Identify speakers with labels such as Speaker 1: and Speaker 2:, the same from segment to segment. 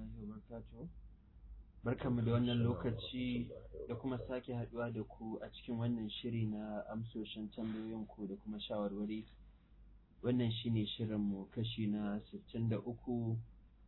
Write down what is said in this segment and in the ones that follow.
Speaker 1: warahmatullahi wabarakatuh barkanmu da wannan lokaci da kuma sake haduwa da ku a cikin wannan shiri na amsoshin tambayoyinku da kuma shawarwari wannan shine shirinmu kashi na sittin da uku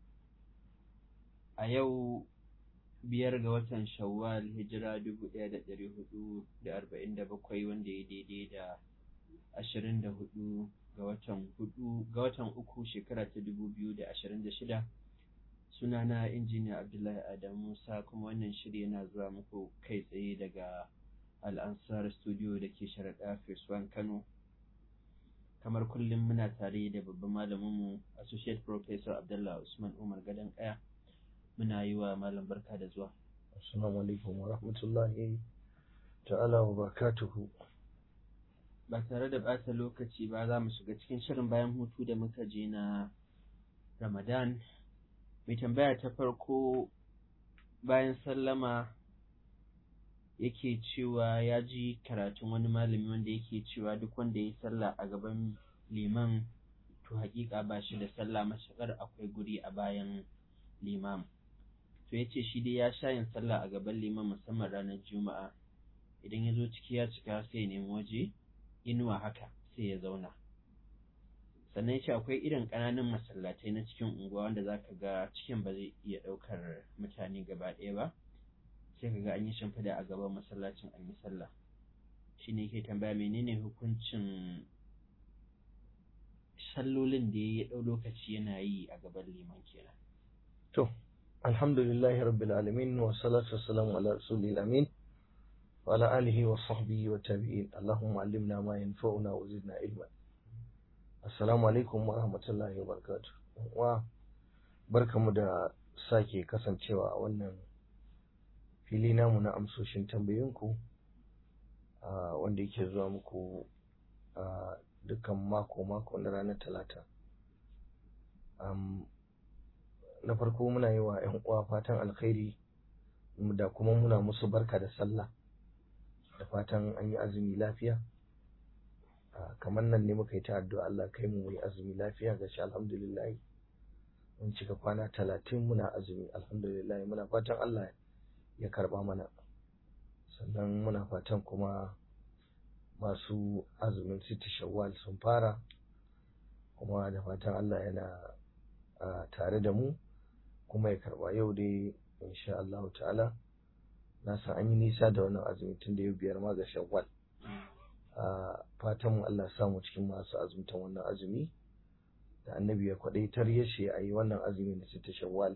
Speaker 1: a yau biyar ga watan shawwal hijira dubu ɗaya da ɗari hudu da arba'in da bakwai wanda ya daidai da ashirin da hudu ga watan hudu ga watan uku shekara ta dubu biyu da ashirin da shida sunana injiniya abdullahi adamu musa kuma wannan shiri yana zuwa muku kai tsaye daga al'ansar studio da ke sharaɗa feswan kano kamar kullum muna tare da babban malaminmu associate professor abdullah usman umar gadon kaya muna yi wa malam barka da zuwa
Speaker 2: assalamu alaikum wa rahmatullahi ta'ala wa barakatuhu
Speaker 1: ba tare da ɓata lokaci ba za mu shiga cikin shirin bayan hutu da muka je na ramadan mai tambaya ta farko bayan sallama yake cewa ya ji karatun wani malami wanda yake cewa duk wanda ya yi sallah a gaban liman to hakika ba shi da sallah mashakar akwai guri a bayan limam to ya ce shi dai ya sha yin sallah a gaban liman musamman ranar juma'a idan ya zo ciki ya cika sai ya nemi waje inuwa haka sai ya zauna sannan ya ce akwai irin ƙananan masallatai na cikin unguwa wanda za ka ga cikin ba zai iya ɗaukar mutane gaba ɗaya ba sai ka ga an yi shimfiɗa a gaban masallacin an yi sallah shi ne ke tambaya menene hukuncin sallolin da ya ɗau lokaci yana yi a gaban liman kenan
Speaker 2: to alhamdulillahi rabbil alamin wa salatu wassalamu ala rasulil amin wa ala alihi wa sahbihi wa tabi'in allahumma allimna ma yanfa'una wa zidna ilman assalamu alaikum wa rahmatullahi wa barakatuh wa barkamu da sake kasancewa a wannan fili namu na amsoshin tambayoyinku wanda yake zuwa muku a dukkan mako-mako na ranar talata na farko muna yi wa 'yan uwa fatan alkhairi da kuma muna musu barka da sallah da fatan an yi azumi lafiya kamar nan ne muka yi ta addu'a Allah kai mu yi azumi lafiya ga shi alhamdulillah mun cika kwana talatin muna azumi alhamdulillah muna fatan Allah ya karba mana sannan muna fatan kuma masu azumin siti shawwal sun fara kuma da fatan Allah yana tare da mu kuma ya karba yau dai insha Allah ta'ala na san an yi nisa da wannan azumi tun da yau biyar ma ga shawwal fatan mu Allah samu cikin masu azumtan wannan azumi da annabi ya kwadaitar ya ce a yi wannan azumi na sita shawwal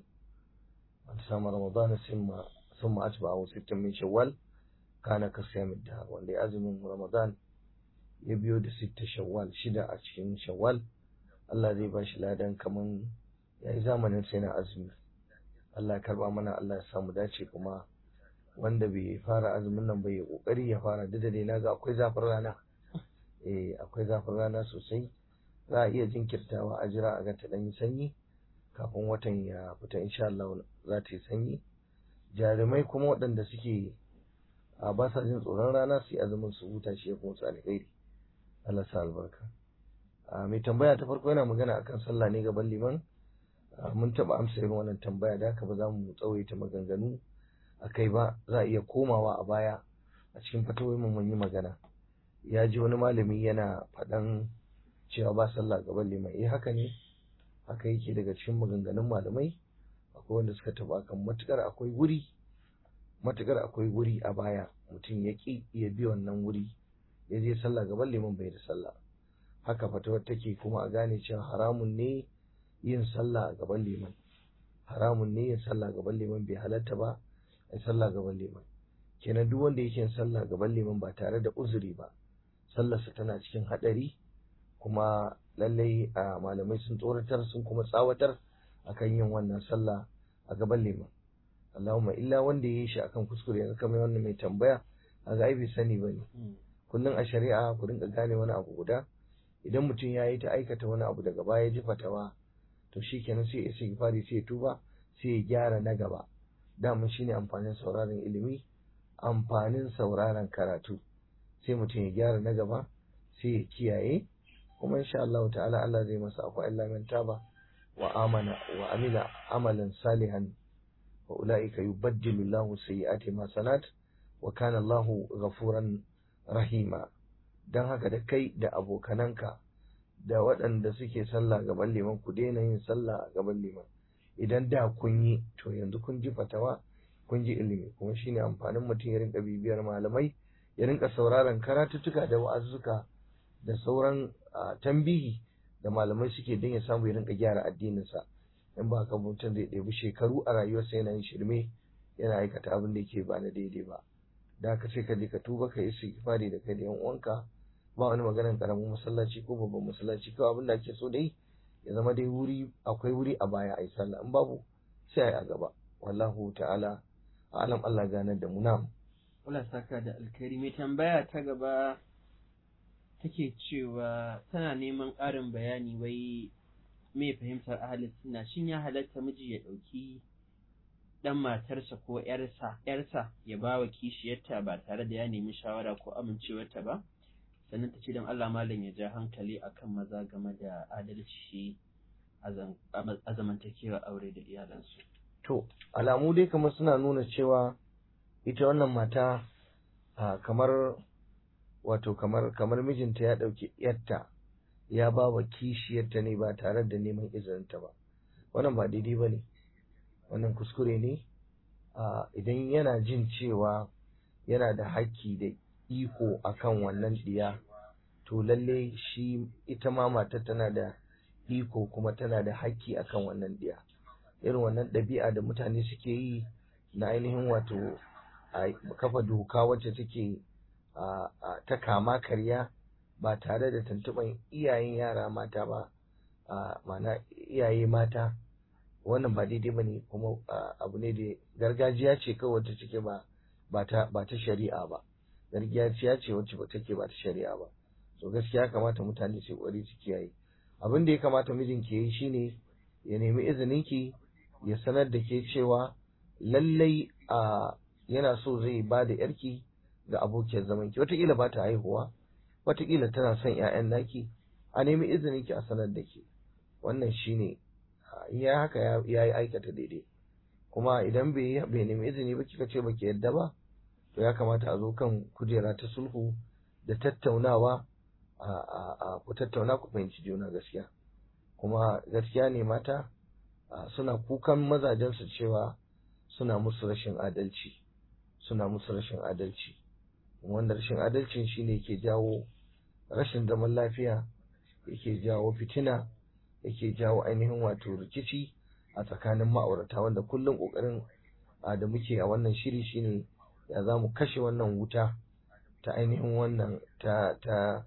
Speaker 2: an samu ramadana sun ثم أتبعه ستة من شوال كان كصيام الدهر wanda azumin Ramadan ya biyo da sitta shawwal shida a cikin shawwal Allah zai bashi ladan kaman yayi zamanin sai na azumi Allah ya karba mana Allah ya samu dace kuma wanda bai fara azumin nan bai kokari ya fara duk da dai naga akwai zafin rana eh akwai zafin rana sosai za a iya jinkirtawa a jira a ga ta dan yi sanyi kafin watan ya fita insha Allah za ta yi sanyi jarumai kuma waɗanda suke a ba sa jin tsoron rana su yi azumin su huta shi ya kuma su alheri Allah sa albarka mai tambaya ta farko yana magana akan sallah ne gaban liman mun taɓa amsa irin wannan tambaya da haka ba za mu tsawaita maganganu a kai ba za a iya komawa a baya a cikin fatawai mun yi magana ya ji wani malami yana faɗan cewa ba sallah gaban liman eh haka ne haka yake daga cikin maganganun malamai akwai wanda suka taba kan matukar akwai wuri matukar akwai wuri a baya mutum ya ki ya bi wannan wuri ya je sallah gaban liman bai da sallah haka fatawar take kuma a gane cewa haramun ne yin sallah a gaban liman haramun ne yin sallah gaban liman bai halatta ba a sallah gaban liman kenan duk wanda yake yin sallah gaban liman ba tare da uzuri ba sallarsa tana cikin hadari kuma lallai a malamai sun tsoratar sun kuma tsawatar akan yin wannan sallah a gaban liman Allahumma illa wanda ya yi shi akan kuskure yanzu kamar wannan mai tambaya a ga bai sani ba ne kullum a shari'a ku rinka gane wani abu guda idan mutum ya yi ta aikata wani abu daga baya ji fatawa to shi kenan sai ya sai fari sai ya tuba sai ya gyara na gaba daman shine amfanin sauraron ilimi amfanin sauraron karatu sai mutum ya gyara na gaba sai ya kiyaye kuma insha Allah ta'ala Allah zai masa akwai illa man taba wa amana wa amila amalan salihan wa ulaika yubaddilu Allahu sayyi'ati ma sanat wa kana Allahu ghafuran rahima dan haka da kai da abokananka da waɗanda suke sallah gaban liman ku daina yin sallah a gaban liman idan da kun yi to yanzu kun ji fatawa kun ji ilimi kuma shine amfanin mutum ya rinka bibiyar malamai ya rinka sauraron karatuttuka da wa'azzuka da sauran tambihi da malamai suke don ya samu ya rinka gyara addininsa in ba haka mutum zai ɗebi shekaru a rayuwarsa yana yin shirme yana aikata abin da yake ba na daidai ba da haka sai ka je ka tuba ka yi istighfari da kai da yan uwanka ba wani maganar karamin masallaci ko babban masallaci kawai abin da ake so dai ya zama dai wuri akwai wuri a baya a yi sallah in babu sai a yi a gaba wallahu ta'ala alam Allah ganar da mu nam
Speaker 1: Allah saka da alkhairi mai tambaya ta gaba take cewa tana neman ƙarin bayani wai me fahimtar ahalin suna shin ya halatta miji ya ɗauki ɗan matarsa ko ‘yarsa ‘yarsa ya ba wa kishiyarta ba tare da ya nemi shawara ko amincewarta ba sannan ta ce don Allah malam ya ja hankali akan maza game da adalci a zamantakewa aure da iyalansu.
Speaker 2: To, alamu dai kamar suna nuna cewa ita wannan mata kamar wato kamar kamar mijinta ya ɗauki ‘yarta ya ba wa kishiyarta ne ba tare da neman izininta ba. Wannan ba daidai ba ne, wannan kuskure ne, idan yana jin cewa yana da haƙƙi da iko akan wannan ɗiya, to lalle shi ita ma matar tana da iko kuma tana da haƙƙi akan wannan ɗiya. Irin wannan ɗabi'a da mutane suke yi na ainihin wato a kafa doka wacce take ta kama karya ba tare da tuntuɓan iyayen yara mata ba mana iyaye mata wannan ba daidai ba ne kuma abu ne da gargajiya ce kawai wacce take ba ba ta shari'a ba gargajiya ce wacce ba take ba ta shari'a ba so gaskiya kamata mutane su ƙwari su kiyaye abin da ya kamata mijin ke yi shine ya nemi izinin ki ya sanar da ke cewa lallai a yana so zai ba da yarki ga abokiyar zaman ki wataƙila ba ta haihuwa wataƙila tana son ƴaƴan naki a nemi izinin ki a sanar da ke wannan shine ya haka ya yi aikata daidai kuma idan bai bai nemi izini ba kika ce baki yadda ba to ya kamata a zo kan kujera ta sulhu da tattaunawa a ku tattauna ku fahimci juna gaskiya kuma gaskiya ne mata suna kukan mazajensu cewa suna musu rashin adalci suna musu rashin adalci wanda rashin adalcin shine ke jawo rashin zaman lafiya yake jawo fitina yake jawo ainihin wato rikici a tsakanin ma'aurata wanda kullum kokarin da muke a wannan shiri shine ya za mu kashe wannan wuta ta ainihin wannan ta ta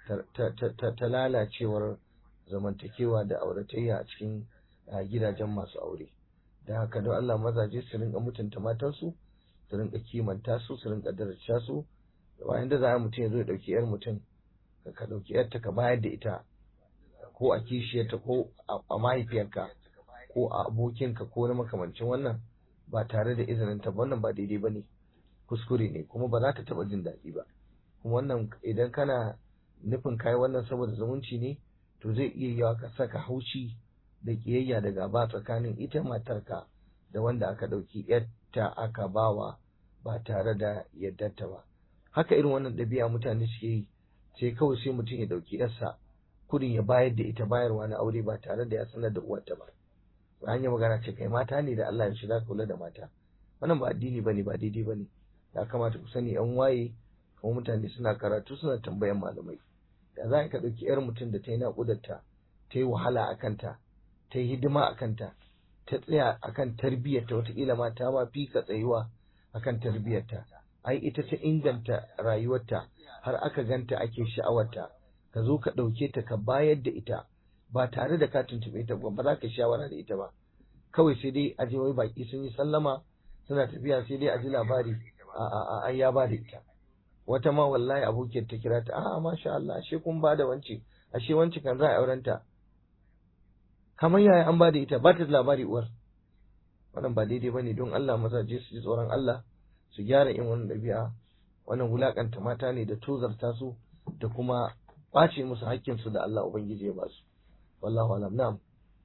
Speaker 2: ta lalacewar zamantakewa da auratayya a cikin gidajen masu aure da haka don Allah mazaje su rinka mutunta matansu su rinka kimanta su su rinka daraja su bayan da za a mutum ya zo ya dauki yar mutum ka dauki yarta ka bayar da ita ko a kishiyarta ko a mahaifiyarka ko a abokinka ko na makamancin wannan ba tare da izinin ta wannan ba daidai ba ne kuskure ne kuma ba za ta taba jin daɗi ba kuma wannan idan kana nufin kai wannan saboda zumunci ne to zai iya yawa ka saka haushi da kiyayya da gaba tsakanin ita matarka da wanda aka ɗauki yadda aka bawa ba tare da yaddarta ba haka irin wannan ɗabi'a mutane suke yi sai kawai sai mutum ya ɗauki yarsa kudin ya bayar da ita bayarwa na aure ba tare da ya sanar da uwarta ba an yi magana ce kai mata ne da Allah ya shiga kula da mata wannan ba addini bane ba daidai bane ya kamata ku sani yan waye kuma mutane suna karatu suna tambayan malamai da za ka ɗauki yar mutum da ta yi naƙudarta ta yi wahala a kanta ta yi hidima a kanta ta tsaya a kan tarbiyyarta wataƙila ma ta ma fi ka tsayuwa a kan tarbiyyarta ai ita ta inganta rayuwarta har aka ganta ake sha'awarta ka zo ka ɗauke ta ka bayar da ita ba tare da ka tuntuɓe ta ba za ka shawara da ita ba kawai sai dai a je wai baki sun yi sallama suna tafiya sai dai a ji labari a a a ya ba da ita wata ma wallahi abokiyar ta kira ta a'a masha Allah ashe kun ba da wance ashe wance kan za a auren ta kamar yaya an ba da ita ba ta da labari uwar wannan ba daidai bane don Allah mazaje su ji tsoron Allah su gyara in wannan ɗabi'a wannan wulakanta mata ne da tozarta su da kuma ɓace musu haƙƙinsu da Allah Ubangiji ya ba su wallahu alam na'am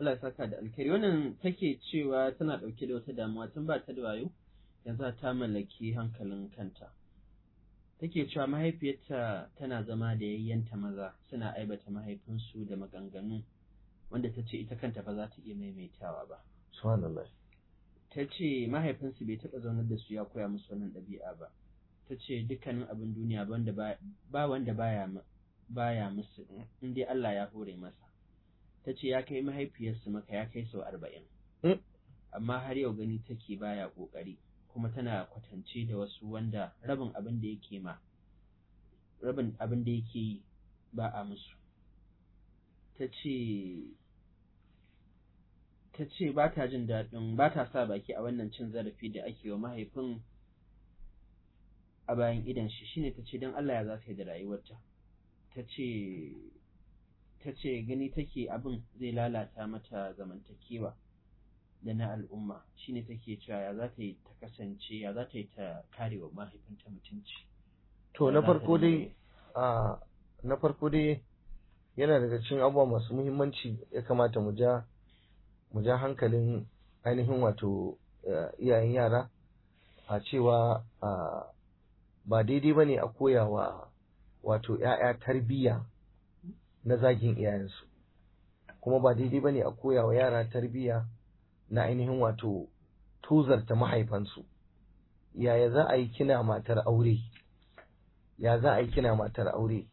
Speaker 1: Allah ya saka da alkhairi wannan take cewa tana ɗauke da wata damuwa tun ba ta da wayo yanzu ta mallaki hankalin kanta take cewa mahaifiyarta tana zama da yayyanta maza suna aibata mahaifinsu da maganganu wanda ta ce ita kanta ba za ta iya maimaitawa ba
Speaker 2: subhanallah
Speaker 1: ta ce mahaifinsu bai taɓa zaunar da su ya koya musu wannan ɗabi'a ba ta ce dukkanin abin duniya ba wanda baya baya musu in dai Allah ya hore masa ta ce ya kai mahaifiyarsu maka ya kai sau arba'in amma har yau gani take baya ƙoƙari kuma tana kwatance da wasu wanda rabin abin da yake ma rabin abin da yake yi ba a musu ta ce ta ce ba ta jin daɗin ba ta sa baki a wannan cin zarafi da ake wa mahaifin a bayan idan shi shine ta ce don Allah ya za ta yi da rayuwarta ta ce ta ce gani take abin zai lalata mata zamantakewa da na al'umma shine take cewa ya za ta yi ta kasance ya za ta yi ta kare wa mahaifinta mutunci
Speaker 2: to na farko dai a na farko dai yana daga cikin abubuwa masu muhimmanci ya kamata mu ja mu ja hankalin ainihin wato iyayen yara a cewa ba daidai ba ne a koyawa wato ‘ya'ya tarbiyya na zagin iyayensu kuma ba daidai ba ne a koyawa yara tarbiyya na ainihin wato tuzarta mahaifansu yaya za a yi kina matar aure ya za a yi kina matar aure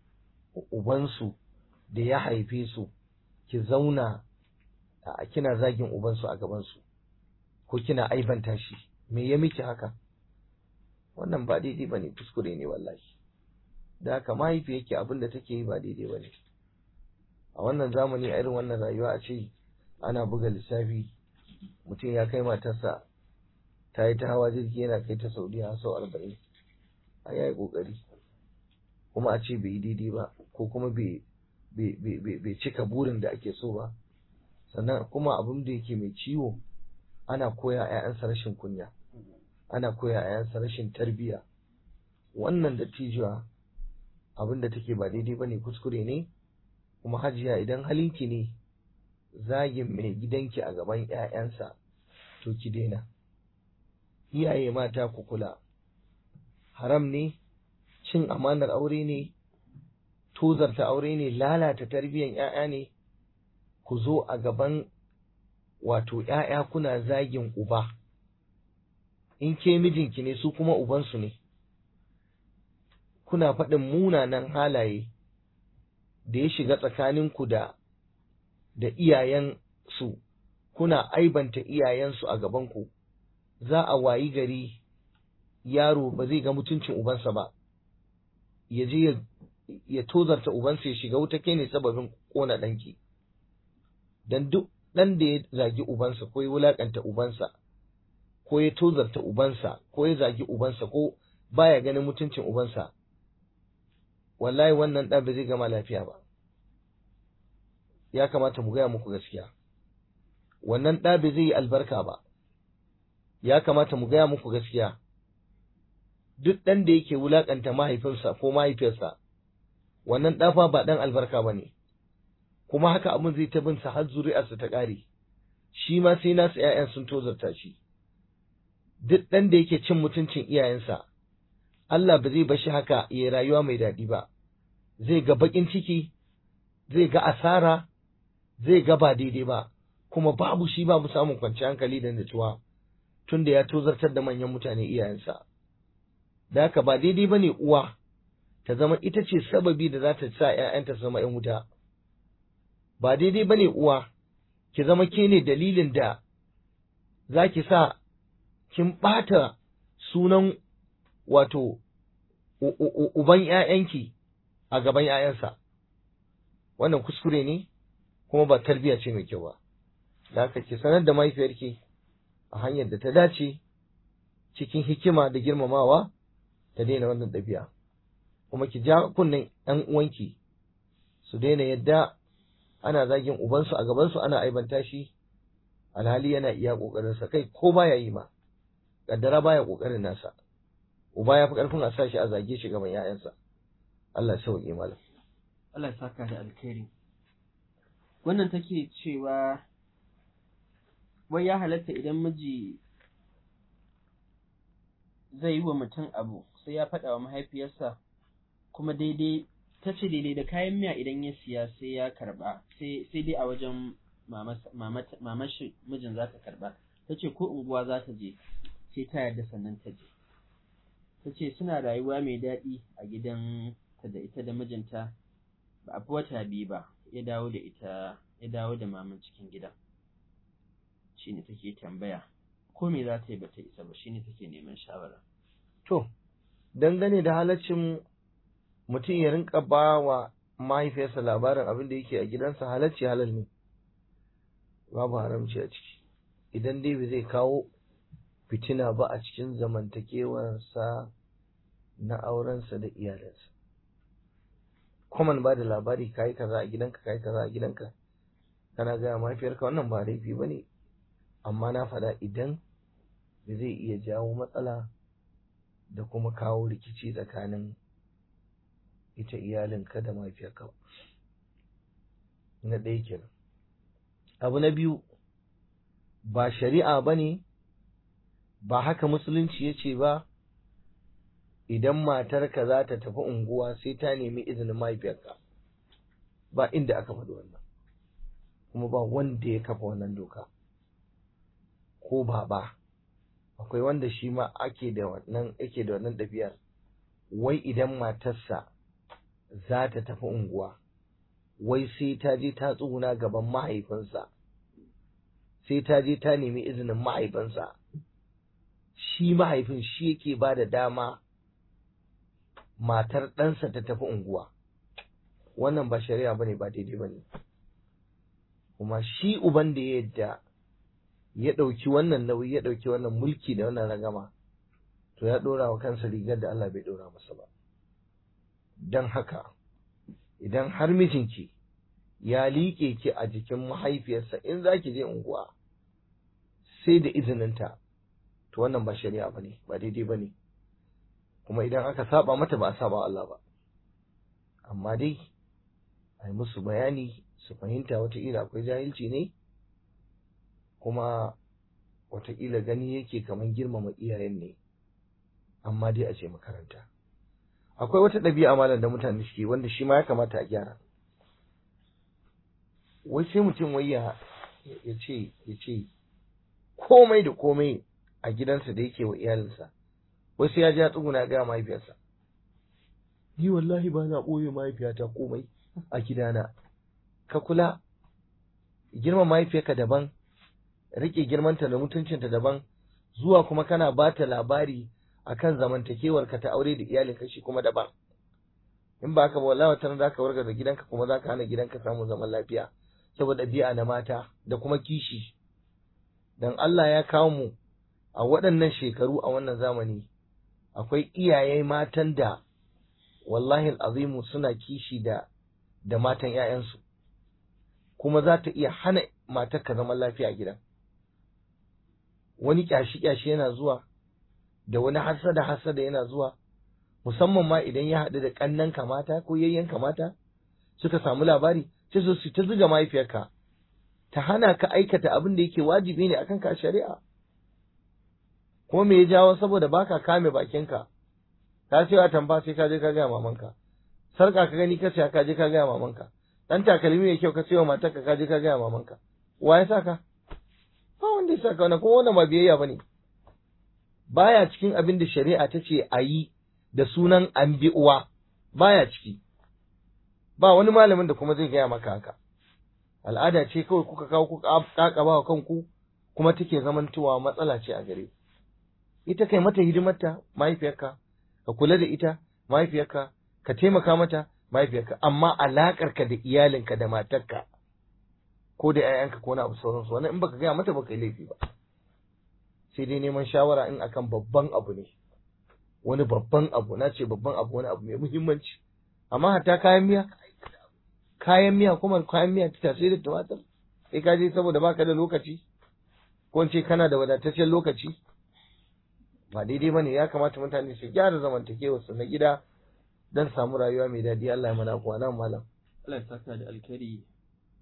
Speaker 2: ubansu da ya haife su ki zauna a kina zagin ubansu a gabansu ko kina aibanta shi me ya miki haka wannan ba daidai ba ne kuskure ne wallahi da haka mahaifi yake abin da take yi ba daidai ba ne a wannan zamani a irin wannan rayuwa a ce ana buga lissafi mutum ya kai matarsa ta yi ta hawa jirgi yana kai ta saudiya sau arba'in a yayi kokari kuma a ce bai yi daidai ba ko kuma bai cika burin da ake so ba sannan kuma abin da yake mai ciwo ana koya a 'ya'yansa rashin kunya ana koya a 'ya'yansa rashin tarbiyya wannan da tijuwa abin da take ba daidai ba ne kuskure ne kuma hajiya idan halinki ne zagin mai gidanki a gaban 'ya'yansa to ki daina iyaye mata ku kula haram ne cin amanar aure ne tozarta aure ne lalata tarbiyyar 'ya'ya ne ku zo a gaban wato ‘ya'ya kuna zagin uba, in ke mijinki ne su kuma ubansu ne, kuna faɗin munanan halaye da ya shiga tsakaninku da da iyayensu, kuna aibanta iyayensu a gabanku, za a wayi gari yaro ba zai ga mutuncin ubansa ba, ya je ya tozarta ubansa ya shiga wuta kai ne sababin ƙona ɗanki. Don duk ɗan da ya zagi ubansa ko ya wulaƙanta ubansa ko ya tozarta ubansa ko ya zagi ubansa ko baya ganin mutuncin ubansa wallahi wannan ɗan ba zai gama lafiya ba ya kamata mu gaya muku gaskiya wannan ɗa ba zai yi albarka ba ya kamata mu gaya muku gaskiya duk ɗan da yake wulaƙanta mahaifinsa ko mahaifiyarsa wannan ɗafa ba ɗan albarka ba ne kuma haka abin zai ta binsa har zuri'arsa ta ƙare shi ma sai nasu ‘ya'yan sun tozarta shi duk ɗan da yake cin mutuncin iyayensa Allah ba zai bashi haka ya rayuwa mai daɗi ba zai ga baƙin ciki zai ga asara zai ga ba daidai ba kuma babu shi babu samun kwanciyar hankali da nutsuwa tunda ya tozartar da manyan mutane iyayensa da haka ba daidai ba ne uwa ta zama ita ce sababi da za ta sa ‘ya'yanta su zama ‘yan wuta ba daidai ba ne uwa ki zama ke ne dalilin da za ki sa kin ɓata sunan wato uban ‘ya'yanki a gaban ‘ya'yansa wannan kuskure ne kuma ba tarbiyya ce mai kyau ba da haka ki sanar da mahaifiyarki a hanyar da ta dace cikin hikima da girmamawa ta daina wannan ɗabi'a kuma ki ja kunnen ‘yan uwanki su daina yadda ana zagin ubansu a gabansu ana aibanta shi alhali yana iya ƙoƙarinsa kai ko baya yi ma kaddara baya ƙoƙarin nasa uba ya fi ƙarfin a sa shi a zage shi gaban ‘ya'yansa Allah ya sauƙi malam
Speaker 1: Allah ya saka da alkhairi wannan take cewa wai ya halatta idan miji zai yi wa mutum abu sai ya faɗa wa mahaifiyarsa kuma daidai ta ce daidai da kayan miya idan ya siya sai ya karba sai dai a wajen mamashi mijin za ta karba ta ce ko unguwa za ta je sai ta yarda sannan ta je ta ce suna rayuwa mai daɗi a gidan ta da ita da mijinta ba a fi wata biyu ba ya dawo da ita ya dawo da maman cikin gidan shine take tambaya ko me za ta yi bata isa ba shine take neman shawara
Speaker 2: to dangane da halaccin mutum ya rinka ba wa mahaifiyarsa labarin abin da yake a gidansa halacci halal ne babu haramci a ciki idan dai bai zai kawo fitina ba a cikin zamantakewarsa na aurensa da iyalinsa kwaman ba da labari kayi kaza a gidanka kayi kaza a gidanka kana gaya mahaifiyarka wannan ba laifi ba ne amma na faɗa idan zai iya jawo matsala da kuma kawo rikici tsakanin ita iyalinka da mahaifiyarka ba na ɗaya kenan abu na biyu ba shari'a ba ne ba haka musulunci ya ce ba idan matarka za ta tafi unguwa sai ta nemi izinin mahaifiyarka ba inda aka faɗi wannan kuma ba wanda ya kafa wannan doka ko baba akwai wanda shi ma ake da wannan ake da wannan ɗabi'ar wai idan matarsa za ta tafi unguwa wai sai ta je ta tsuguna gaban mahaifinsa sai ta je ta nemi izinin mahaifinsa shi mahaifin shi yake ba da dama matar ɗansa ta tafi unguwa wannan ba shari'a bane ba daidai bane kuma shi uban da ya yadda ya ɗauki wannan nauyi ya ɗauki wannan mulki da wannan ragama to ya ɗora wa kansa rigar da Allah bai ɗora masa ba don haka idan har mijinki ya liƙe ki a jikin mahaifiyarsa in za ki je unguwa sai da izininta to wannan ba shari'a ba ne ba daidai ba ne kuma idan aka saba mata ba a saba Allah ba amma dai a yi musu bayani su fahimta wataƙila akwai jahilci ne kuma wataƙila gani yake kamar girmama iyayen ne amma dai a ce makaranta akwai wata ɗabi'a malam da mutane suke wanda shi ma ya kamata a gyara wai sai mutum wai ya ce ya ce komai da komai a gidansa da yake wa iyalinsa wai sai ya ji ya tsuguna ga mahaifiyarsa ni wallahi ba na ɓoye mahaifiyata komai a gidana ka kula girma mahaifiyarka daban rike girmanta da mutuncinta daban zuwa kuma kana ba ta labari akan zamantakewarka ta aure da iyalinka shi kuma daban in ba haka ba wallahi wata za ka warga da gidanka kuma za ka hana gidanka samun zaman lafiya saboda bi'a na mata da kuma kishi dan Allah ya kawo mu a waɗannan shekaru a wannan zamani akwai iyaye matan da wallahi azimu suna kishi da da matan ‘ya'yansu kuma za ta iya hana matarka zaman lafiya a gidan wani kyashi-kyashi yana zuwa da wani hasada-hasada yana zuwa musamman ma idan ya haɗu da ƙannan kamata ko yayyen kamata suka samu labari sai su su ta zuga mahaifiyarka ta hana ka aikata abin da yake wajibi ne akan ka shari'a ko me ya jawo saboda baka kame bakinka ka ce a tamba sai ka je ka gaya mamanka sarka ka gani ka saya ka je ka gaya mamanka dan takalmi mai kyau ka ce wa matarka ka je ka gaya mamanka wa ya saka ba wanda ya saka wannan kuma wannan ba biyayya bane baya cikin abin da shari'a ta ce a yi da sunan an bi uwa baya ciki ba wani malamin da kuma zai gaya maka haka al'ada ce kawai kuka kawo kuka kakaba wa kanku kuma take zamantowa matsala ce a gare ita kai mata hidimarta mahaifiyarka ka kula da ita mahaifiyarka ka taimaka mata mahaifiyarka amma alaƙarka da iyalinka da matarka ko da 'ya'yanka ko na abu sauransu wannan in baka gaya mata baka yi laifi ba sai dai neman shawara in akan babban abu ne wani babban abu na ce babban abu wani abu mai muhimmanci amma hatta kayan miya kayan miya kuma kayan miya ta sai da tumatir sai ka je saboda baka da lokaci ko ce kana da wadataccen lokaci ba daidai bane ya kamata mutane su gyara zamantakewar su na gida dan samu rayuwa mai daɗi Allah ya mana kuwa nan malam
Speaker 1: Allah ya saka da alkhairi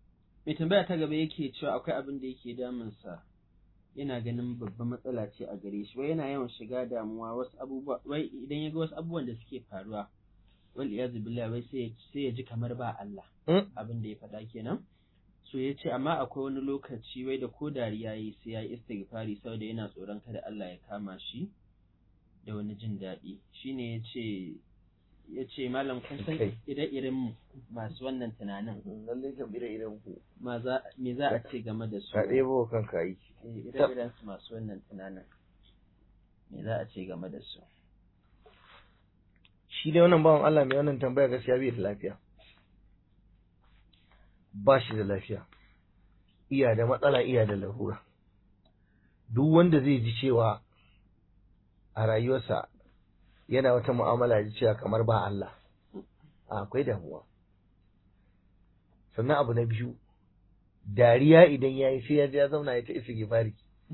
Speaker 1: mai tambaya ta gaba yake cewa akwai abin da yake damunsa yana ganin babban matsala ce a gare shi wai yana yawan shiga damuwa wasu abubuwa wai idan ya ga wasu abubuwan da suke faruwa wal iyazu billahi wai sai sai ya ji kamar ba Allah abin da ya faɗa kenan so ya ce amma akwai wani lokaci wai da ko dariya yi sai ya yi istighfari saboda yana tsoron kada Allah ya kama shi da wani jin daɗi shine ya ce ya ce malam kun san ire-iren masu wannan tunanin
Speaker 2: lallai kan ire-iren ku
Speaker 1: me za a ce game da su
Speaker 2: ka ɗebo kanka yi
Speaker 1: ire-iren su masu wannan tunanin me za a ce game da su
Speaker 2: shi dai wannan bawan Allah mai wannan tambaya gaskiya bai da lafiya ba shi da lafiya iya da matsala iya da larura duk wanda zai ji cewa a rayuwarsa yana wata mu'amala da cewa kamar ba Allah akwai damuwa sannan abu na biyu dariya idan ya yi sai ya je ya zauna ya ta isa gifari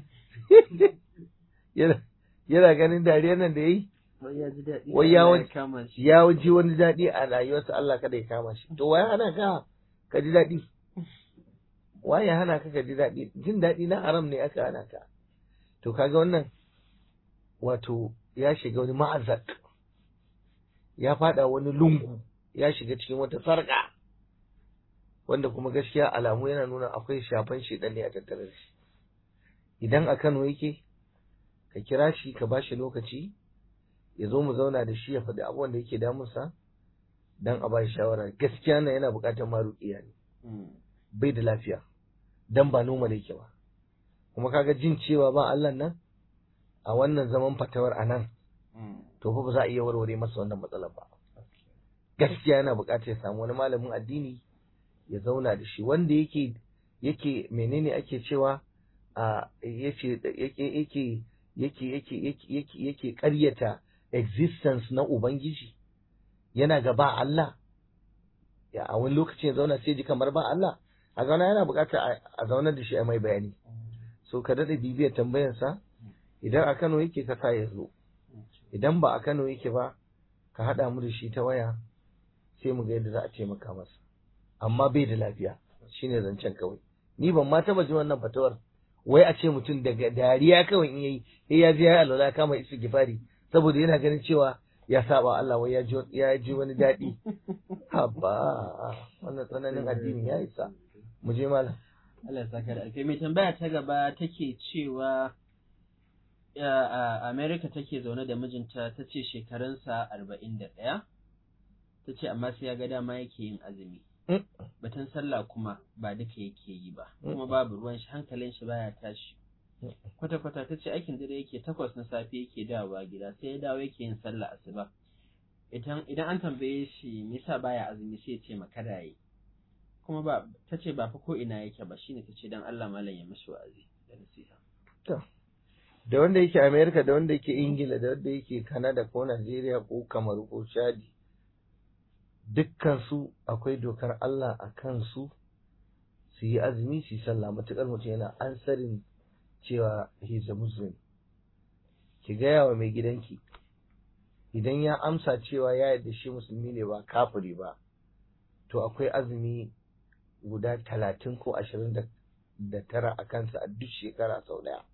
Speaker 2: yana ganin dariyar nan da ya yi wai ya ji wani daɗi a rayuwarsa Allah kada ya kama shi to waya hana ka ka ji daɗi waye hana ka ka ji daɗi jin daɗi na haram ne aka hana ka to kaga wannan wato ya shiga wani ma'azak ya fada wani lungu ya shiga cikin wata sarƙa wanda kuma gaskiya alamu yana nuna akwai shafan shedan ne a tattare da shi idan a Kano yake ka kira shi ka ba shi lokaci ya zo mu zauna da shi ya faɗi abubuwan da yake damunsa dan a ba shi shawara gaskiya na yana buƙatar maruƙiya ne bai da lafiya dan ba normal yake ba kuma kaga jin cewa ba Allah nan a wannan zaman fatawar a nan to fa ba za a iya warware masa wannan matsalar ba gaskiya yana buƙatar ya samu wani malamin addini ya zauna da shi wanda yake yake menene ake cewa a yace yake yake yake yake yake yake ƙaryata existence na ubangiji yana ga ba Allah ya a wani lokacin ya zauna sai ji kamar ba Allah a zauna yana buƙatar a zaunar da shi a mai bayani so ka daɗa bibiyar tambayarsa idan a Kano yake ka sa ya zo idan ba a Kano yake ba ka haɗa mu da shi ta waya sai mu ga yadda za a taimaka masa amma bai da lafiya shine zancen kawai ni ban ma taba ji wannan fatawar wai a ce mutum daga dariya kawai in yayi sai ya je ya alwala kama isu gifari saboda yana ganin cewa ya saba Allah wai ya ji ya ji wani daɗi haba wannan tsananin addini ya isa mu je malam
Speaker 1: Allah saka da alkai mai tambaya ta gaba take cewa a America take zaune da mijinta ta ce shekarunsa arba'in da ɗaya ta ce amma sai ya ga dama yake yin azumi batun sallah kuma ba duka yake yi ba kuma babu ruwan shi hankalin shi baya tashi kwata kwata ta ce aikin dare yake takwas na safe yake dawowa gida sai ya dawo yake yin sallah asuba idan idan an tambaye shi me yasa baya azumi sai ya ce makara yi kuma ba ta ce ba fa ko ina yake ba shine ta ce dan Allah malam ya mashi wa'azi da nasiha
Speaker 2: to da wanda yake America da wanda yake Ingila da wanda yake Canada ko Najeriya ko Kamaru ko Chadi dukkansu akwai dokar Allah a kansu su yi azumi su yi sallah matuƙar mutum yana ansarin cewa he's a muslim ki gaya wa mai gidanki idan ya amsa cewa ya yarda shi musulmi ne ba kafiri ba to akwai azumi guda talatin ko ashirin da tara a kansa a duk shekara sau ɗaya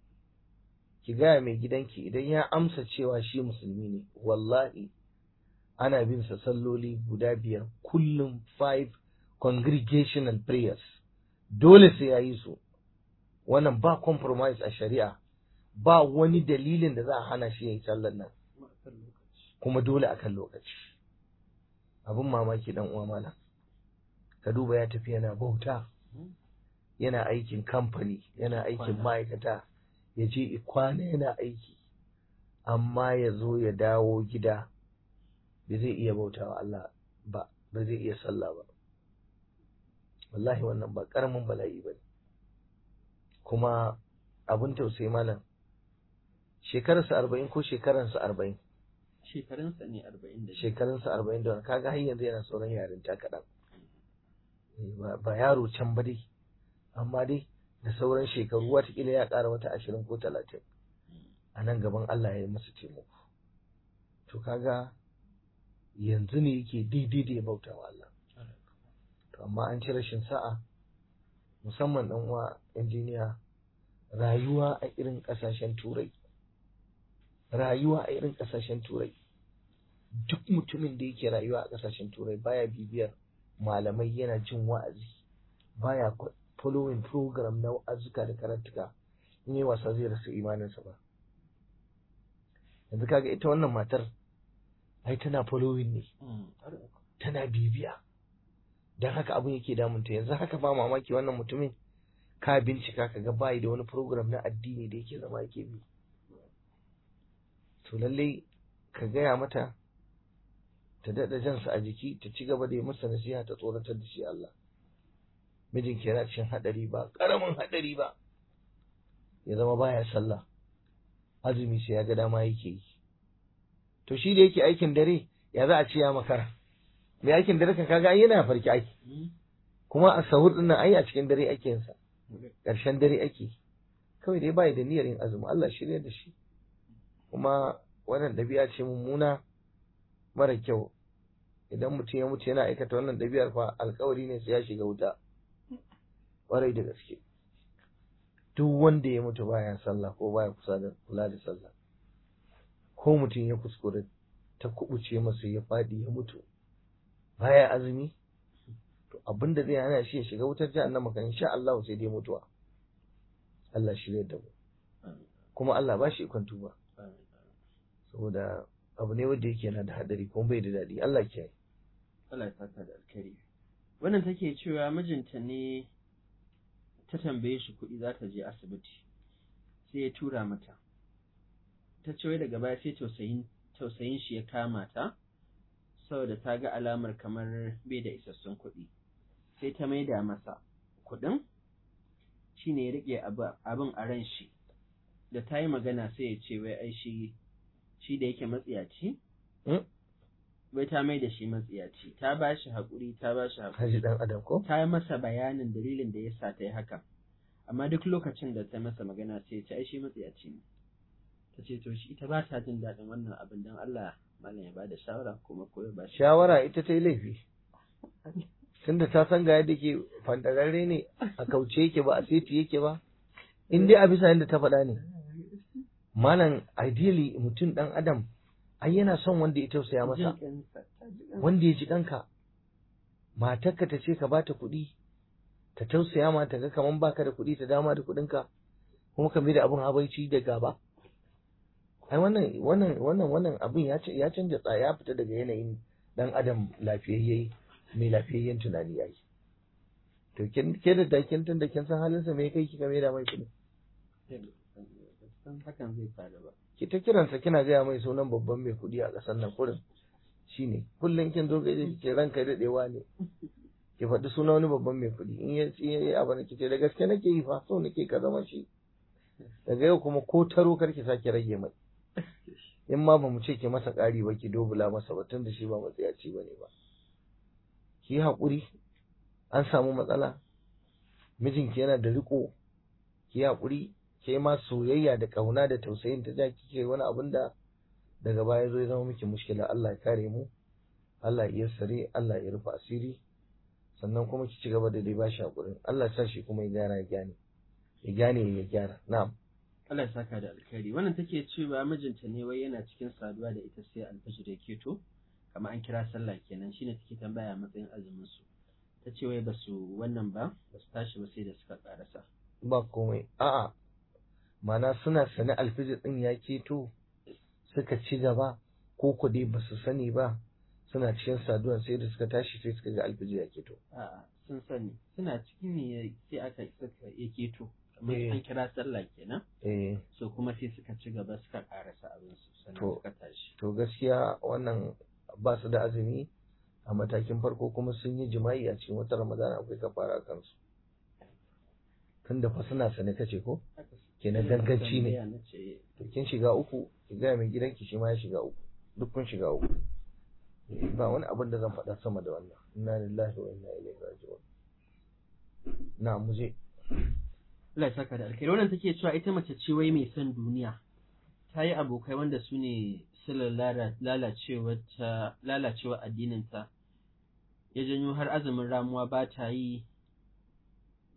Speaker 2: ki gaya mai gidanki idan ya amsa cewa shi musulmi ne wallahi ana bin sa salloli guda biyar kullum five congregational prayers dole sai ya yi su wannan ba compromise a shari'a ba wani dalilin da za a hana shi ya yi sallar nan kuma dole akan lokaci abin mamaki dan uwa malam ka duba ya tafi yana bauta yana aikin kamfani yana aikin ma'aikata ya je kwana yana aiki amma ya zo ya dawo gida ba zai iya bautawa Allah ba ba zai iya sallah ba wallahi wannan ba karamin bala'i ba kuma abin tausayi malam shekararsa arba'in ko shekaransa arba'in
Speaker 1: shekarunsa ne arba'in da
Speaker 2: shekarunsa arba'in da kaga har yanzu yana sauran yarinta kaɗan ba yaro can ba dai amma dai da sauran shekaru watakila ya ƙara wata ashirin ko talatin a nan gaban Allah ya yi masa taimako to kaga yanzu ne yake daidai da ya bauta wa Allah to amma an ci rashin sa'a musamman ɗan uwa injiniya rayuwa a irin ƙasashen turai rayuwa a irin ƙasashen turai duk mutumin da yake rayuwa a ƙasashen turai baya bibiyar malamai yana jin wa'azi baya following program na wa'azuka da karantuka in yi wasa zai rasa imaninsa ba yanzu kaga ita wannan matar ai tana following ne tana bibiya don haka abin yake damunta yanzu haka ba mamaki wannan mutumin ka bincika ka ga bayi da wani program na addini da yake zama yake bi to lallai ka gaya mata ta daɗa jansa a jiki ta ci gaba da yi masa nasiha ta tsoratar da shi Allah mijin yana cikin haɗari ba ƙaramin haɗari ba ya zama baya sallah azumi sai ya ga dama yake yi to shi da yake aikin dare ya za a ce ya makara mai aikin dare kan kaga yana farki aiki kuma a sahur din nan ai a cikin dare ake yin sa ƙarshen dare ake kawai dai bai da niyyar yin azumi Allah shirya da shi kuma wannan ɗabi'a ce mummuna mara kyau idan mutum ya mutu yana aikata wannan ɗabi'ar fa alkawari ne sai ya shiga wuta ƙwarai da gaske duk wanda ya mutu baya sallah ko baya kusa da kula da sallah ko mutum ya kuskure ta kubuce masa ya faɗi ya mutu baya azumi to abinda zai hana shi ya shiga wutar jahannama kan insha Allah sai dai mutuwa Allah shirya da mu kuma Allah ba shi ikon tuba saboda abu ne wanda yake yana da hadari kuma bai da daɗi Allah ke
Speaker 1: Allah ya saka da alkhairi wannan take cewa mijinta ne ta tambaye shi kuɗi za ta je asibiti sai ya tura mata ta ce wai daga baya sai tausayin tausayin shi ya kama ta saboda ta ga alamar kamar bai da isassun kuɗi sai ta maida masa kuɗin shine ya riƙe abin a ran shi da ta yi magana sai ya ce wai ai shi shi da yake matsiyaci wai ta mai da shi matsiyaci ta ba shi haƙuri ta ba shi haƙuri
Speaker 2: haji dan adam ko
Speaker 1: ta yi masa bayanin dalilin da ya sa ta yi hakan amma duk lokacin da ta masa magana sai ta ai shi matsiyaci ne ta ce to shi ita ba ta jin daɗin wannan abin don Allah malam ya bada shawara kuma ko ya ba shi
Speaker 2: shawara ita ta yi laifi tunda ta san ga yadda ke fantararre ne a kauce yake ba a seti yake ba in dai a bisa yadda ta faɗa ne malam ideally mutum ɗan adam ai yana son wanda ya tausaya masa wanda ya ji ɗanka matarka ta ce ka ba ta kuɗi ta tausaya ma ta ga kaman baka da kuɗi ta dama da kuɗinka kuma ka da abin habaici da gaba ai wannan wannan wannan wannan abin ya ya canja tsaya ya fita daga yanayin dan adam lafiyayye mai lafiyayyen tunani yayi to kin ke da dakin tun da kin san halinsa me kai kika mai da mai kuɗi
Speaker 1: hakan zai faru ba
Speaker 2: ki ta kiransa kina gaya mai sunan babban mai kuɗi a ƙasar nan kurin shine kullum kin zo gaje kike ranka daɗewa ne ki faɗi sunan wani babban mai kuɗi in ya yi abu na kice da gaske nake yi fa so nake ka zama shi daga yau kuma ko taro kar ki sake rage mai in ma ba mu ce ki masa ƙari ba ki dobula masa ba tun da shi ba matsayaci ba ne ba ki yi haƙuri an samu matsala mijinki yana da riƙo ki yi haƙuri ke ma soyayya da ƙauna da tausayin ta ja kike wani abin da daga baya zo ya zama miki mushkila Allah ya kare mu Allah ya sare Allah ya rufe asiri sannan kuma ki ci gaba da dai bashi haƙurin Allah ya sa shi kuma ya gyara ya gane ya gane ya gyara na'am
Speaker 1: Allah ya saka da alkhairi wannan take cewa mijinta ne wai yana cikin saduwa da ita sai alfajir ya keto kamar an kira sallah kenan shine take tambaya matsayin azumin su ta ce wai basu wannan ba basu tashi ba sai da suka karasa
Speaker 2: ba komai a'a mana suna sani alfijir din ya keto suka ci gaba ko ku dai basu sani ba suna cikin saduwa sai da suka tashi sai suka ga alfijir ya keto
Speaker 1: a'a sun sani suna cikin ne sai aka suka ya keto kamar an kira sallah kenan
Speaker 2: eh
Speaker 1: so kuma sai suka ci gaba suka karasa abin su sannan
Speaker 2: To.
Speaker 1: suka tashi
Speaker 2: to gaskiya wannan ba su da azumi a matakin farko kuma sun yi jima'i a cikin wata ramadana akwai kafara a kansu tunda fa suna sane kace ko
Speaker 1: Haka su-
Speaker 2: kenan
Speaker 1: Ina
Speaker 2: ganganci ne
Speaker 1: tambaya na ce
Speaker 2: to kin shiga uku ki gaya mai gidanki shi ma ya shiga uku duk kun shiga uku Eh, ba wani abin da zan faɗa sama da wannan inna lillahi wa inna ilaihi raji'un na muje
Speaker 1: Allah ya saka da alkhairi wannan take cewa ita mace ce wai mai son duniya ta yi abokai wanda su ne silar lala- lalacewa ta lalacewa addinin ta ya janyo har azumin ramuwa ba ta yi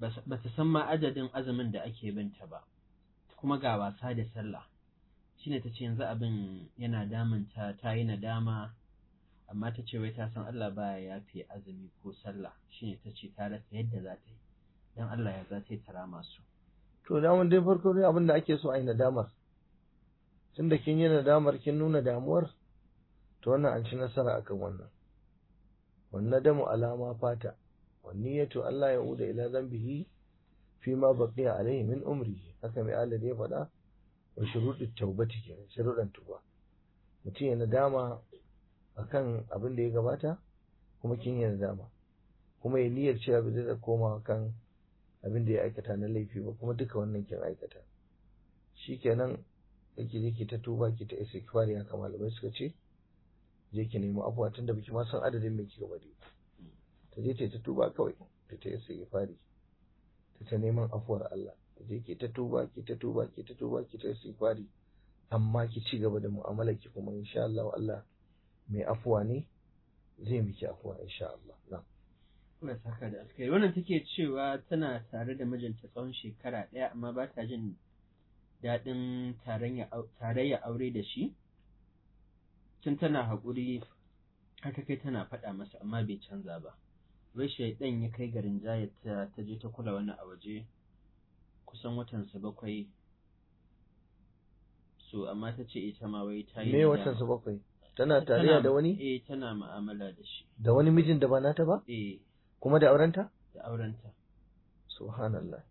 Speaker 1: ba ta san ma adadin azumin da ake binta ba kuma ga wasa da sallah shine ta ce yanzu abin yana damunta ta yi nadama amma ta ce wai ta san Allah baya yafe azumi ko sallah shine ta ce ta rasa yadda za ta yi dan Allah ya za ta yi tara masu
Speaker 2: to daman dai farko dai abin da ake so a yi nadamar tunda kin yi nadamar kin nuna damuwar to wannan an ci nasara akan wannan wannan damu alama fata wanniyatu Allah ya uda ila zambihi fi ma baqiya alaihi min umri haka mai Allah ya faɗa wa shuruɗin taubati kenan shuruɗan tuba mutum ya nadama akan abin da ya gabata kuma kin yi nadama kuma ya niyyar cewa ba zai koma kan abin da ya aikata na laifi ba kuma duka wannan kin aikata shikenan yake je ki ta tuba ki ta istighfari haka malamai suka ce je ki nemi afuwa tunda biki ma san adadin me kika bari ta je ta tuba kawai ta ta istighfari ta ta neman afuwar Allah je ki ta tuba ki ta tuba ki ta tuba ki ta istighfari amma ki ci gaba da mu'amalar ki kuma insha Allah Allah mai afuwa ne zai miki afuwa insha Allah na'am
Speaker 1: Allah saka da alkhairi wannan take cewa tana tare da mijinta tsawon shekara ɗaya amma ba ta jin daɗin tarayya aure da shi tun tana haƙuri har ta kai tana faɗa masa amma bai canza ba wai shaidan ya kai garin jayar ta je ta kula wani a waje kusan watansa bakwai so amma ta ce ita ma wai ta yi
Speaker 2: me watansa bakwai tana tarayya da wani
Speaker 1: eh tana mu'amala da shi
Speaker 2: da wani mijin da ba nata ba
Speaker 1: eh
Speaker 2: kuma da aurenta
Speaker 1: da aurenta
Speaker 2: subhanallah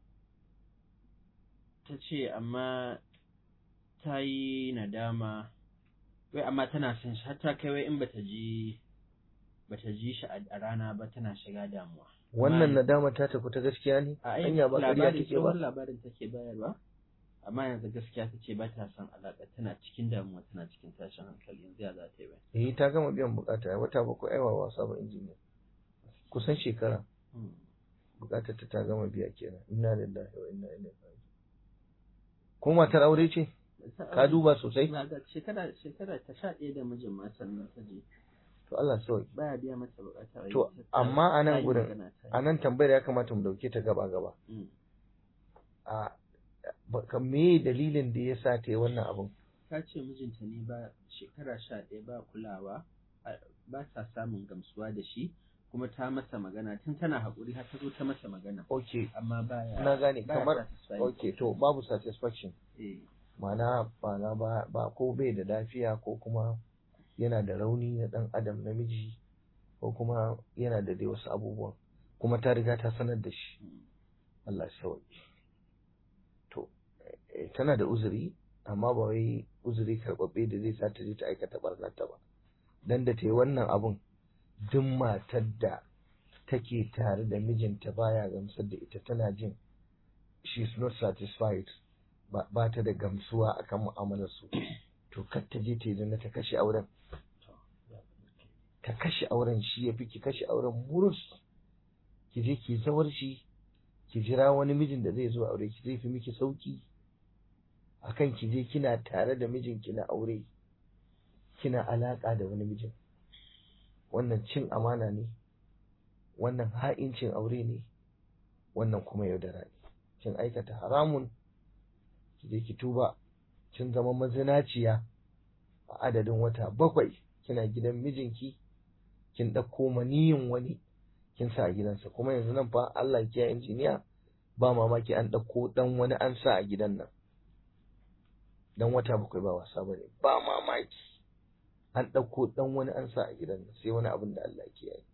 Speaker 1: ta ce amma ta yi nadama wai amma tana son shi har ta kai wai in bata ji bata ji shi a rana ba tana shiga damuwa
Speaker 2: wannan nadama ta tafi ta gaskiya ne
Speaker 1: a ai
Speaker 2: hanya ba ƙarya
Speaker 1: labarin
Speaker 2: take ba
Speaker 1: tsohon labarin take bayarwa amma yanzu gaskiya ta ce ba ta son alaƙa tana cikin damuwa tana cikin tashin hankali yanzu ya za ta yi bai
Speaker 2: eh ta gama biyan bukata wata bakwai aiwa wasa ba injiniya kusan shekara bukatar ta ta gama biya kenan inna lillahi wa inna ilaihi raji'un ko matar aure ce ka duba sosai
Speaker 1: Na ga shekara shekara ta sha ɗaya da mijin ma sannan ta je
Speaker 2: to Allah sauki
Speaker 1: baya biya mata bukata wai
Speaker 2: To,
Speaker 1: ta- ta-
Speaker 2: amma a nan
Speaker 1: ta yi
Speaker 2: gurin,
Speaker 1: magana ta yi.
Speaker 2: a nan tambayar ya kamata mu dauke ta gaba gaba
Speaker 1: Mm.
Speaker 2: a ba- ka me dalilin da ya sa ta yi wannan abun
Speaker 1: ta ce mijinta ne ba shekara sha ɗaya ba kulawa a- ba ta samun gamsuwa da shi kuma ta masa magana tun tana haƙuri har ta zo ta masa magana
Speaker 2: okay
Speaker 1: amma baya
Speaker 2: na gane
Speaker 1: baya
Speaker 2: kamar
Speaker 1: satisfying.
Speaker 2: okay to babu satisfaction
Speaker 1: eh
Speaker 2: ma'ana ba na ba ba ko bai da lafiya ko kuma yana da rauni na dan adam namiji ko kuma yana da dai wasu abubuwan kuma ta riga ta sanar da shi
Speaker 1: mm.
Speaker 2: Allah ya sauki to eh, tana da uzuri amma ba wai uzuri karɓaɓɓe da zai sa ta je ta aikata barnata ba dan da ta yi wannan abun duk matar da take tare da mijinta baya gamsar da ita tana jin she is not satisfied ba, ba ta da gamsuwa akan mu'amalar su to kar ta je ta yi zina ta kashe auren
Speaker 1: to ya
Speaker 2: ta kashe auren shi ya fi ki kashe auren murus ki je ki zawar shi ki jira wani mijin da zai zo aure ki zai fi miki sauki akan ki je kina tare da mijinki na aure kina alaka da wani mijin wannan cin amana ne wannan ha'incin aure ne wannan kuma yaudara ne kin aikata haramun ki je ki tuba kin zama mazinaciya a adadin wata bakwai kina gidan mijinki kin ɗauko maniyin wani kin sa a gidansa kuma yanzu nan fa Allah ya injiniya ba mamaki an ɗauko ɗan wani an sa a gidan nan dan wata bakwai ba wasa bane ba mamaki an ɗauko ɗan wani an sa a gidan nan sai wani abin da Allah ke yi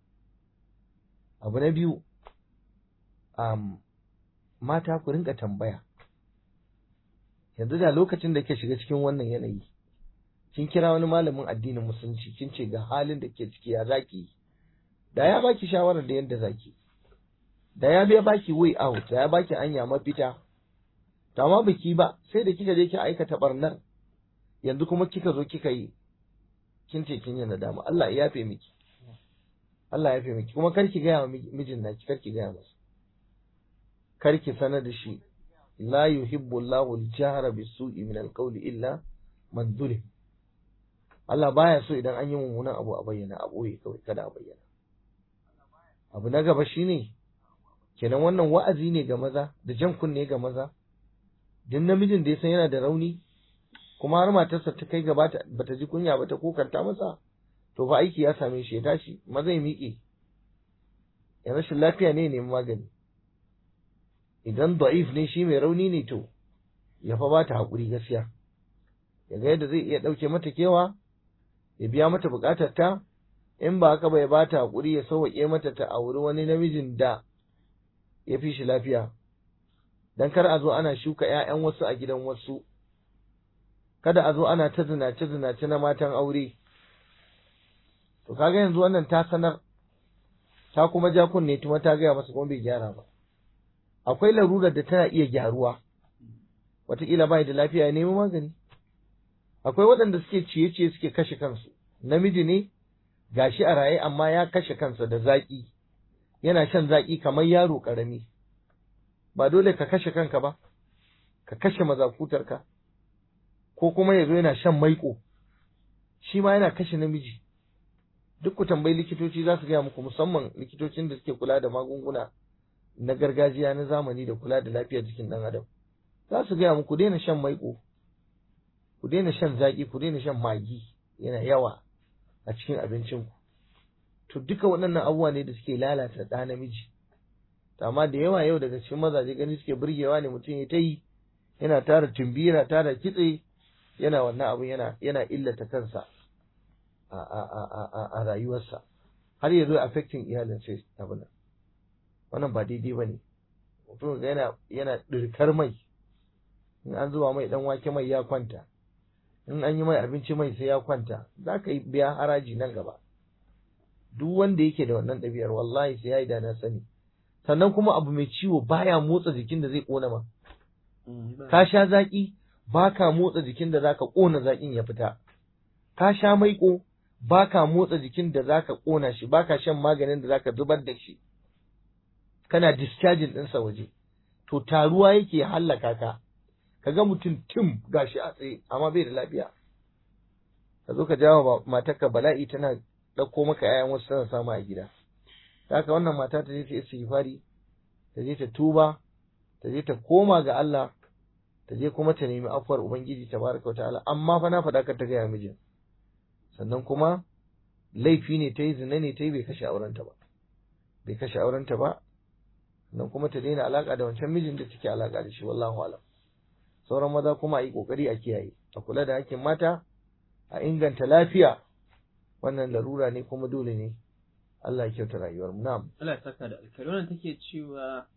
Speaker 2: abu na biyu um, mata ku rinka tambaya yanzu da lokacin da ke shiga cikin wannan yanayi kin kira wani malamin addinin musulunci kin ce ga halin da ke ciki ya zaki yi da ya baki shawarar da yadda zaki da ya biya baki way out da ya baki anya mafita to amma biki ba sai da kika je ki aikata barnar yanzu kuma kika zo kika yi kin ce kin yi nadama Allah ya yafe miki Allah ya yafe miki kuma kar ki gaya wa mijin naki kar ki gaya masa kar ki sanar da shi la yuhibbu Allahu al-jahra bis-su'i min al-qawli illa man zulim Allah baya so idan an yi mummunan abu a bayyana a ɓoye kawai kada a bayyana abu na gaba shine kenan wannan wa'azi ne ga maza da jan kunne ga maza duk namijin da ya san yana da rauni kuma har matarsa ta kai gaba bata ji kunya ba ta kokanta masa to fa aiki ya same shi ya tashi maza ya miƙe ya rashin lafiya ne neman magani idan da'if ne shi mai rauni ne to ya fa ba ta haƙuri gaskiya ya ga yadda zai iya ɗauke mata kewa ya biya mata buƙatar ta in ba haka ba ya ba ta haƙuri ya sauwaƙe mata ta auri wani namijin da ya fi shi lafiya dan kar a zo ana shuka ‘ya'yan wasu a gidan wasu kada a zo ana ta zinace zinace na matan aure to kaga yanzu wannan ta sanar ta kuma ja kunne kuma ta gaya masa kuma bai gyara ba akwai larurar da tana iya gyaruwa wataƙila bai da lafiya ya nemi magani akwai waɗanda suke ciye-ciye suke kashe kansu namiji ne gashi a raye amma ya kashe kansa da zaƙi yana shan zaƙi kamar yaro ƙarami ba dole ka kashe kanka ba ka kashe mazakutarka ko kuma ya zo yana shan maiƙo shi ma yana kashe namiji duk ku tambayi likitoci za su gaya muku musamman likitocin da suke kula da magunguna na gargajiya na zamani da kula da lafiyar jikin ɗan adam za su gaya muku daina shan maiƙo ku daina shan zaƙi ku daina shan magi yana yawa a cikin abincinku to duka waɗannan abubuwa ne da suke lalata ɗa namiji amma da yawa yau daga cikin mazaje gani suke burgewa ne mutum ya ta yi yana tara tumbi yana tara kitse yana wannan abun yana yana illata kansa a a a a a rayuwarsa har ya zo affecting iyalin sai abin nan wannan ba daidai ba ne mutum ga yana yana ɗirkar mai in an zuba mai dan wake mai ya kwanta in an yi mai abinci mai sai ya kwanta za ka yi biya haraji nan gaba duk wanda yake da wannan ɗabi'ar wallahi sai ya yi da na sani sannan kuma abu mai ciwo baya motsa jikin da zai ƙona ma ka sha zaƙi ba ka motsa jikin da zaka ƙona zaƙin ya fita ka sha maiƙo ba ka motsa jikin da zaka ƙona shi ba ka shan maganin da zaka zubar da shi kana discharging ɗinsa waje to taruwa yake hallaka ka kaga mutum tim gashi a tsaye amma bai da lafiya ka zo ka jawo matarka bala'i tana ɗauko maka 'ya'yan wasu tana samu a gida haka wannan mata ta je ta istighfari ta je ta tuba ta je ta koma ga Allah ta je kuma ta nemi afuwar ubangiji tabaraka ta'ala amma fa na faɗa ka ta gaya mijin sannan kuma laifi ne ta yi zina ne ta yi bai kashe aurenta ba bai kashe aurenta ba sannan kuma ta daina alaka da wancan mijin da take alaka da shi wallahu alam sauran maza kuma a yi kokari a kiyaye a kula da hakkin mata a inganta lafiya wannan larura ne kuma dole ne Allah ya kyauta rayuwar mu na'am
Speaker 1: Allah ya saka da alkhairi wannan take cewa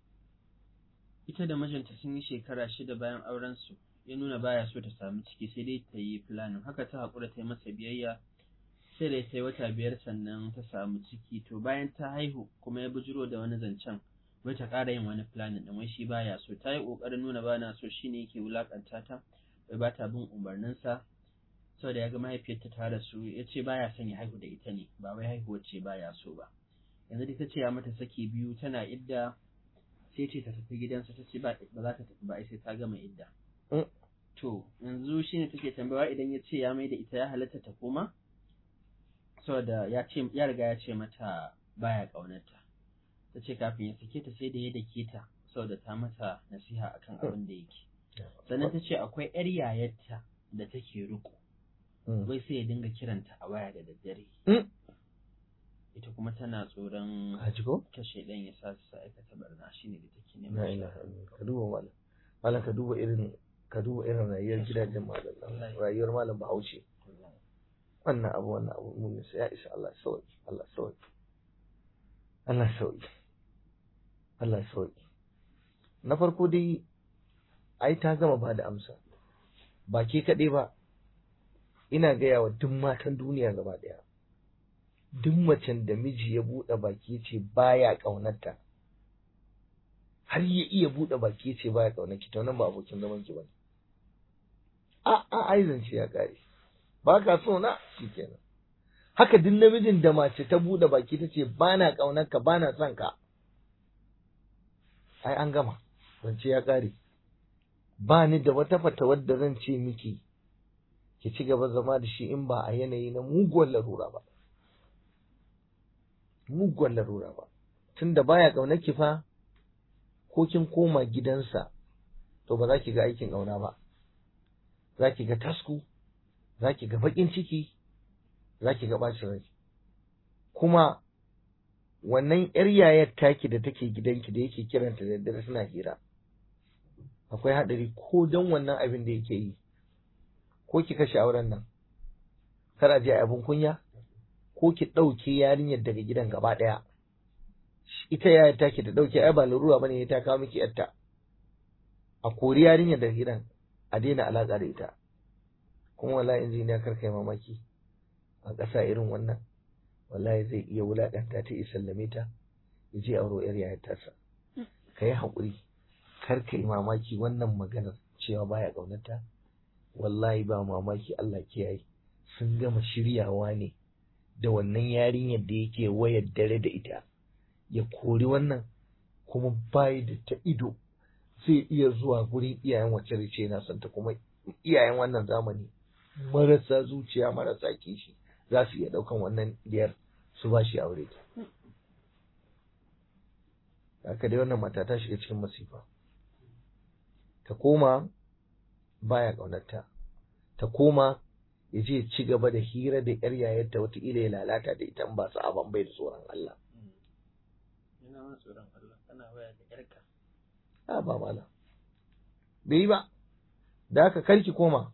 Speaker 1: ita da mijinta sun yi shekara shida bayan auren su ya nuna baya so ta samu ciki sai dai ta yi planning haka ta hakura ta yi masa biyayya sai da ta yi wata biyar sannan ta samu ciki to bayan ta haihu kuma ya bujiro da wani zancen wai ta ƙara yin wani planning din wai shi baya so ta yi ƙoƙarin nuna bana so shine yake wulakanta ta wai ba ta bin umarninsa saboda ya ga mahaifiyarta ta rasu ya ce baya son ya haihu da ita ne ba wai haihuwar ce baya so ba yanzu da ta ce ya mata saki biyu tana idda sai ce ta tafi gidansa ta ce ba za ta tafi ba sai ta gama idda to yanzu shine take tambayawa idan ya ce ya mai da ita ya halatta ta koma saboda ya ce ya riga ya ce mata baya ƙaunarta ta ce kafin ya sake ta sai da ya dake ta saboda ta mata nasiha akan abin da yake sannan ta ce akwai yar yayarta da take riko wai sai ya dinga kiranta a waya da daddare ita kuma tana tsoron kashe ɗan ya sa su aikata barna shine da take neman
Speaker 2: ka duba malam malam ka duba irin ka duba irin rayuwar gidajen malam rayuwar malam bahaushe wannan abu wannan abu mun sai ya isa Allah sauki Allah sauki Allah sauki Allah sauki na farko dai ai ta gama ba da amsa ba ke kaɗai ba ina gaya wa duk matan duniya gaba ɗaya duk macen da miji ya buɗe baki ce baya ƙaunarta har ya iya buɗe baki ce baya ƙaunar ki to nan ba abokin zaman ki bane a a ai zance ya kare ba ka so na shikenan haka duk namijin da mace ta buɗe baki ta ce ba na ƙaunar ka ba na son ka ai an gama zance ya kare ba ni da wata fatawar da zan ce miki ki ci gaba zama da shi in ba a yanayi na muguwar larura ba muguwar larura ba tunda baya ƙaunar ki fa ko kin koma gidansa to ba za ki ga aikin ƙauna ba za ki ga tasku za ki ga baƙin ciki za ki ga ɓacin rai kuma wannan ‘yar yayar taki da take gidanki da yake kiranta da daddare suna hira akwai haɗari ko don wannan abin da yake yi ko ki kashe auren nan kar a je abin kunya ko ki ɗauke yarinyar daga gidan gaba ɗaya ita yayar taki da ɗauke ai ba larura bane ta kawo miki yarta a kori yarinyar daga gidan a daina alaƙa da ita kuma wallahi injiniya kar kai mamaki a ƙasa irin wannan wallahi zai iya wulaƙanta ta ya sallame ta ya je auro yar yayar tasa ka yi haƙuri kar ka yi mamaki wannan maganar cewa baya ƙaunarta wallahi ba mamaki Allah kiyaye sun gama shiryawa ne da wannan yarinyar da yake wayar dare da ita ya kori wannan kuma bayi da ta ido zai iya zuwa gurin iyayen wacce rice na santa kuma iyayen wannan zamani marasa zuciya marasa kishi za su iya ɗaukan wannan diyar su ba shi aure ta haka dai wannan mata ta shiga cikin masifa ta koma baya ƙaunarta ta koma ya je ci gaba da hira da yar yayarta wataƙila ya lalata da ita ba su aban bai da tsoron Allah.
Speaker 1: Ina ma tsoron Allah kana waya da yarka.
Speaker 2: A ba mala. Bai yi ba. Da haka karki koma.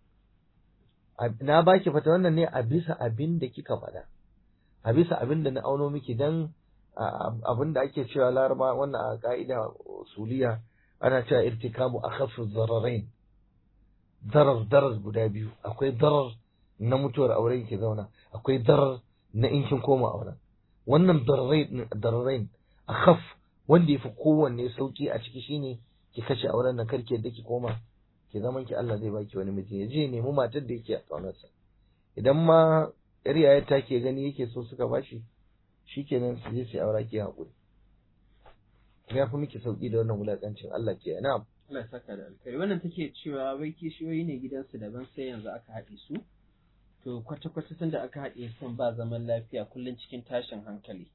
Speaker 2: Na baki fata wannan ne a bisa abin da kika faɗa. A bisa abin da na auno miki dan abin da ake cewa laraba wannan a ka'ida suliya ana cewa irtikabu akhaffu zararain darar darar guda biyu akwai darar na mutuwar aure ke zauna akwai darar na in kin koma auren wannan dararain akhaf wanda yafi kowanne sauki a ciki shine ki kashe auren nan karki yadda ki koma ki zaman ki Allah zai baki wani miji ya je nemi matar da yake a kaunarsa idan ma yar yayar ta ke gani yake so suka bashi shikenan su je su aura ki hakuri ya fi miki sauki da wannan wulakancin Allah ke na'am
Speaker 1: Allah ya saka da alkhairi wannan take cewa wai kishiyoyi ne gidansu daban sai yanzu aka haɗe su to kwata-kwata tun da aka haɗe sun ba zaman lafiya kullum cikin tashin hankali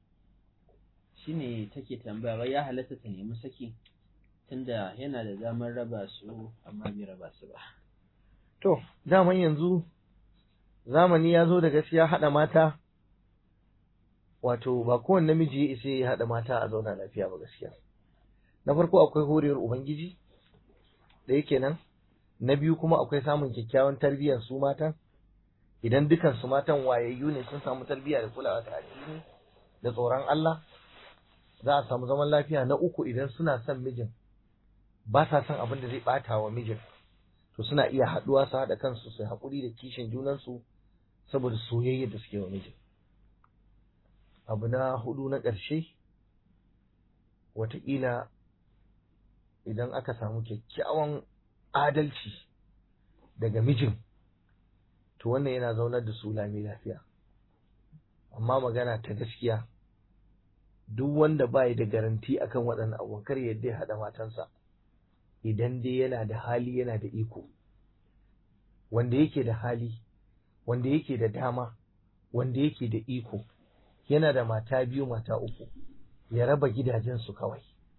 Speaker 1: shine take tambaya wai ya halatta ta nemi saki tunda yana da damar raba su amma bai raba su ba
Speaker 2: to daman yanzu zamani ya zo da gaskiya haɗa mata wato ba kowane namiji ya isa ya haɗa mata a zauna lafiya ba gaskiya na farko akwai horewar ubangiji da yake nan na biyu kuma akwai samun kyakkyawan tarbiyyar su matan idan dukan su matan wayayyu ne sun samu tarbiyya da kulawa da addini da tsoron Allah za a samu zaman lafiya na uku idan suna son mijin ba sa son abin da zai bata wa mijin to suna iya haɗuwa su haɗa kansu su haƙuri da kishin junansu saboda soyayya da suke wa mijin abu na hudu na ƙarshe wataƙila idan aka samu kyakkyawan adalci daga mijin to wannan yana zaunar da su lami lafiya amma magana ta gaskiya duk wanda bai da garanti akan waɗannan abubuwan kar yadda ya haɗa matansa idan dai yana da hali yana da iko wanda yake da hali wanda yake da dama wanda yake da iko yana da mata biyu mata uku ya raba gidajensu kawai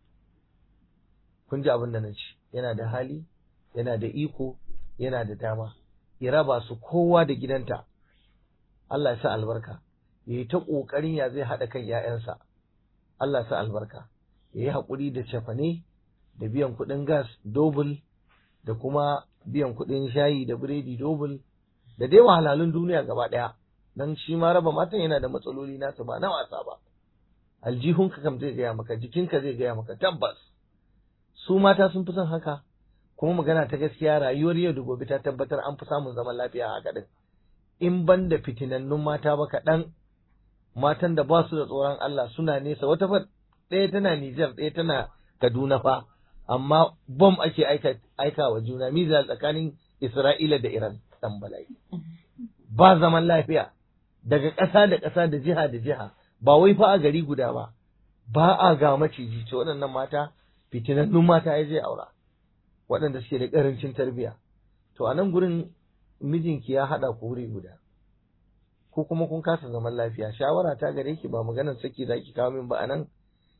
Speaker 2: kun ji abin da na ce yana da hali yana da iko yana da dama ya raba su kowa da gidanta Allah ya sa albarka ya yi ta ƙoƙarin ya zai haɗa kan ‘ya'yansa Allah ya sa albarka ya yi haƙuri da cefane da biyan kuɗin gas dobul da kuma biyan kuɗin shayi da biredi dobul da dai wahalhalun duniya gaba ɗaya don shi ma raba matan yana da matsaloli nasa ba na wasa ba aljihunka kam zai gaya maka jikinka zai gaya maka tabbas su mata sun fi son haka kuma magana ta gaskiya rayuwar yau da gobe ta tabbatar an fi samun zaman lafiya haka din in ban da fitinannun mata ba kaɗan matan da ba su da tsoron Allah suna nesa wata fa ɗaya tana Nijar ɗaya tana Kaduna fa amma bom ake aika, aika wa juna mizal tsakanin Isra'ila da Iran dan bala'i ba zaman lafiya daga ƙasa da ƙasa da jiha da jiha ba wai fa a gari guda ba ba a ga maciji ce waɗannan mata fitinannun mata ya je aura waɗanda suke da ƙarancin tarbiyya to a nan gurin mijinki ya haɗa ku wuri guda ko kuma kun kasa zaman lafiya shawara ta gare ki ba maganar saki za ki kawo min ba a nan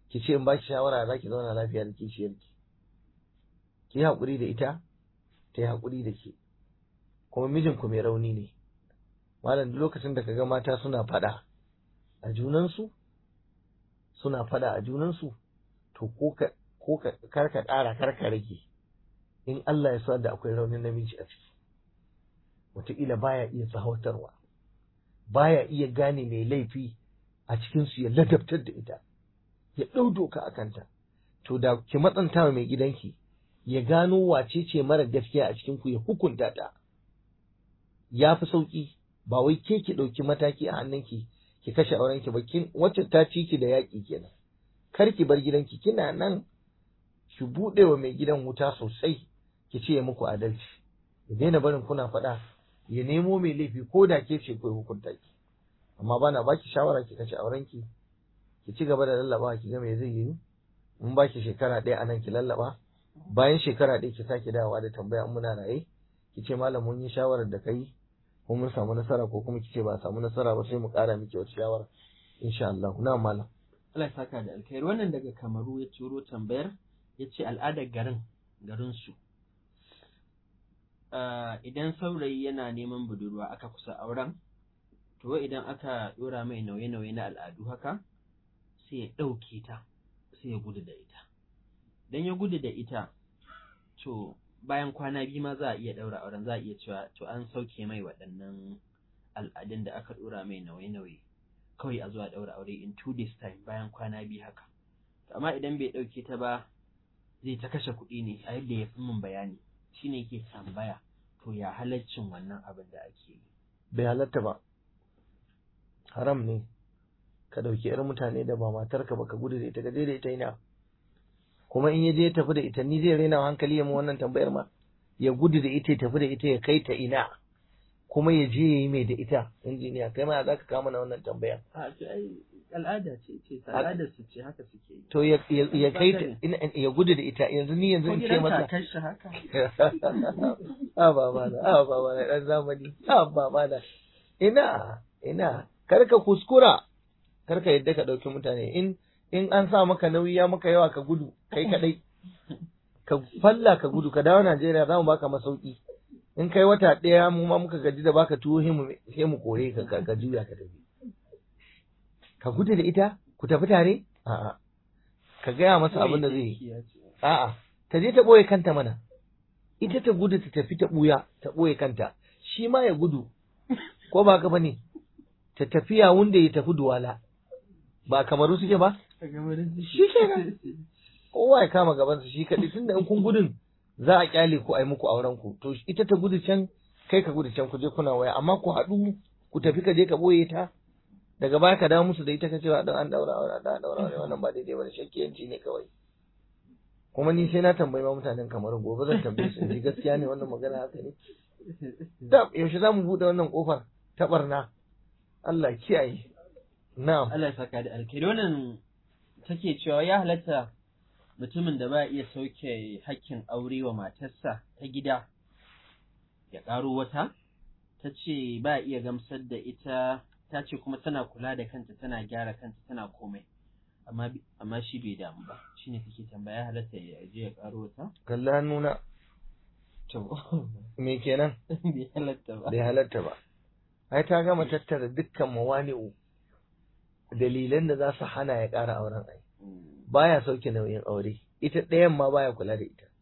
Speaker 2: ki ce in ba ki shawara za ki zauna lafiya da kishiyarki ki yi haƙuri da ita ta yi haƙuri da ke kuma mijinku mai rauni ne malam duk lokacin da kaga mata suna faɗa a junansu suna faɗa a junansu to ko ka ko ka kar ka ƙara kar ka rage in Allah ya sa da akwai raunin namiji a ciki wataƙila baya iya tsawatarwa baya iya gane mai laifi a cikinsu ya ladabtar da ita ya ɗau doka a kanta to da ki matsanta wa mai gidanki ya gano wace ce mara gaskiya a cikinku ya hukunta ta ya fi sauƙi ba wai ke ki ɗauki mataki a hannunki ki kashe aurenki ba kin wacce ta ci ki da yaƙi kenan kar ki bar gidanki kina nan ki buɗe wa mai gidan wuta sosai ki ce ya muku adalci ya daina barin kuna faɗa ya nemo mai laifi ko da ke ce ku hukunta ki amma bana baki shawara ki kashe aurenki ki ci gaba da lallaba ki ga me zai yi in baki shekara ɗaya anan ki lallaba bayan shekara ɗaya ki sake dawowa da tambaya in muna raye ki ce malam mun yi shawarar da kai ko mun samu nasara ko kuma ki ce ba samu nasara ba sai mu ƙara miki wata shawara insha Allah na malam
Speaker 1: Allah ya saka da alkhairi wannan daga Kamaru ya turo tambayar ya ce al'adar garin garinsu idan saurayi yana neman budurwa aka kusa auren to idan aka dora mai nauye-nauye na al'adu haka sai ya ɗauke ta sai ya gudu da ita dan ya gudu da ita to bayan kwana biyu ma za a iya ɗaura auren za a iya cewa to an sauke mai waɗannan al'adun da aka dora mai nauye-nauye kawai a zuwa ɗaura aure in two days time bayan kwana biyu haka amma idan bai ɗauke ta ba zai ta kashe kuɗi ne a yadda ya fi min bayani shine yake tambaya to ya halaccin wannan abin da ake yi
Speaker 2: bai halatta ba haram ne ka ɗauki ‘yar mutane da ba matarka ba ka gudu da ita ka je da ita ina kuma in ya je ya tafi da ita ni zai raina hankali ya mu wannan tambayar ma ya gudu da ita ya tafi da ita ya kai ta ina kuma ya je ya yi mai da ita injiniya kai ma za ka kama na wannan tambaya
Speaker 1: a to ai al'ada ce ce al'adar su ce haka suke yi
Speaker 2: to ya ya kai ta ya gudu da ita yanzu ni yanzu in ce masa
Speaker 1: kai shi haka
Speaker 2: a ba mana a ba mana dan zamani a ba mana ina ina kar ka kuskura kar ka yadda ka dauki mutane in in an sa maka nauyi ya maka yawa ka gudu kai kadai ka falla ka gudu ka dawo Najeriya za mu baka masauki in kai wata ɗaya mu ma muka gaji da baka tuwo sai mu kore ka ka juya ka tafi ka gudu da ita ku tafi tare a'a ka gaya masa abin da zai yi a'a ta je ta ɓoye kanta mana ita ta gudu ta tafi ta ɓuya ta ɓoye kanta shi ma ya gudu ko ba ka bane ta tafiya wanda ya tafi duwala ba kamaru suke ba shi kenan kowa ya kama gabansa shi kaɗai tunda in kun gudun za a kyale ku a yi muku auren ku to ita ta gudu can kai ka gudu can ku je kuna waya amma ku haɗu ku tafi ka je ka ɓoye ta daga baya ka dawo musu da ita ka cewa dan an daura aure dan an daura aure wannan ba daidai bane shakkiyanci ne kawai kuma ni sai na tambayi ma mutanen kamar gobe zan tambaye su ji gaskiya ne wannan magana haka ne da yaushe za mu buɗe wannan kofar ta barna Allah kiyaye na'am
Speaker 1: Allah ya saka da alkhairi wannan take cewa ya halatta mutumin da ba iya sauke hakkin aure wa matarsa ta gida ya ƙaro wata ta ce ba iya gamsar da ita ta ce kuma tana kula da kanta tana gyara kanta tana komai amma amma shi bai damu ba shine take tambaya halatta ya je ya ƙaro wata
Speaker 2: kalli hannuna
Speaker 1: to
Speaker 2: me kenan
Speaker 1: bai halatta ba
Speaker 2: bai halatta ba ai ta gama tattara dukkan mawani'u dalilan da za su hana ya ƙara auren ai baya sauke nauyin aure ita ɗayan ma baya kula da ita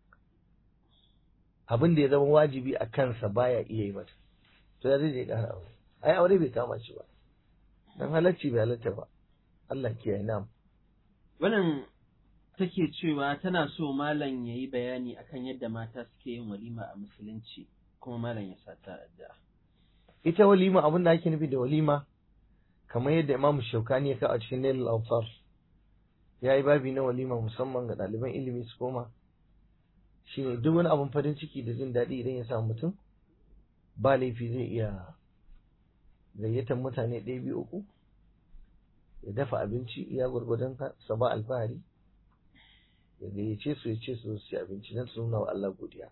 Speaker 2: abin da ya zama wajibi a kansa baya iya yi mata to ya zai je ƙara aure ai aure bai kama shi ba dan halacci bai halatta ba Allah kiyaye nam
Speaker 1: wannan take cewa tana so malam ya yi bayani akan yadda mata suke yin walima a musulunci kuma malam ya sa ta addu'a
Speaker 2: ita walima abin da ake nufi da walima kamar yadda Imam Shaukani ya kawo a cikin Nailul Awtar ya yi babi na walima musamman ga ɗaliban ilimi su koma shine duk wani abin farin ciki da jin daɗi idan ya samu mutum ba laifi zai iya gayyatar mutane ɗaya biyu uku ya dafa abinci iya gwargwadon sa ba alfahari ya gayyace su ya ce su su ci abinci don su nuna wa Allah godiya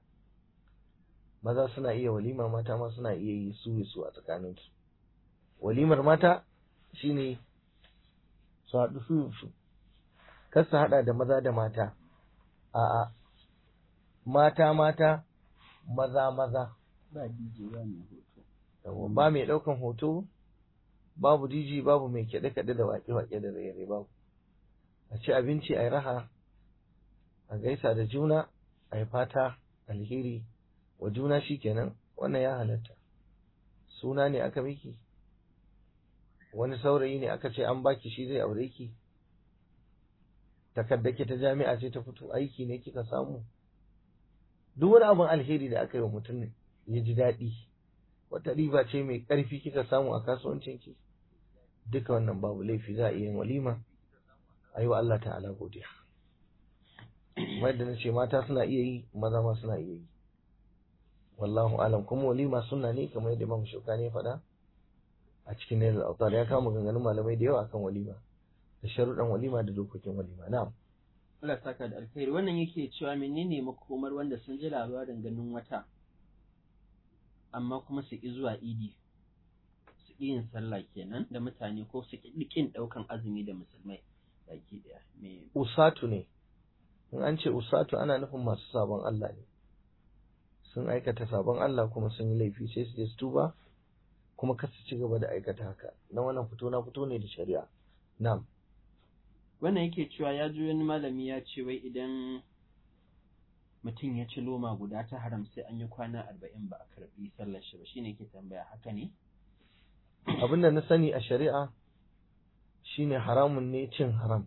Speaker 2: maza suna iya walima mata ma suna iya yi su su a tsakaninsu walimar mata shine su haɗu su su kar su haɗa da maza da mata a'a mata mata maza maza
Speaker 1: ba DJ ba mai hoto
Speaker 2: Yawwa, ba mai ɗaukan hoto babu DJ babu mai kyaɗe-kyaɗe da waƙe-waƙe da raye babu a ci abinci a yi raha a gaisa da juna a yi fata alheri wa juna shi kenan wannan ya halatta suna ne aka miki wani saurayi ne aka ce an baki shi zai aure ki takaddake ta jami'a ce ta fito aiki ne kika samu duk wani abin alheri da aka yi wa mutum ya ji daɗi wata riba ce mai ƙarfi kika samu a kasuwancinki duka wannan babu laifi za a iya yin walima a yi wa Allah ta'ala godiya wadda na ce mata suna iya yi maza ma suna iya yi wallahu alam kuma walima suna ne kamar yadda Imam Shukani ya faɗa a cikin Nailul Autar ya kama maganganun malamai da yawa akan walima da sharuɗan walima da dokokin walima na'am
Speaker 1: Allah ya saka da alkhairi wannan yake cewa menene makomar wanda sun ji labarin ganin wata amma kuma su ƙi zuwa idi su ƙi yin sallah kenan da mutane ko su ƙi ƙin ɗaukan azumi da musulmai baki ɗaya me
Speaker 2: usatu ne in an ce usatu ana nufin masu sabon Allah ne sun aikata sabon Allah kuma sun yi laifi sai su je su tuba kuma kar su ci gaba da aikata haka na wannan fito na fito ne da shari'a na'am
Speaker 1: wannan yake cewa ya ji wani malami ya ce wai idan mutum ya ci loma guda ta haram sai an yi kwana arba'in ba a karɓi sallar shi ba shine ke tambaya haka ne
Speaker 2: abinda na sani a shari'a shine haramun ne cin haram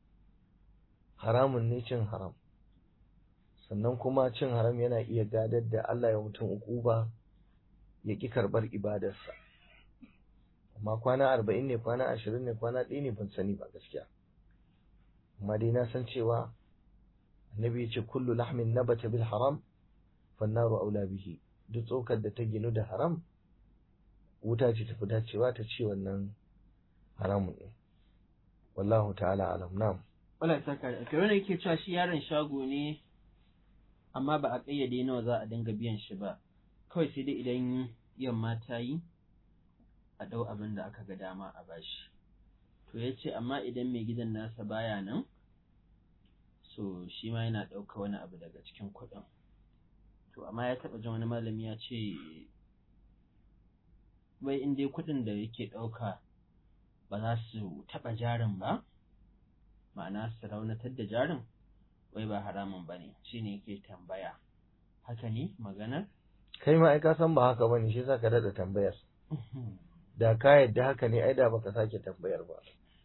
Speaker 2: haramun ne cin haram sannan kuma cin haram yana iya gadar da Allah ya mutum ukuba ya ƙi karɓar ibadarsa amma kwana arba'in ne kwana ashirin ne kwana ɗaya ne ban sani ba gaskiya amma dai na san cewa annabi ya ce kullu lahmin nabata bil haram fannaru aula bihi duk tsokar da ta ginu da haram wuta ce tafi dacewa ta ce wannan haramun ne wallahu ta'ala alam na'am
Speaker 1: wala ya saka da alkhairi wannan yake cewa shi yaron shago ne amma ba a ƙayyade nawa za a dinga biyan shi ba kawai sai dai idan yamma ta yi a ɗau abin da aka ga dama a bashi to ya ce amma idan mai gidan nasa baya nan so shi ma yana ɗauka wani abu daga cikin kuɗin to amma ya taɓa jin wani malami ya ce wai in dai kuɗin da yake ɗauka ba za su taɓa jarin ba ma'ana su raunatar da jarin wai ba haramun ba ne shi ne yake tambaya haka ne maganar
Speaker 2: kai ma ai ka san ba haka bane shi yasa ka dada tambayar da ka yadda haka ne ai da baka sake tambayar ba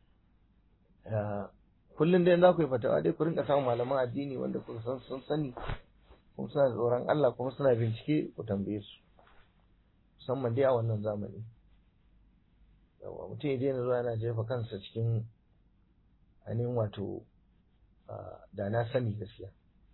Speaker 2: kullum dai za ku yi fatawa dai ku rinka samun malaman addini wanda ku san sun sani kuma suna da tsoron Allah kuma suna bincike ku tambaye su musamman dai a wannan zamani yawa mutum ya daina zuwa yana jefa kansa cikin ainihin wato da na sani gaskiya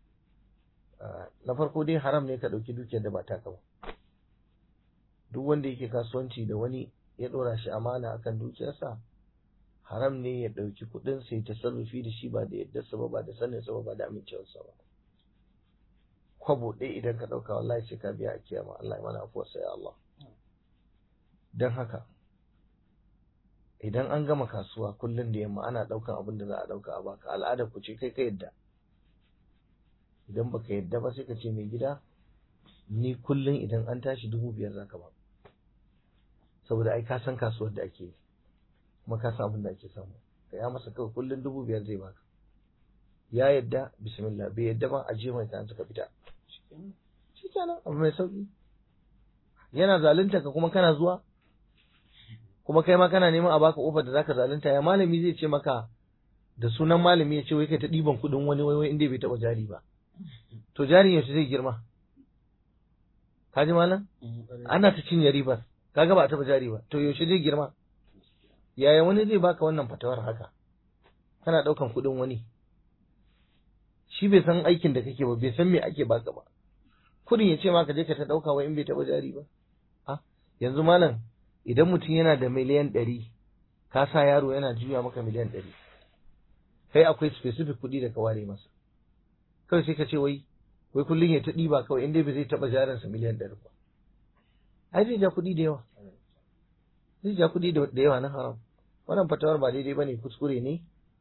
Speaker 2: na farko dai haram ne ka ɗauki dukiyar da ba taka ba duk wanda yake kasuwanci da wani ya ɗora shi amana akan dukiyarsa haram ne ya ɗauki kuɗin sai ta sarrafi da shi ba da yaddarsa ba ba da saninsa ba ba da amincewarsa ba kwabo ɗaya idan ka ɗauka wallahi sai ka biya a kiyama Allah ya mana afuwarsa ya Allah don haka idan an gama kasuwa kullum da yamma ana ɗaukan abin da za a ɗauka a baka al'adar ku ce kai ka yadda idan baka yadda ba sai ka ce mai gida ni kullum idan an tashi dubu biyar zaka ba saboda ai ka san kasuwar da ake yi kuma ka san abin da ake samu ka ya masa kawai kullum dubu biyar zai baka ya yadda bismillah bai yadda ba a je mai kayan suka fita shi kenan abu mai sauki yana zalunta ka kuma kana zuwa kuma kai ma kana neman a baka ofar da zaka zalunta ya malami zai ce maka da sunan malami ya ce wai kai ta ɗiban kuɗin wani wai inda bai taɓa jari ba to jarin yaushe zai girma ka ji malam ana ta cinye ribar kaga ba a taɓa jari ba to yaushe zai girma yaya wani zai baka wannan fatawar haka kana ɗaukan kuɗin wani shi bai san aikin da kake ba bai san me ake baka ba kudin ya ce ma ka je ka ta ɗauka wa in bai taɓa jari ba a yanzu malam idan mutum yana da miliyan ɗari ka sa yaro yana juya maka miliyan ɗari kai akwai specific kuɗi da ka ware masa kawai sai ka ce wai wai kullum ya ta ɗiba kawai inda bai zai taɓa jarinsa miliyan ɗari ba ai zai ja kuɗi da yawa zai ja kuɗi da yawa na haram wannan fatawar ba daidai ba ne kuskure ne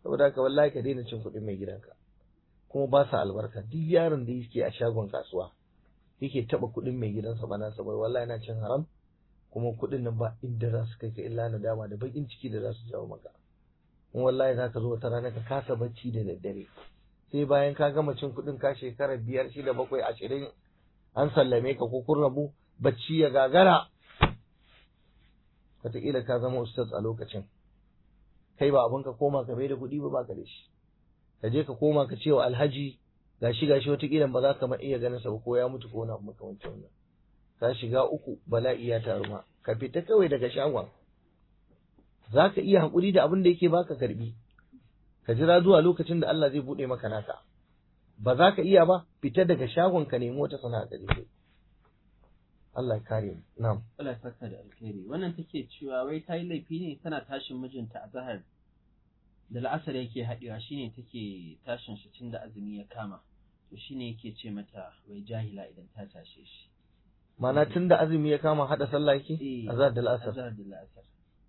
Speaker 2: saboda haka wallahi ka daina cin kuɗin mai gidanka kuma ba sa albarka duk yaron da yake a shagon kasuwa yake taba kuɗin mai gidansa ba nasa bai wallahi yana cin haram kuma kuɗin nan ba inda za su kai ka illa nadama da bakin ciki da za su jawo maka in wallahi za ka zo wata rana ka kasa bacci da daddare sai bayan ka gama cin kuɗin ka shekara biyar shida bakwai ashirin an sallame ka ko kun rabu bacci ya gagara wataƙila ka zama ustaz a lokacin kai ba abin ka koma ka bai da kuɗi ba ba ka da shi ka je ka koma ka ce wa alhaji gashi gashi wataƙila ba za ka ma iya ganin sa ba ko ya mutu ko wani abu makamancin wannan ka shiga uku bala'i ya taru ma ka fita kawai daga shagon za ka iya haƙuri da abin da yake baka karbi ka jira zuwa lokacin da Allah zai buɗe maka naka ba za ka iya ba fita daga shagon ka nemi wata sana'a ka je Allah ya kare mu na'am
Speaker 1: Allah ya saka da alkhairi wannan take cewa wai ta yi laifi ne tana tashin mijinta a zahar da la'asar yake haɗewa shine take tashin shi tun da azumi ya kama to shine yake ce mata wai jahila idan ta tashe shi
Speaker 2: Mana tun da azumi ya kama haɗa sallah yake
Speaker 1: Eh,
Speaker 2: azhar da la'asar
Speaker 1: azhar da la'asar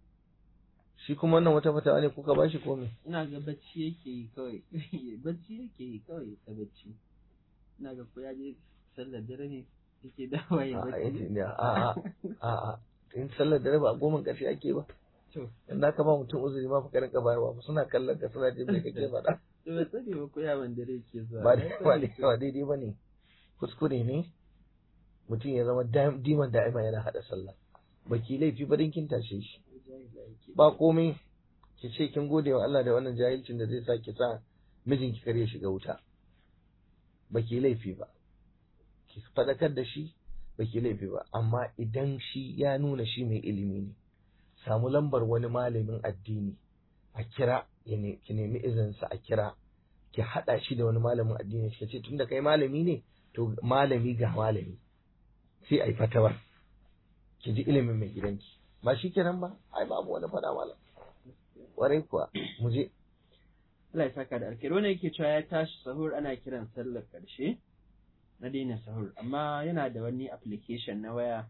Speaker 2: shi kuma wannan wata fatawa ne kuka bashi ko me
Speaker 1: ina ga bacci yake yi kawai bacci yake yi kawai ta bacci ina ga ko ya je sallar dare ne yake dawa ya
Speaker 2: a'a
Speaker 1: bacci
Speaker 2: yace ne a'a a'a in sallar dare ba a goma ƙarshe ake ba
Speaker 1: to
Speaker 2: in da ka ba mutum uzuri ma fa ka rinka bayarwa ba suna kallon ka suna jin me kake faɗa
Speaker 1: to ba sani ba ko yawan dare yake zuwa
Speaker 2: ba
Speaker 1: Ba
Speaker 2: dai-
Speaker 1: sani
Speaker 2: ba dai-
Speaker 1: ko-
Speaker 2: ba daidai ba ne kuskure ne mutum ya zama dam- diman da'ima yana haɗa sallah baki laifi ba din kin tashe shi
Speaker 1: jahila yake
Speaker 2: ba komai ki ce kin gode wa Allah da wannan jahilcin da zai sa ki sa mijinki kar ya shiga wuta baki laifi ba ki faɗakar da shi baki laifi ba amma idan shi ya nuna shi mai ilimi ne samu lambar wani malamin addini a kira ya ne- ki nemi izinsa a kira ki haɗa shi da wani malamin addini ki ce tunda kai malami ne to malami ga malami sai a yi fatawar ki ji ilimin mai gidanki ba shi kenan ba ai babu wani faɗa malam warai kuwa mu je
Speaker 1: Allah ya saka da alkhairi wannan yake cewa ya tashi sahur ana kiran sallar karshe na daina sahur amma yana da wani application na waya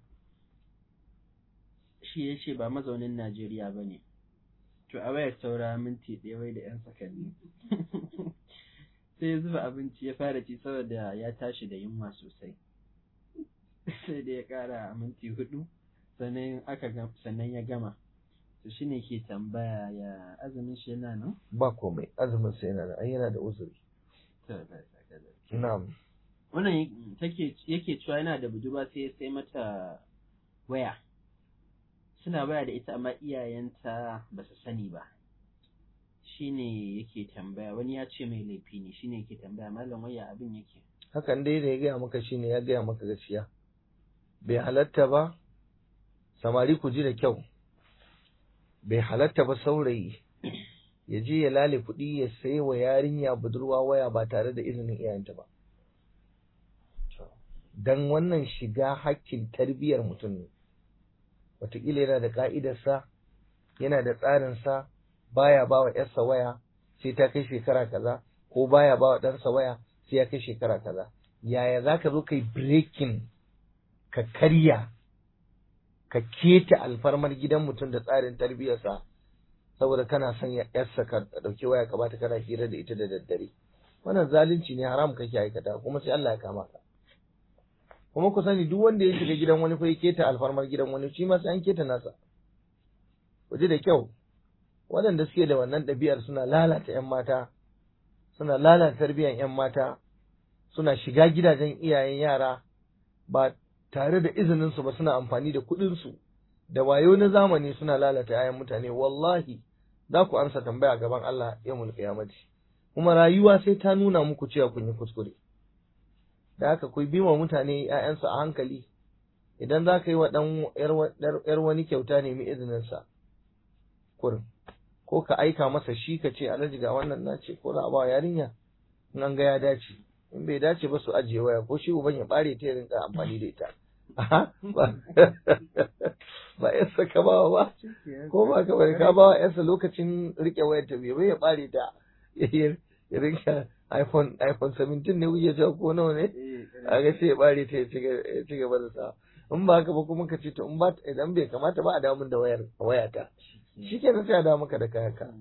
Speaker 1: shi ya ce ba mazaunin Najeriya ba ne to a wayar saura minti ɗaya wai da 'yan sakanni sai ya zuba abinci ya fara ci saboda ya tashi da yunwa sosai sai da ya ƙara minti hudu sannan aka gam- sannan ya gama to shine ke tambaya ya azumin shi yana nan
Speaker 2: ba komai azumin sai yana da ai yana da uzuri
Speaker 1: To, Allah ya saka da alkhairi.
Speaker 2: na'am
Speaker 1: wannan take yake cewa yana da budurwa sai ya sai mata waya suna waya da ita amma iyayenta ba su sani ba shine yake tambaya wani ya ce mai laifi ne shine yake tambaya malam waya abin yake
Speaker 2: hakan dai da ya gaya maka shine ya gaya maka gaskiya bai halatta ba samari ku ji da kyau bai halatta ba saurayi ya je ya lale kuɗi ya sai wa yarinya budurwa waya ba tare da izinin iyayenta ba dan wannan shiga hakkin tarbiyyar mutum ne wataƙila yana da ƙa'idarsa yana da tsarinsa baya ba wa ‘yarsa waya sai ta kai shekara kaza ko baya ba wa ɗansa waya sai ya kai shekara kaza yaya za ka zo kai breaking ka karya ka keta alfarmar gidan mutum da tsarin tarbiyyarsa saboda kana son ya yarsa ka ɗauki waya ka bata kana hira da ita da daddare wannan zalunci ne haram kake aikata kuma sai Allah ya kama ka kuma ku sani duk wanda ya shiga gidan wani ko ya keta alfarmar gidan wani shi ma sai an keta nasa ku ji da kyau waɗanda suke da wannan ɗabi'ar suna lalata 'yan mata suna lalata tarbiyyar 'yan mata suna shiga gidajen iyayen yara ba tare da izininsu ba suna amfani da kuɗinsu da wayo na zamani suna lalata 'ya'yan mutane wallahi za ku amsa tambaya gaban Allah yawmul qiyamati kuma rayuwa sai ta nuna muku cewa kun yi kuskure da haka ku bi wa mutane 'ya'yansu a hankali idan za ka yi wa ɗan 'yar wani kyauta nemi izininsa kurin ko ka aika masa shi ka ce alhaji ga wannan na ce ko za a ba yarinya in an ga ya dace in bai dace ba su ajiye waya ko shi uban ya bare ta ya rinka amfani da ita Aha, ba ba yarsa ka ba ba ko ba ka bari ka ba wa yarsa lokacin rike wayar ta bai bai ya bare ta ya rinka iPhone iPhone 17 ne wuce ta ko nawa ne a ga sai ya bare ta ya ci gaba da sa in ba haka ba kuma ka ce to in ba idan bai kamata ba a damun da wayar wayata shi kenan sai a dawo maka da kayanka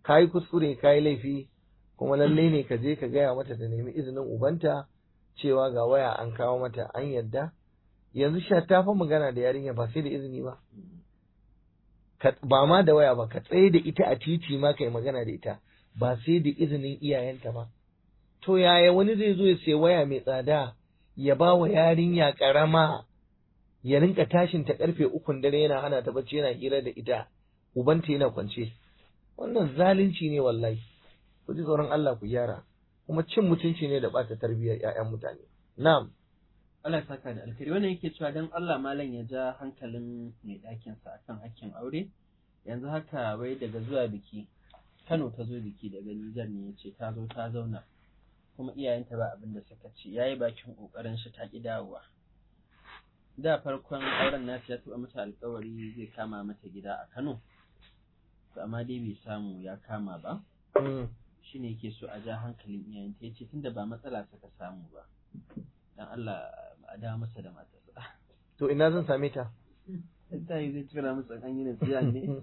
Speaker 2: ka yi kuskure ka yi laifi kuma lalle ne ka je ka gaya mata ta nemi izinin ubanta cewa ga waya an kawo mata an yadda yanzu sha ta fa magana da yarinya ba sai da izini ba ba ma da waya ba ka tsaye da ita a titi ma kai magana da ita ba sai da izinin iyayenta ba to yaya wani zai zo ya sai waya mai tsada ya ba wa yarinya karama ya rinka tashin ta karfe ukun dare yana hana ta bacci yana hira da ita ubanta yana kwance wannan zalunci ne wallahi ku ji tsoron Allah ku gyara kuma cin mutunci ne da bata tarbiyyar ƴaƴan mutane na'am
Speaker 1: Allah ya saka da alkhairi wannan yake cewa dan Allah malam ya ja hankalin mai ɗakin sa akan hakkin aure yanzu haka wai daga zuwa biki Kano ta zo biki daga Nijar ne yace ta zo ta zauna kuma iyayenta ba abin da suka ce yayi bakin kokarin shi ta ki dawowa da farkon auren nasu ya taɓa mata alkawari zai kama mata gida a Kano amma dai bai samu ya kama ba shi ne yake so a ja hankalin iyayenta ya ce tunda ba matsala suka samu ba dan Allah a dawo masa da matarsa
Speaker 2: to ina zan same ta
Speaker 1: ta yi zai tura masa an yi nasiya ne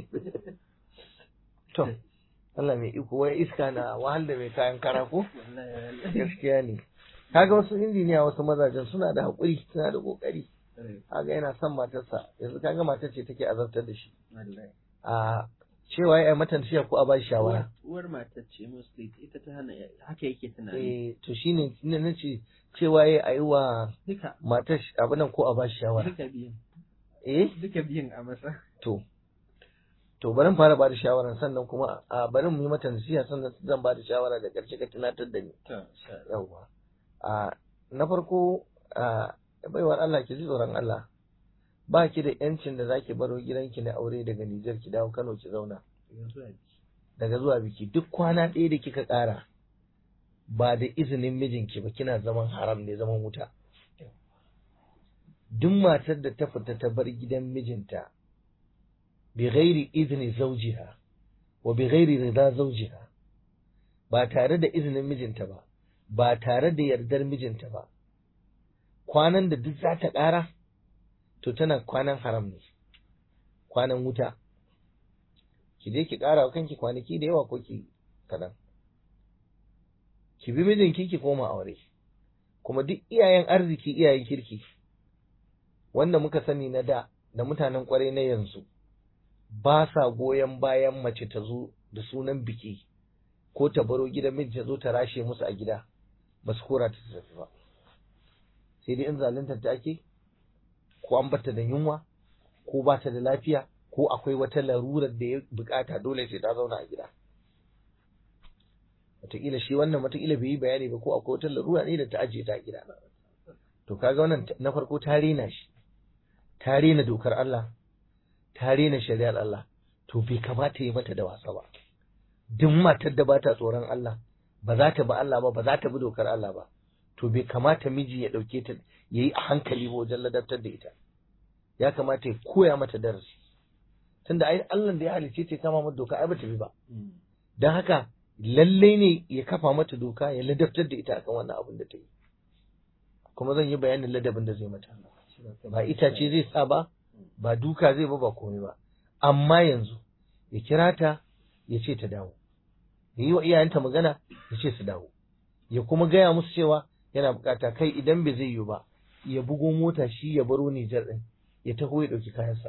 Speaker 2: to Allah mai iko wai iska na wahal da mai kayan kara ko gaskiya ne kaga wasu injiniya wasu mazajen suna da haƙuri suna da ƙoƙari kaga yana son matarsa yanzu kaga matar ce take azabtar da shi a cewa ya mata nasiha ko a ba shi shawara
Speaker 1: uwar matar ce mostly ita ta hana haka yake tunani
Speaker 2: eh to shine ina nace cewa ya ayi wa
Speaker 1: duka
Speaker 2: matar abin nan ko a ba shi shawara
Speaker 1: duka biyan
Speaker 2: eh
Speaker 1: duka biyan a masa
Speaker 2: to to bari mu fara ba da shawara sannan kuma a bari mu yi mata nasiha sannan zan ba da shawara da ƙarshe ka tunatar da ni
Speaker 1: to
Speaker 2: yawwa a na farko a baiwar Allah ki ji tsoron Allah ba ki da yancin da zaki baro gidanki na aure daga Nijar ki dawo Kano ki zauna daga zuwa biki duk kwana ɗaya da kika ƙara ba da izinin mijinki ba kina zaman haram ne zaman wuta duk matar da ta fita ta bar gidan mijinta bi ghairi izni zawjiha wa bi ghairi rida zawjiha ba tare da izinin mijinta ba ba tare da yardar mijinta ba kwanan da duk za ta ƙara to tana kwanan haram ne kwanan wuta ki je ki ƙara wa kanki kwanaki da yawa ko ki kaɗan ki bi mijinki ki koma aure kuma duk iyayen arziki iyayen kirki wanda muka sani na da da mutanen kwarai na yanzu ba sa goyon bayan mace ta zo da sunan biki ko ta baro gidan miji ta zo ta rashe musu a gida ba su kora ta tafi ba sai dai in zaluntar ta ake ko an bata da yunwa ko ba ta da lafiya ko akwai wata larurar da ya bukata dole sai ta zauna a gida wataƙila shi wannan wataƙila bai yi bayani ba ko akwai wata larura ne da ta ajiye ta a gida to kaga wannan na farko ta rena shi ta rena dokar Allah ta rena shari'ar Allah to bai kamata yi mata da wasa ba duk matar da ba ta tsoron Allah ba za ta bi Allah ba ba za ta bi dokar Allah ba to bai kamata miji ya ɗauke ta ya yi a hankali ba wajen ladabtar da ita ya kamata ya koya mata darasi tunda ai Allah da ya halice ta kama mata doka ai ba ta bi ba don haka lalle ne ya kafa mata doka ya ladabtar da ita akan wannan abin da ta yi kuma zan yi bayanin ladabin da zai mata ba itace zai sa ba ba duka zai ba ba komai ba amma yanzu ya kira ta ya ce ta dawo ya yi wa iyayenta magana ya ce su dawo ya kuma gaya musu cewa yana bukata kai idan bai zai yi ba ya bugo mota shi ya baro Nijar din ya taho ya dauki kayansa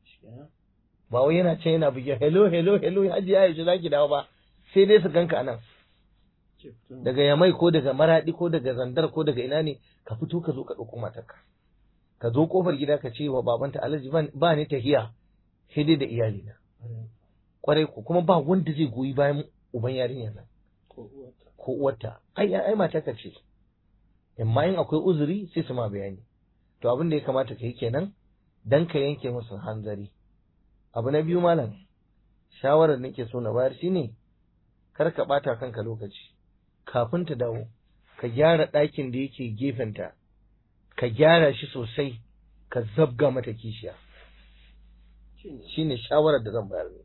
Speaker 2: ba wai yana can yana buge hello hello hello haji ya yaushe zaki dawo ba sai dai su ganka anan daga yamai ko daga maradi ko daga zandar ko daga ina ne ka fito ka zo ka dauko matarka ka zo kofar gida ka ce wa babanta alhaji ba ni tahiya sai dai da iyalina kwarai ku kuma ba wanda zai goyi bayan uban yarinyar nan ko uwarta ai ai mata ka ce amma in akwai uzuri sai su ma bayani to abin da ya kamata ka yi kenan dan ka yanke musu hanzari abu na biyu malam shawarar nake so na bayar shine kar ka bata kanka lokaci kafin ta dawo ka gyara ɗakin da yake gefenta ka gyara shi sosai ka zabga mata kishiya shine shawarar da zan bayar ne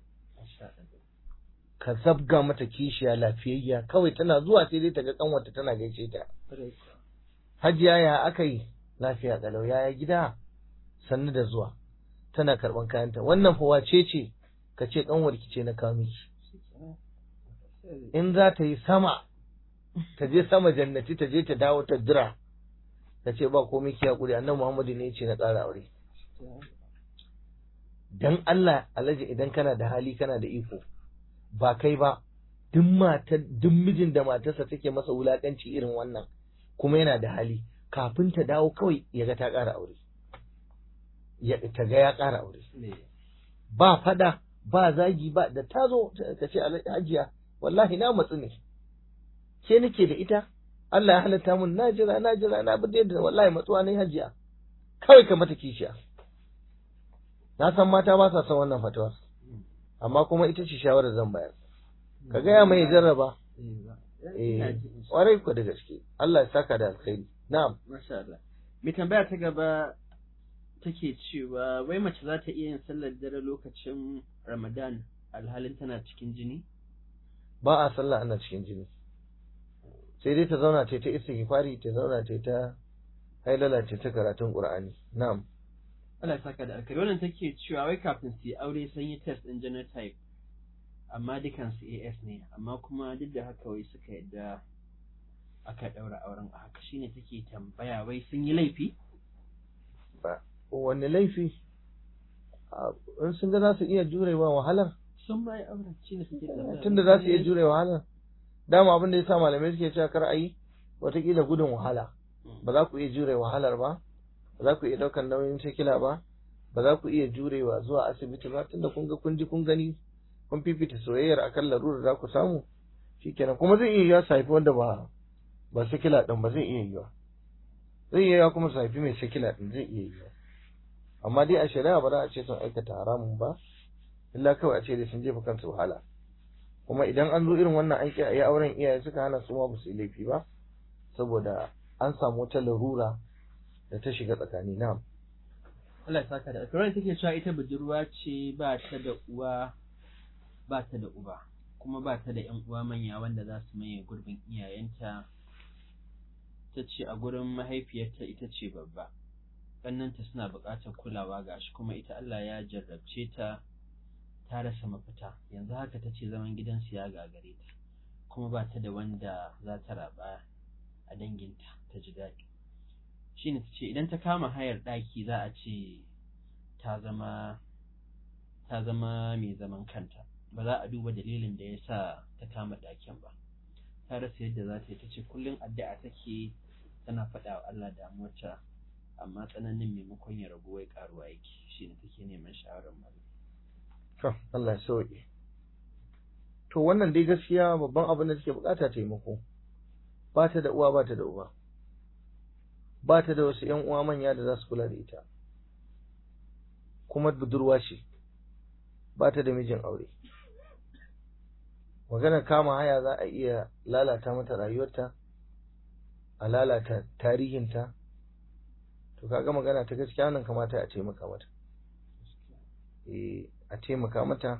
Speaker 2: ka zabga mata kishiya lafiyayya kawai tana zuwa sai dai ta ga kanwarta tana gaishe ta hajiya ya aka yi lafiya kalau yaya gida sannu da zuwa tana karban kayanta wannan fa wace ce ka ce kanwar ki ce na kawo miki in za ta yi sama ta je sama jannati ta je ta dawo ta jira ta ce ba komai ki hakuri annabi Muhammadu ne ya ce na ƙara aure dan Allah alaji idan kana da hali kana da iko ba kai ba duk matar duk mijin da matarsa take masa wulakanci irin wannan kuma yana da hali kafin ta dawo kawai ya ga ta ƙara aure ya ta ga ya ƙara aure ba fada ba zagi ba da ta zo ta ce hajiya wallahi na matsu ne ke nake da ita Allah ya halatta mun na jira na jira na bi da wallahi matsuwa ne hajiya kawai ka mata kishiya na san mata ba sa son wannan fatawa amma kuma ita ce shawarar zan bayar ka gaya mai jarraba eh kwarai ku da gaske Allah ya saka da alkhairi na'am
Speaker 1: masha Allah mai tambaya ta gaba take cewa wai mace za ta iya yin sallar dare lokacin Ramadan alhalin tana cikin jini
Speaker 2: ba a sallah ana cikin jini sai dai ta zauna ta ta istighfari ta zauna ta ta hailala ta ta karatun Qur'ani na'am
Speaker 1: Allah ya saka da alkhairi wannan take cewa wai kafin su yi aure sun yi test din genotype amma dukansu AS ne amma kuma duk da haka wai suka yadda aka daura auren a haka shine take tambaya wai sun yi laifi
Speaker 2: ba wanne laifi in sun ga za su iya jurewa wahalar
Speaker 1: sun ma yi auren shine suke tambaya
Speaker 2: tunda za su iya jurewa wahalar dama abin da ya sa malamai suke cewa kar a yi watakila gudun wahala ba za ku iya jure wahalar ba ba za ku iya ɗaukar nauyin sikila ba ba za ku iya jurewa zuwa asibiti ba tunda kun ga kun ji kun gani kun fifita soyayyar akan larurar za ku samu shikenan kuma zai iya yiwa su haifi wanda ba ba sikila ɗin ba zai iya yiwa zai iya yiwa kuma su haifi mai sikila ɗin zai iya yiwa amma dai a shari'a ba za a ce sun aikata haramun ba illa kawai a ce dai sun jefa kansu wahala kuma idan an zo irin wannan aiki a yi auren iyaye suka hana su ma ba su yi laifi ba saboda an samu wata larura da ta shiga tsakani na
Speaker 1: Allah ya saka da alkhairi take cewa ita budurwa ce ba ta da uwa ba ta da uba kuma ba ta da ƴan uwa manya wanda za su maye gurbin iyayenta ta ce a gurin mahaifiyarta ita ce babba ƙannanta suna buƙatar kulawa gashi kuma ita Allah ya jarrabce ta ta rasa mafita yanzu haka ta ce zaman gidansu ya gagare ta kuma ba ta da wanda za ta raba a danginta ta ji daɗi shi ne ta ce idan ta kama hayar ɗaki za a ce ta zama ta zama mai zaman kanta ba za a duba dalilin da ya sa ta kama ɗakin ba ta rasa yadda za ta yi ta ce kullum addu'a take tana faɗa wa Allah damuwarta amma tsananin maimakon ya ragu wai ƙaruwa yake shi ne take neman shawarar malam
Speaker 2: to Allah ya sauke to wannan dai gaskiya babban abin da take bukata taimako ba ta da uwa ba ta da uba ba ta da wasu ‘yan uwa manya da za su kula da ita kuma budurwa ce ba ta da mijin aure maganar kama haya za a iya lalata mata rayuwarta a lalata tarihinta to kaga magana ta gaskiya nan kamata a taimaka mata a taimaka mata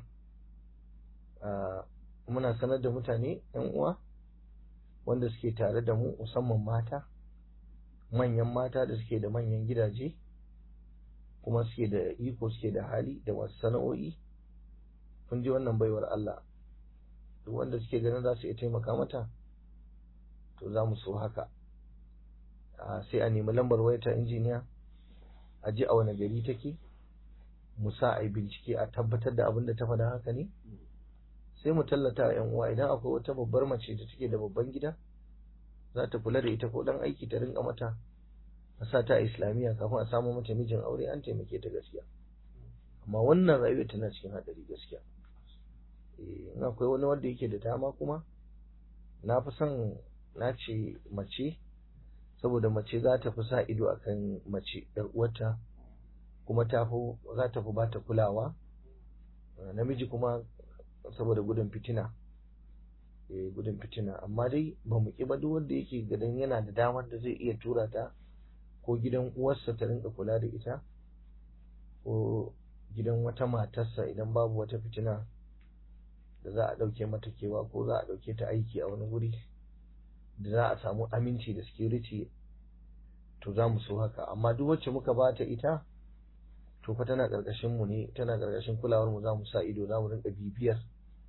Speaker 2: muna sanar da mutane ‘yan uwa wanda suke tare da mu musamman mata manyan mata da suke da manyan gidaje kuma suke da iko suke da hali da masu sana'o'i kun ji wannan baiwar Allah duk wanda suke ganin za su iya taimaka mata to za mu so haka sai a nemi lambar wayata injiniya a ji a wani gari take mu sa a yi bincike a tabbatar da abin da ta faɗa haka ne sai mu tallata yan uwa idan akwai wata babbar mace da take da babban gida za ta kula da ita ko dan aiki ta rinka mata a sa ta a islamiyya kafin a samu mata mijin aure an taimake ta gaskiya amma wannan rayuwa tana cikin hadari gaskiya eh in akwai wani wanda yake da dama kuma na fi son na ce mace saboda mace za ta fi sa ido akan mace yar uwarta kuma ta fi za ta fi ba ta kulawa namiji kuma saboda gudun fitina eh gudun fitina amma dai ba mu ba duk wanda yake gadan yana da damar da zai iya tura ta ko gidan uwarsa ta rinka kula da ita ko gidan wata matarsa idan babu wata fitina da za a ɗauke mata kewa ko za a ɗauke ta aiki a wani wuri da za a samu aminci da security to za mu so haka amma duk wacce muka ba ta ita to fa tana ƙarƙashin mu ne tana ƙarƙashin kulawar mu za mu sa ido za mu rinka bibiyar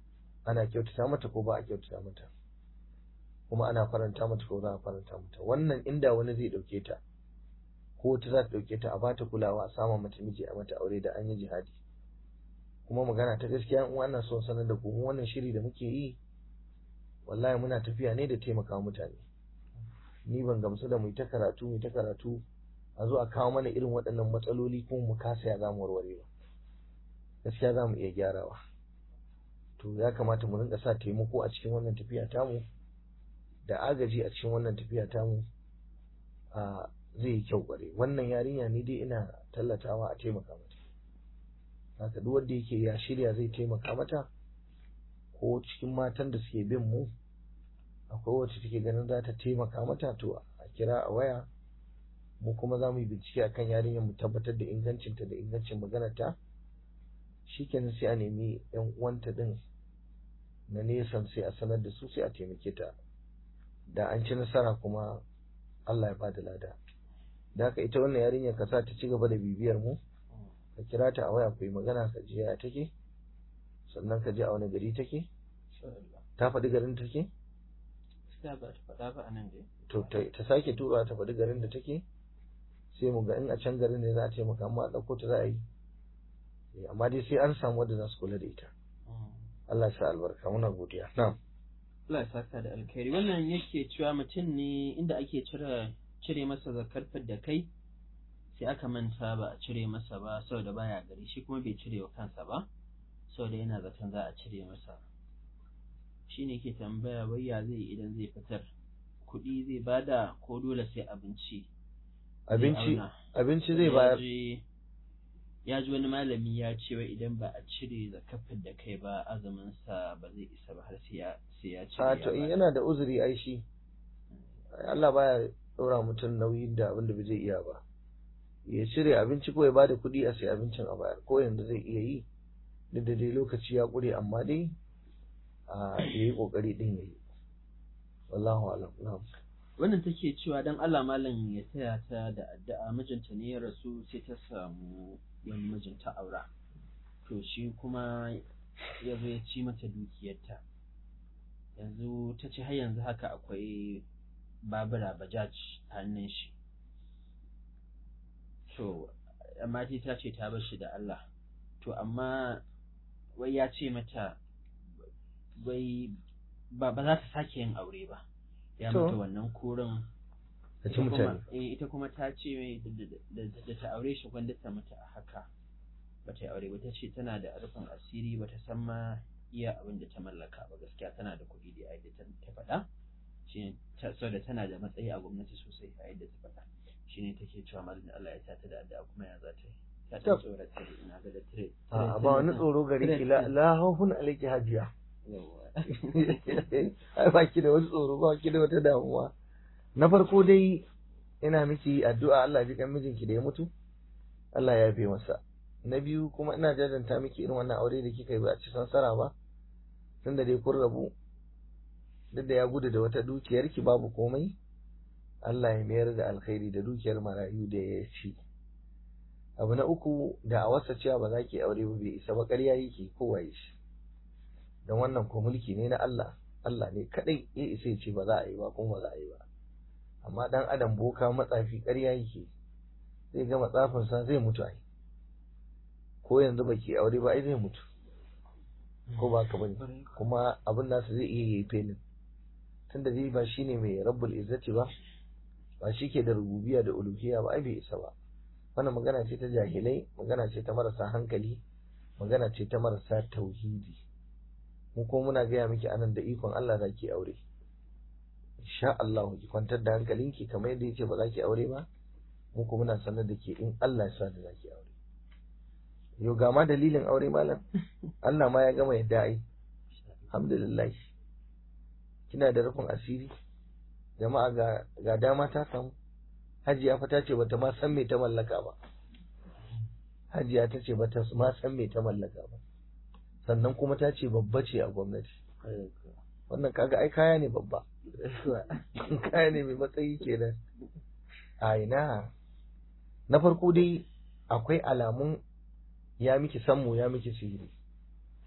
Speaker 2: ana kyautata mata ko ba a kyautata mata kuma ana faranta mata ko za a faranta mata wannan inda wani zai dauke ta ko wata za ta dauke ta a bata kulawa a sama mata miji a mata aure da an yi jihadi kuma magana ta gaskiya in wannan son sanar da ku mu wannan shiri da muke yi wallahi muna tafiya ne da taimaka mutane ni ban gamsu da mu ta karatu mu ta karatu a zo a kawo mana irin waɗannan matsaloli kuma mu kasa ya zamu warware ba gaskiya za mu iya gyarawa to ya kamata mu rinka sa taimako a cikin wannan tafiya tamu da agaji a cikin wannan tafiya tamu a zai yi kyau kware wannan yarinya ne dai ina tallatawa a taimaka mata haka duk wanda yake ya shirya zai taimaka mata ko cikin matan da suke bin mu akwai wacce take ganin za ta taimaka mata to a kira a waya mu kuma za mu yi bincike akan yarinyar mu tabbatar da ingancinta da ingancin maganarta shikenan sai a nemi yan uwanta din na nesan sai a sanar da su sai a taimake ta da an ci nasara kuma Allah ya bada lada da haka ita wannan yarinyar ka sa ta ci gaba da bibiyar mu ka kira ta a waya ku yi magana ka je ya take sannan ka je a wani gari take ta faɗi garin da take
Speaker 1: gaskiya ba ta faɗa ba a nan dai
Speaker 2: to ta sake tura ta faɗi garin da take sai mu ga in a can garin ne za a taimaka amma a ɗauko ta za a yi amma dai sai an samu wanda za su kula da ita Allah ya sa albarka muna godiya na'am
Speaker 1: Allah ya saka da alkhairi wannan yake cewa mutum ne inda ake cire cire masa zakar da kai sai aka manta ba a cire masa ba saboda baya gari shi kuma bai cire wa kansa ba saboda yana zaton za a cire masa shi ne ke tambaya wai ya zai idan zai fitar kuɗi zai bada ko dole sai abinci
Speaker 2: abinci abinci zai bayar
Speaker 1: ya ji wani malami ya ce wai idan ba a cire zakafin da kai ba azumin sa ba zai isa ba har sai ya sai ya cire
Speaker 2: a to in yana da uzuri ai shi Allah baya ɗora mutum nauyin da abin da bai zai iya ba ya cire abinci ko ya bada kuɗi a sai abincin a bayar ko yanzu zai iya yi duk da dai lokaci ya ƙure amma dai a yayi kokari din yayi wallahu alam na'am
Speaker 1: wannan take cewa dan Allah malam ya taya ta da addu'a mijinta ne ya rasu sai ta samu wani mijinta aura to shi kuma ya zo ya ci mata dukiyarta yanzu ta ce har yanzu haka akwai babura bajaj hannun shi to amma ta ce ta bar shi da Allah to amma wai ya ce mata wai ba za ta sake yin aure ba ya mata wannan kurin
Speaker 2: ta ci mutane
Speaker 1: ita kuma ta ce da ta aure shi gwanda ta mata a haka ba ta yi aure ba ta ce tana da rufin asiri ba ta san ma iya abin da ta mallaka ba gaskiya tana da kuɗi da yadda ta faɗa shi ne tana da matsayi a gwamnati sosai a yadda ta faɗa shi ne take cewa malin Allah ya tata da addu'a kuma ya za ta yi ta ta tsorata ina ga da tire
Speaker 2: a ba wani tsoro gare ki la hawhun alayki hajiya ai ba ki da wani tsoro ba ki da wata damuwa na farko dai ina miki addu'a Allah ji kan mijinki da ya mutu Allah ya yafe masa na biyu kuma ina jajanta miki irin wannan aure da kika yi ba a ci sansara ba tunda dai kun rabu duk da ya gudu da wata dukiyar ki babu komai Allah ya mayar da alkhairi da dukiyar marayu da ya ci abu na uku da a wasa cewa ba za ki aure ba bai isa ba ƙarya yake kowa ya shi don wannan ko mulki ne na Allah Allah ne kadai ya isa ya ce ba za a yi ba kuma ba za a yi ba amma dan adam boka matsafi ƙarya yake zai ga matsafinsa zai mutu ai ko yanzu baki aure ba ai zai mutu ko ba ka bane kuma abin nasu zai iya yi fenin tunda dai ba shine mai rabbul izzati ba ba shi ke da rububiya da uluhiyya ba ai bai isa ba wannan magana ce ta jahilai magana ce ta marasa hankali magana ce ta marasa tauhidi mu ko muna gaya miki anan da ikon Allah za ki aure insha Allah ki kwantar da hankalinki kamar yadda yake ba za ki aure ba mu ko muna sanar da ke in Allah ya sa da za ki aure yau ga ma dalilin aure malam Allah ma ya gama yadda ai alhamdulillah kina da rufin asiri jama'a ga ga dama ta samu hajiya fa ta ce bata ma san me ta mallaka ba hajiya ta ce bata ma san me ta mallaka ba sannan kuma ta ce babba ce a gwamnati wannan kaga ai kaya ne babba kaya ne mai matsayi kenan a ina na farko dai akwai alamun ya miki sammu ya miki sihiri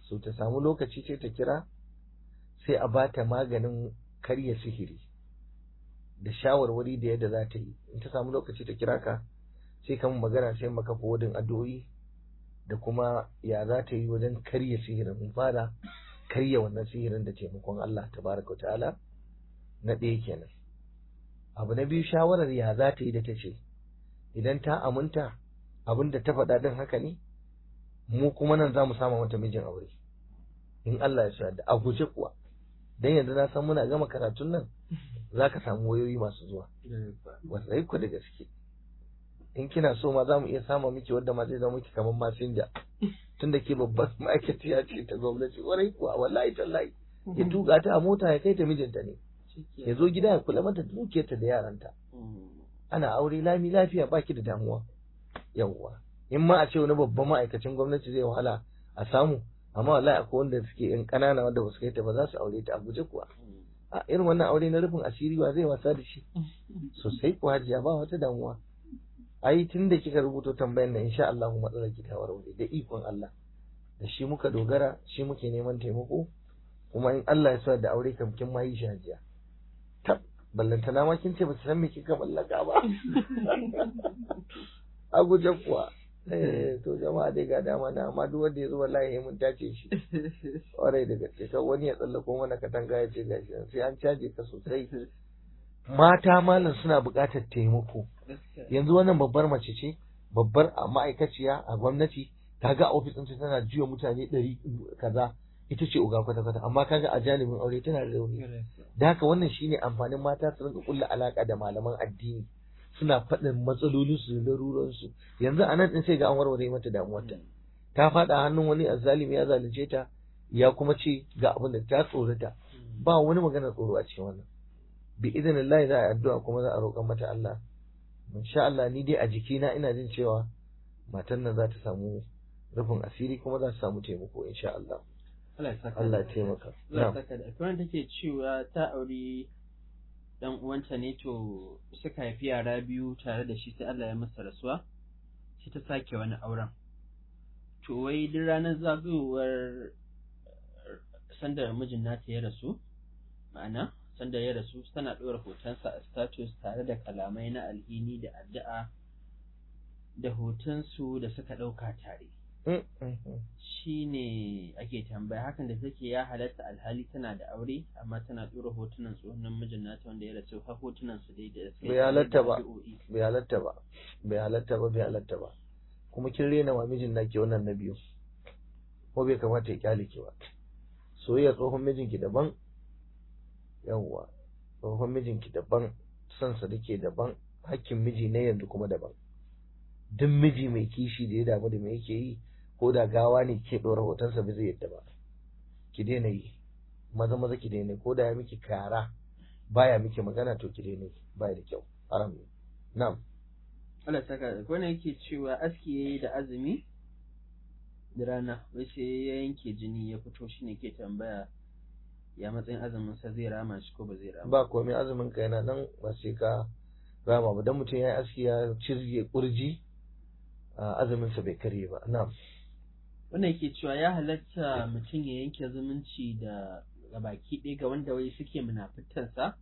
Speaker 2: so ta samu lokaci ce ta kira sai a bata maganin karya sihiri da shawarwari da yadda za ta yi in ta samu lokaci ta kira ka sai kan magana sai maka wadin addu'o'i da kuma ya za ta yi wajen karya sihirin mun fara karya wannan sihirin da taimakon Allah tabaraka wa ta'ala na ɗaya kenan abu na biyu shawarar ya za ta yi da ta ce idan ta aminta abin da ta faɗa din haka ne mu kuma nan za mu sama mata mijin aure in Allah ya sa da a guje kuwa dan yanzu na san muna gama karatun nan za ka samu wayoyi masu zuwa wasai ku da gaske in kina so ma za mu iya sama miki wadda ma zai zama miki kamar masinja tun da ke babbar ma'aikaciya ce ta gwamnati warai kuwa wallahi tallahi ya tuka ta a mota ya kai ta mijinta ne ya zo gida ya kula mata dukiyarta da yaranta ana aure lami lafiya baki da damuwa yawwa in ma a ce wani babban ma'aikacin gwamnati zai wahala a samu amma wallahi akwai wanda suke yan ƙanana wanda ba su kai ta ba za su aure ta a guje kuwa a irin wannan aure na rufin asiri ba zai wasa da shi sosai kuwa hajiya ba wata damuwa ai tun da kika rubuto tambayar nan insha Allah matsalar ki ta warware da ikon Allah da shi muka dogara shi muke neman taimako kuma in Allah ya sa da aure kam kin ma yi shi hajiya tab ballantana ma kin ce ba ki san me kika mallaka ba a guje kuwa eh to jama'a dai ga dama na amma duk wanda ya zo wallahi mun tace shi kwarai da gaske kan wani ya tsallako mana katanga ya ce gashi sai an caje ka sosai mata malam suna buƙatar taimako yanzu wannan babbar mace ce babbar ma'aikaciya a gwamnati kaga a ofis ɗinta tana juya mutane ɗari kaza ita ce uga kwata kwata amma kaga a janibin aure tana da rauni da haka wannan shine amfanin mata su rinka kulla alaka da malaman addini suna faɗin matsalolinsu da laruransu yanzu a nan ɗin sai ga an warware mata damuwarta ta faɗa hannun wani azzalimi ya zalunce ta ya kuma ce ga abin da ta tsorata ba wani magana tsoro a cikin wannan bi idinillahi za a yi addu'a kuma za a roƙan mata Allah insha Allah ni dai a jikina ina jin cewa matan nan za ta samu rufin asiri kuma za ta samu taimako insha Allah
Speaker 1: Allah ya saka
Speaker 2: Allah ya taimaka
Speaker 1: Allah ya saka da kuma take cewa ta auri dan uwanta ne to suka haifi yara biyu tare da shi sai Allah ya masa rasuwa sai ta sake wani auren to wai duk ranar zagayowar sanda mijin nata ya rasu ma'ana sanda ya rasu tana ɗora hotonsa a status tare da kalamai na alhini da addu'a da hotonsu da suka ɗauka tare shi ne ake tambaya hakan da take ya halatta alhali tana da aure amma tana ɗora hotunan tsohon mijin nata wanda ya rasu har hotunan su dai da suka
Speaker 2: bai halatta ba bai halatta ba bai halatta ba bai halatta ba kuma kin rena wa mijin naki wannan na biyu ko bai kamata ya kyale ki ba soyayya tsohon mijinki daban yawwa tsohon mijinki daban son sa dake daban hakkin miji na yanzu kuma daban duk miji mai kishi da ya damu da me yake yi ko da gawa ne ke ɗora hotonsa ba zai yadda ba ki daina yi maza maza ki daina ko da ya miki kara baya miki magana to ki daina baya da kyau haram ne na'am
Speaker 1: Allah saka wannan yake cewa aski yayi da azumi da rana wai sai ya yanke jini ya fito shine ke tambaya ya matsayin azumin sa zai rama shi ko ba zai rama
Speaker 2: ba komai azumin ka yana nan ba sai ka rama ba dan mutum ya yi aski ya cirge kurji azumin sa bai karye ba na'am
Speaker 1: wannan yake cewa ya halatta mutum ya yanke zumunci da baki ɗaya ga wanda wai suke munafitansa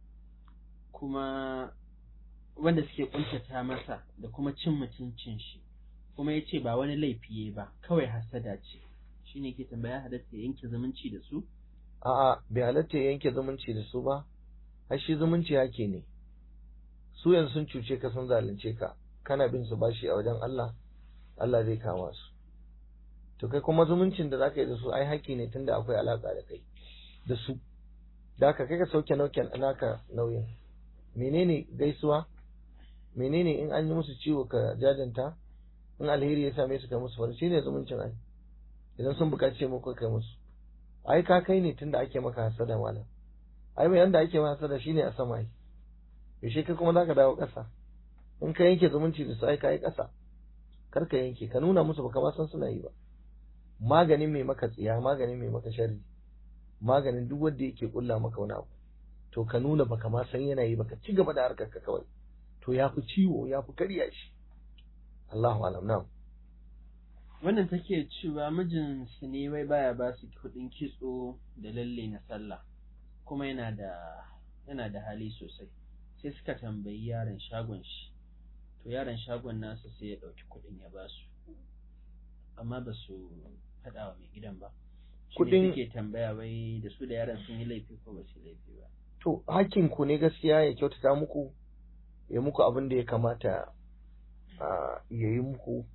Speaker 1: kuma wanda suke kuntata masa da kuma cin mutuncin shi kuma ya ce ba wani laifi ba kawai hasada ce shine ke tambaya halatta ya yanke zumunci da su
Speaker 2: a'a bai halatta ya yanke zumunci da su ba har shi zumunci yake ne su yanzu sun cuce ka sun zalunce ka kana bin su bashi a wajen Allah Allah zai kama su to kai kuma zumuncin da zaka yi da su ai haƙƙi ne tunda akwai alaka da kai da su da ka kai ka sauke nauken naka nauyin menene gaisuwa menene in an yi musu ciwo ka jajanta in alheri ya same su kai musu farin shine zumuncin ai idan sun buƙaci muku kai musu ai ka kai ne tunda ake maka hasada malam ai mai yanda ake maka hasada shine a sama ai yaushe kai kuma zaka dawo ƙasa in ka yanke zumunci da su ai ka yi ƙasa kar ka yanke ka nuna musu baka ma san suna yi ba maganin mai maka tsiya maganin mai maka sharri maganin duk wanda yake kulla maka wani abu to ka nuna baka ma san yana yi baka ci gaba da harkar ka kawai to ya fi ciwo ya fi karya shi Allahu alam na'am
Speaker 1: wannan take cewa mijinsu ne wai baya ba su kuɗin kitso da lalle na sallah kuma yana da yana da hali sosai sai suka tambayi yaron shagon shi to yaron shagon nasu sai ya ɗauki kuɗin ya ba su amma ba su faɗa wa mai gidan ba
Speaker 2: Kuɗin-
Speaker 1: suke tambaya wai da su da yaron sun yi laifi ko ba su yi laifi ba
Speaker 2: to hakkin ku ne gaskiya ya kyautata muku ya muku abin da ya kamata a ya yi muku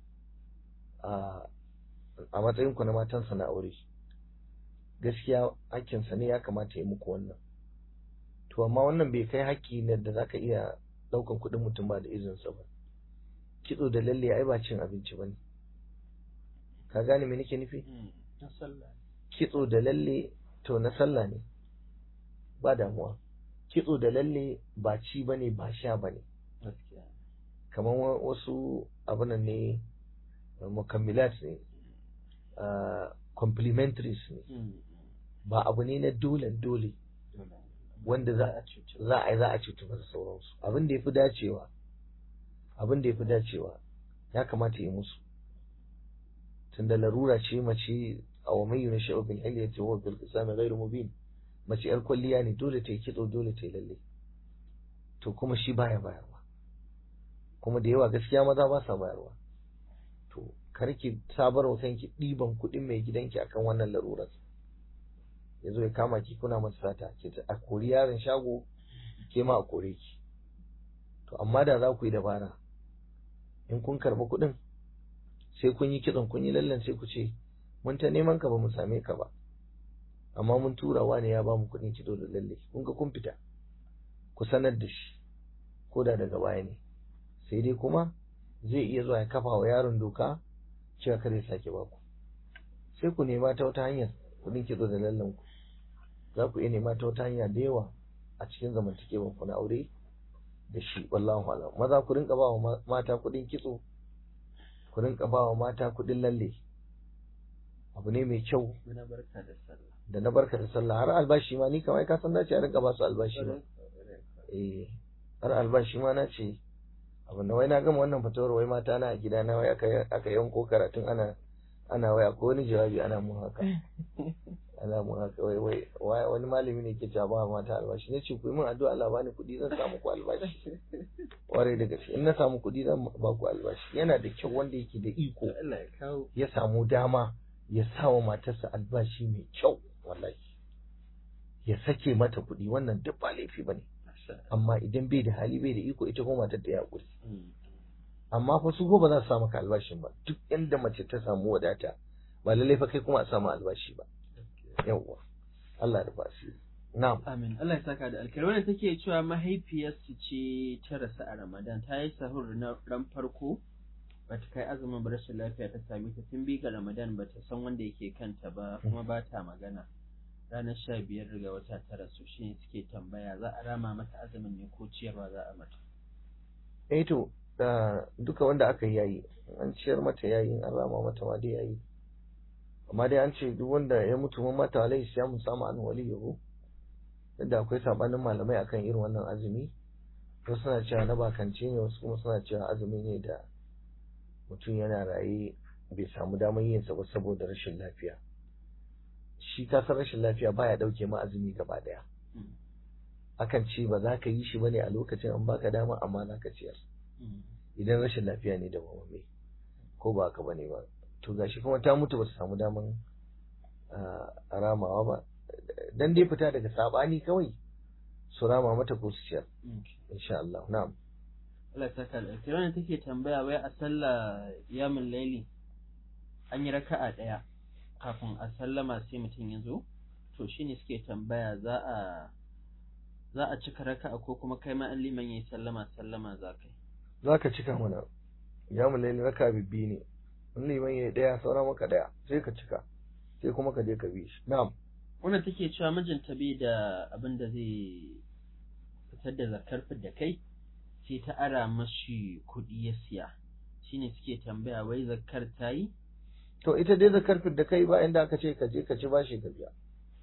Speaker 2: a a matsayin ku na matansa na aure gaskiya hakkinsa ne ya kamata ya muku wannan to amma wannan bai kai hakki ne da zaka iya daukan kuɗin mutum ba da izinsa ba kitso da lalle ai ba cin abinci bane ka gane me nake nufi
Speaker 1: Mm, na sallah
Speaker 2: kitso da lalle to na sallah ne ba damuwa kitso da lalle ba ci bane ba sha bane
Speaker 1: gaskiya
Speaker 2: kamar wa- wasu abunan ne uh, mukammilat ne uh, complementaries ne
Speaker 1: Mm,
Speaker 2: ba abu ne na dole dole
Speaker 1: dole.
Speaker 2: wanda za
Speaker 1: a cuci
Speaker 2: za a yi za a cutu ba da sauransu abin da ya fi dacewa abin da ya fi dacewa ya kamata yi musu tunda larura ce mace a wa mai yuna sha'u bil hilyati wa bil qisami ghairu mubin mace yar kwalliya ne dole ta yi kitso dole ta yi lalle to kuma shi baya bayarwa kuma da yawa gaskiya maza ba sa bayarwa to kar ki sabar wa kanki ɗiban kuɗin mai gidanki akan wannan larurar ya zo ya kama ki kuna masa sata ke ta a kori yaron shago ke ma a kore ki to amma da za ku yi dabara in kun karɓi kuɗin sai kun yi kitson kun yi lallan sai ku ce mun ta neman ka ba mu same ka ba amma mun tura wani ya ba mu kuɗin kido da lalle kun ga kun fita ku sanar da shi ko da daga baya ne sai dai kuma zai iya zuwa ya kafa wa yaron doka cewa kar ya sake ba ku sai ku nema ta wata hanyar kuɗin kitso da lallan ku za ku iya nema ta wata hanya da yawa a cikin zamantakewar ku na aure da shi wallahu alam maza ku rinka ba wa mata kuɗin kitso ku rinka ba wa mata kuɗin lalle abu ne mai kyau
Speaker 1: Muna barka da sallah.
Speaker 2: da na barka da sallah har albashi ma ni kamar ka san dace a rinka ba su albashi ma eh har albashi ma na ce abin da wai na gama wannan fatawar wai mata na a gida na wai aka aka yanko karatun ana ana waya ko wani jawabi ana mun haka ana mun haka wai wai wai wani malami ne ke cewa ba mata albashi ne ce ku yi min addu'a Allah bani kuɗi zan samu ku albashi kwarai da gaske in na samu kuɗi zan ba ku albashi yana da kyau wanda yake da iko
Speaker 1: Allah ya kawo.
Speaker 2: ya samu dama ya sa wa matarsa albashi mai kyau wallahi ya sake mata kuɗi wannan duk ba laifi bane amma idan bai da hali bai da iko ita kuma matar da ya haƙuri
Speaker 1: Mm.
Speaker 2: amma fa su ko ba za su samu ka albashin ba duk inda mace ta samu wadata ba lallai fa kai kuma a samu albashi ba yawwa Allah da basiri na'am
Speaker 1: Amin. Allah ya saka da alkhairi. Wannan take cewa mahaifiyarsu ce ta rasu a Ramadan. Ta yi sahur na ran farko bata kai azumin ba rashin lafiya ta same ta tun biyu ga Ramadan bata san wanda yake kanta ba kuma ba ta magana. Ranar sha biyar ga wata ta rasu shi ne suke tambaya za a rama mata azumin ne ko ciyarwa za a mata.
Speaker 2: eh to da duka wanda aka yi yayi an ciyar mata yayi an rama mata ma dai yayi amma dai an ce duk wanda ya mutu mun mata alaihi siyamu samu an waliyahu yadda akwai sabanin malamai akan irin wannan azumi wasu suna cewa na bakance ne wasu kuma suna cewa azumi ne da mutum yana raye bai samu damar yin sa ba saboda rashin lafiya shi kasar rashin lafiya baya dauke ma azumi gaba daya
Speaker 1: Mm.
Speaker 2: akan ce ba za ka yi shi bane a lokacin an baka dama amma za ka ciyar
Speaker 1: Mm.
Speaker 2: idan rashin lafiya ne da mamamme ko ba haka bane ba to gashi kuma ta mutu ba ta samu daman ah, ramawa ba dan dai fita daga sabani kawai su rama mata ko su ciyar
Speaker 1: Mm.
Speaker 2: insha Allah na'am
Speaker 1: Allah ya saka da alkhairi. Wannan take tambaya wai a sallah yamin laili an yi raka'a ɗaya kafin a sallama sai mutum ya zo to shine suke tambaya za a za a cika raka'a ko kuma kai ma an liman yayi sallama sallama za kai
Speaker 2: zaka cika mana ya mu laili raka bibbi ne in liman yayi daya saura maka daya sai ka cika sai kuma ka je ka bi shi na'am
Speaker 1: wannan take cewa mijinta bai da abin da zai fitar da zakar da kai sai ta ara mashi kuɗi ya siya shine suke tambaya wai zakar ta yi
Speaker 2: to ita dai zakar da kai ba inda aka ce ka je ka ci bashi ka biya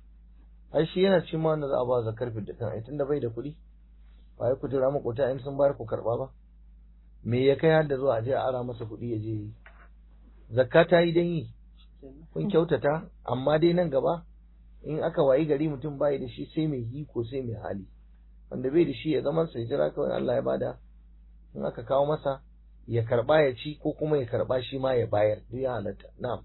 Speaker 2: ai shi yana cikin ma wanda za a ba zakar da kan ai tunda bai da kuɗi ba ya kudura makota in sun bayar ku karba ba me ya kai har da zuwa a je a ara masa kuɗi ya je yi zakka ta yi dan yi kun kyautata amma dai nan gaba in aka wayi gari mutum bai da shi sai mai hiko sai mai hali wanda bai da shi ya zama sai jira kawai Allah ya bada in aka kawo masa ya karba ya ci ko kuma ya karba shi ma ya bayar duk ya halatta na'am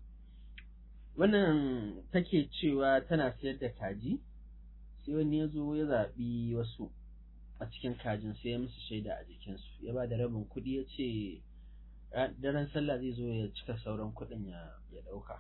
Speaker 1: wannan take cewa tana sayar da kaji sai wani ya zo ya zaɓi wasu a cikin kajin sai ya musu shaida a jikinsu ya ba da rabin kuɗi ya ce daren sallah zai zo ya cika sauran kuɗin ya ɗauka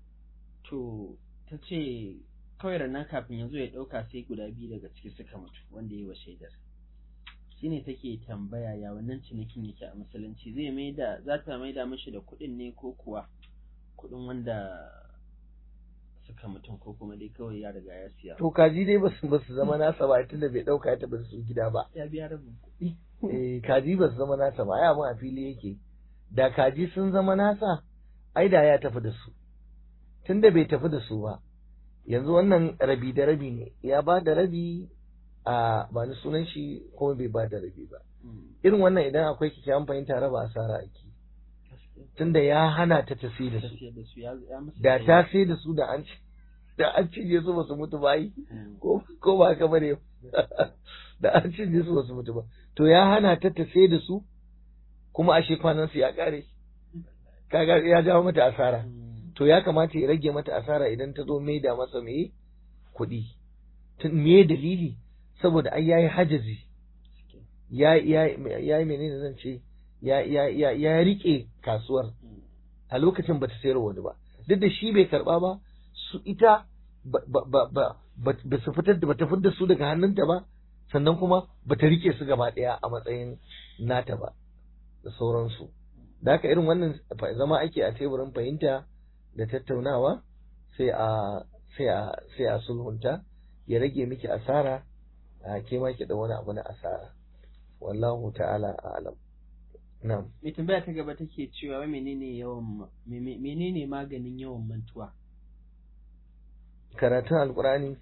Speaker 1: to ta ce kawai ranar kafin ya zo ya ɗauka sai guda biyu daga ciki suka mutu wanda ya yi wa shaidar shine take tambaya ya wannan cinikin yake a musulunci zai maida za ta maida mishi da kuɗin ne ko kuwa kuɗin wanda suka mutum ko kuma dai kawai ya riga ya siya
Speaker 2: to kaji dai ba su zama nasa ba tunda bai ɗauka ya taɓa su gida ba
Speaker 1: ya biya rabin kuɗi
Speaker 2: eh kaji ba su zama nasa ba ai abin a fili yake da kaji sun zama nasa ai da ya tafi da su tunda bai tafi da su ba yanzu wannan rabi da rabi ne ya ba da rabi a ba ni sunan shi kuma bai ba da rabi ba irin wannan idan akwai kyakkyawan fahimta raba asara ake tunda ya hana ta tafi da su da ta sai da su da an da an cinye su ba su mutu ba yi ko ko ba haka bane da an cinye su ba su mutu ba to ya hana ta tafi da su kuma ashe kwanan su ya kare kaga ya jawo mata asara to ya kamata ya rage mata asara idan ta zo mai da masa mai kuɗi tun me dalili saboda ai yayi hajazi ya ya ya menene zan ce ya ya ya ya rike kasuwar a lokacin bata sayar wani ba duk da shi bai karba ba su ita ba ba ba ba su fitar da bata fitar su daga hannunta ba sannan kuma bata rike su gaba daya a matsayin nata ba da sauransu da haka irin wannan zama ake a teburin fahimta da tattaunawa sai a sai a sai a sulhunta ya rage miki asara a ke ma ki da wani abu na asara wallahu ta'ala a'lam na'am
Speaker 1: mai tambaya ta gaba take cewa wai menene yawan menene maganin yawan mantuwa
Speaker 2: karatun alkurani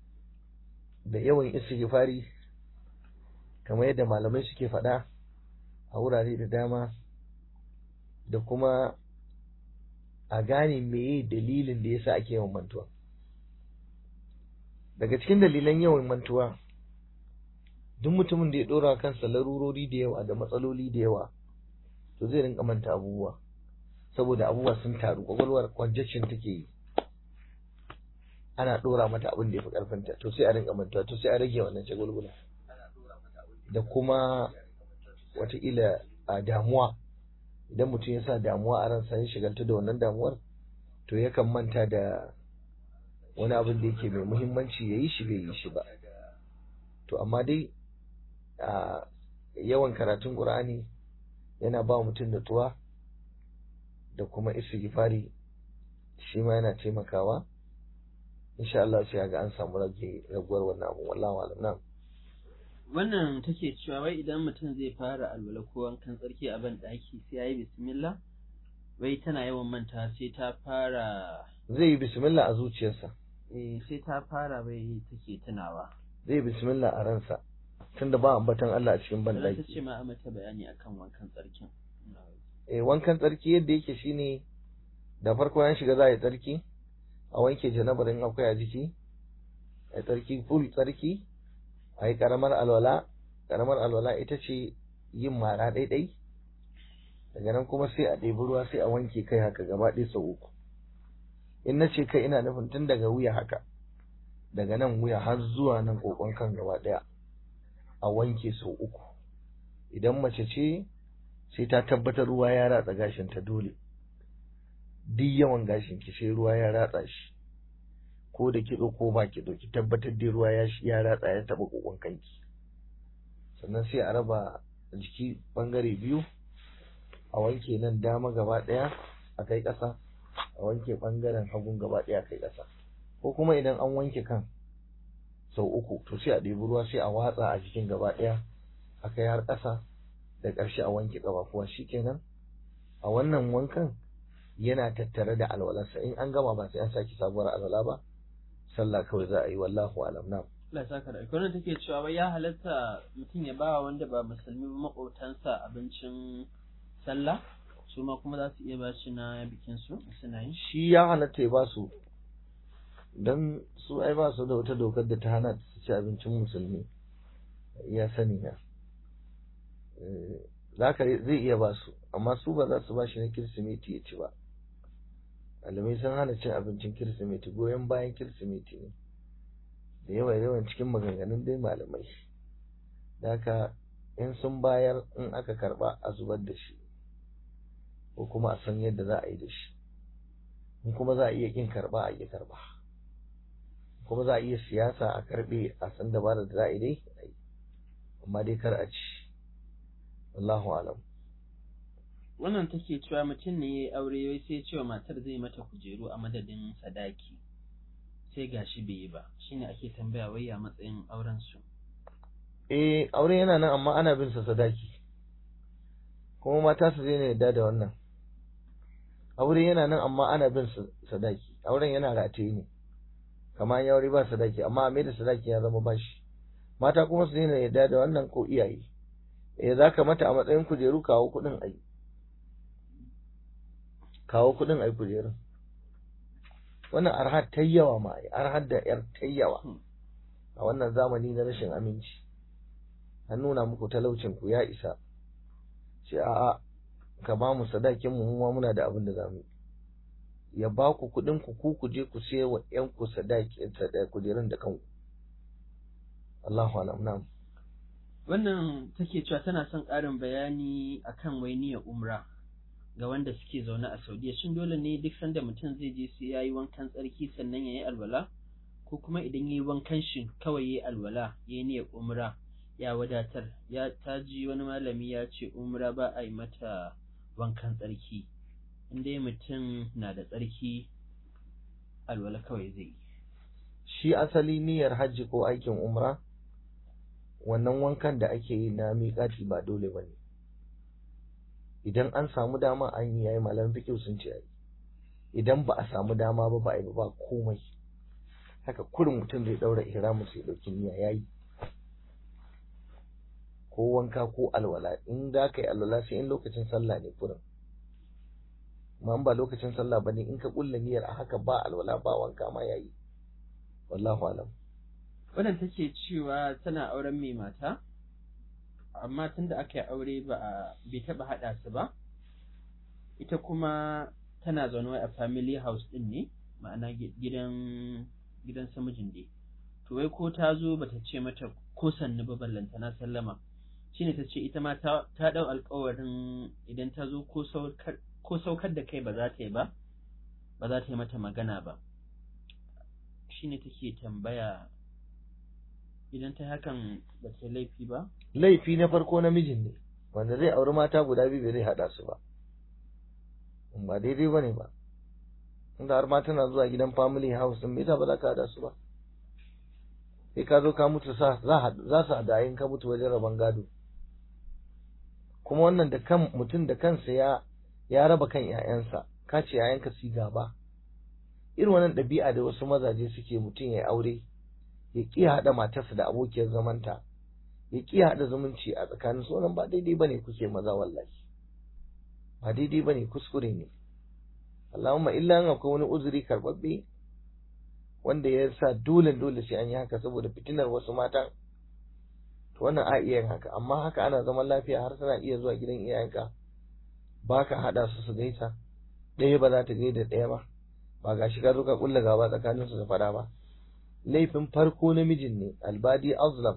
Speaker 2: da yawan istighfari kamar yadda malamai suke faɗa a wurare da dama da kuma a gane meye dalilin da yasa ake yawan mantuwa daga cikin dalilan yawan mantuwa duk mutumin da ya dora kansa larurori da yawa da matsaloli da yawa to zai rinka manta abubuwa saboda abubuwa sun taru kwakwalwar congestion take yi ana dora mata abin da ya fi karfinta to sai a rinka mantuwa to sai a rage wannan shagulgula da kuma wataƙila a damuwa idan mutum ya sa damuwa a ransa ya shigalta da wannan damuwar to yakan manta da wani abin da yake mai muhimmanci ya yi shi bai yi shi ba to amma dai a yawan karatun ƙur'ani yana ba mutum natsuwa da kuma istighfari shi ma yana taimakawa insha Allah sai ga an samu rage raguwar wannan abu wallahi alam na'am
Speaker 1: wannan take cewa wai idan mutum zai fara alwala ko wankan tsarki a ban daki sai yayi bismillah wai tana yawan manta sai ta fara
Speaker 2: zai yi bismillah a zuciyarsa
Speaker 1: eh sai ta fara bai take tunawa
Speaker 2: zai yi bismillah a ransa tunda ba ambatan Allah a cikin ban
Speaker 1: ta
Speaker 2: daki
Speaker 1: ce ma a mata bayani akan wankan tsarkin
Speaker 2: eh wankan tsarki yadda yake shine da farko an shiga za a yi tsarki a wanke janabar in akwai a jiki a yi tsarki full tsarki a yi karamar alwala karamar alwala ita ce yin mara ɗaiɗai daga nan kuma sai a ɗebi ruwa sai a wanke kai haka gaba ɗaya sau uku in na ce kai ina nufin tun daga wuya haka daga nan wuya har zuwa nan kokon kan gaba ɗaya a wanke sau uku idan mace ce sai ta tabbatar ruwa ya ratsa gashin ta dole duk yawan gashin ki sai ruwa ya ratsa shi ko da kitso ko ba kitso ki tabbatar da ruwa ya ya ratsa ya taba kokon kanki sannan sai a raba jiki bangare biyu a wanke nan dama gaba daya a kai kasa a wanke bangaren hagun gaba daya a kai kasa ko kuma idan an wanke kan sau uku to sai a ɗebi ruwa sai a watsa a jikin gaba daya a kai har ƙasa da ƙarshe a wanke ƙafafuwa shikenan a wannan wankan yana tattare da alwalarsa in an gama ba sai an saki sabuwar alwala ba sallah kawai za a yi wallahu alam na
Speaker 1: Allah saka da alƙawarin take cewa wai ya halatta mutum ya bawa wanda ba musulmi ba maƙotansa abincin sallah su ma kuma za su iya ba shi na bikin su suna yi
Speaker 2: shi ya halatta ya ba su don su ai ba su da wata dokar da ta hana su ci abincin musulmi ya sani na za ka zai iya ba su amma su ba za su ba shi na kirsimeti ya ci ba malamai sun hana cin abincin kirsimeti goyon bayan kirsimeti ne da yawa yawan cikin maganganun dai malamai da haka in sun bayar in aka karba a zubar da shi ko kuma a san yadda za a yi da shi in kuma za a iya kin karba a iya karba kuma za a iya siyasa a karbe a san dabarar da za a yi dai amma dai kar a ci wallahu alam
Speaker 1: wannan take cewa mutum ne ya aure wai sai cewa matar zai mata kujeru a madadin sadaki sai gashi bai yi ba shine ake tambaya wai ya matsayin auren su
Speaker 2: eh aure yana nan amma ana bin sa sadaki kuma mata su zai yadda da wannan aure yana nan amma ana bin sa sadaki auren yana rataye ne kamar ya aure ba sadaki amma a mai da sadaki ya zama bashi mata kuma su daina yadda da wannan ko iyaye eh za ka mata a matsayin kujeru kawo kuɗin ai kawo kuɗin ai kujerun wannan arhar ta yawa ma ai arhar da yar ta yawa a wannan zamani na rashin aminci an nuna muku talaucin ku ya isa ce a'a ka ba mu sadakin mu ma muna da abin da zamu ya ba ku kuɗin ku ku ku je ku siya wa ƴan ku sadaki kujerun da kanku Allahu alam na'am
Speaker 1: wannan take cewa tana son ƙarin bayani akan wai niyyar umra ga wanda suke zaune a Saudiya shin dole ne duk sanda mutum zai je sai yayi wankan tsarki sannan yayi alwala ko kuma idan yayi wankan shi kawai yayi alwala yayi niyyar umra ya wadatar ya taji wani malami ya ce umra ba a yi mata wankan tsarki in dai mutum na da tsarki alwala kawai zai yi
Speaker 2: shi asali niyyar hajji ko aikin umra wannan wankan da ake yi na miƙati ba dole ba ne idan an samu dama an yi yayi malam fikihu sun ce yayi idan ba a samu dama ba ba a yi ba komai haka kurin mutum zai daura ihramu sai dauki niyya yayi ko wanka ko alwala in za ka yi alwala sai in lokacin sallah ne kurin amma ba lokacin sallah ba ne in ka kulla niyyar a haka ba alwala ba wanka ma yayi wallahu alam
Speaker 1: wannan take cewa tana auren mai mata amma tunda aka yi aure ba a bai taba hada su ba ita kuma tana zaune a family house din ne ma'ana gidan gidan samijin dai to wai ko ta zo bata ce mata ko sannu ba ballanta na sallama shine ta ce ita ma ta dau alkawarin idan ta zo ko saukar ko saukar da kai ba za ta yi ba ba za ta yi mata magana ba shine take tambaya idan ta hakan ba ta laifi ba
Speaker 2: laifi na farko namijin ne wanda zai auri mata guda biyu bai zai hada su ba ba daidai ba ne ba inda har mata na zuwa gidan family house din me yasa ba za ka hada su ba sai ka zo ka mutu sa za su hada in ka mutu wajen rabon gado kuma wannan da kan mutum da kansa ya ya raba kan ƴaƴansa ka ce ƴaƴanka su gaba irin wannan ɗabi'a da wasu mazaje suke mutum ya aure ya ƙi haɗa matarsa da abokiyar zamanta ya ƙi haɗa zumunci a tsakanin su wannan ba daidai bane kuke maza wallahi ba daidai bane kuskure ne Allahumma illa in akwai wani uzuri karɓaɓɓe wanda ya sa dole dole sai an yi haka saboda fitinar wasu matan to wannan a iya yin haka amma haka ana zaman lafiya har suna iya zuwa gidan iyayenka ba ka haɗa su su gaisa ɗaya ba za ta gaida ɗaya ba ba ga shi ka zo ka kulla gaba tsakanin su da fada ba laifin farko namijin ne albadi azlam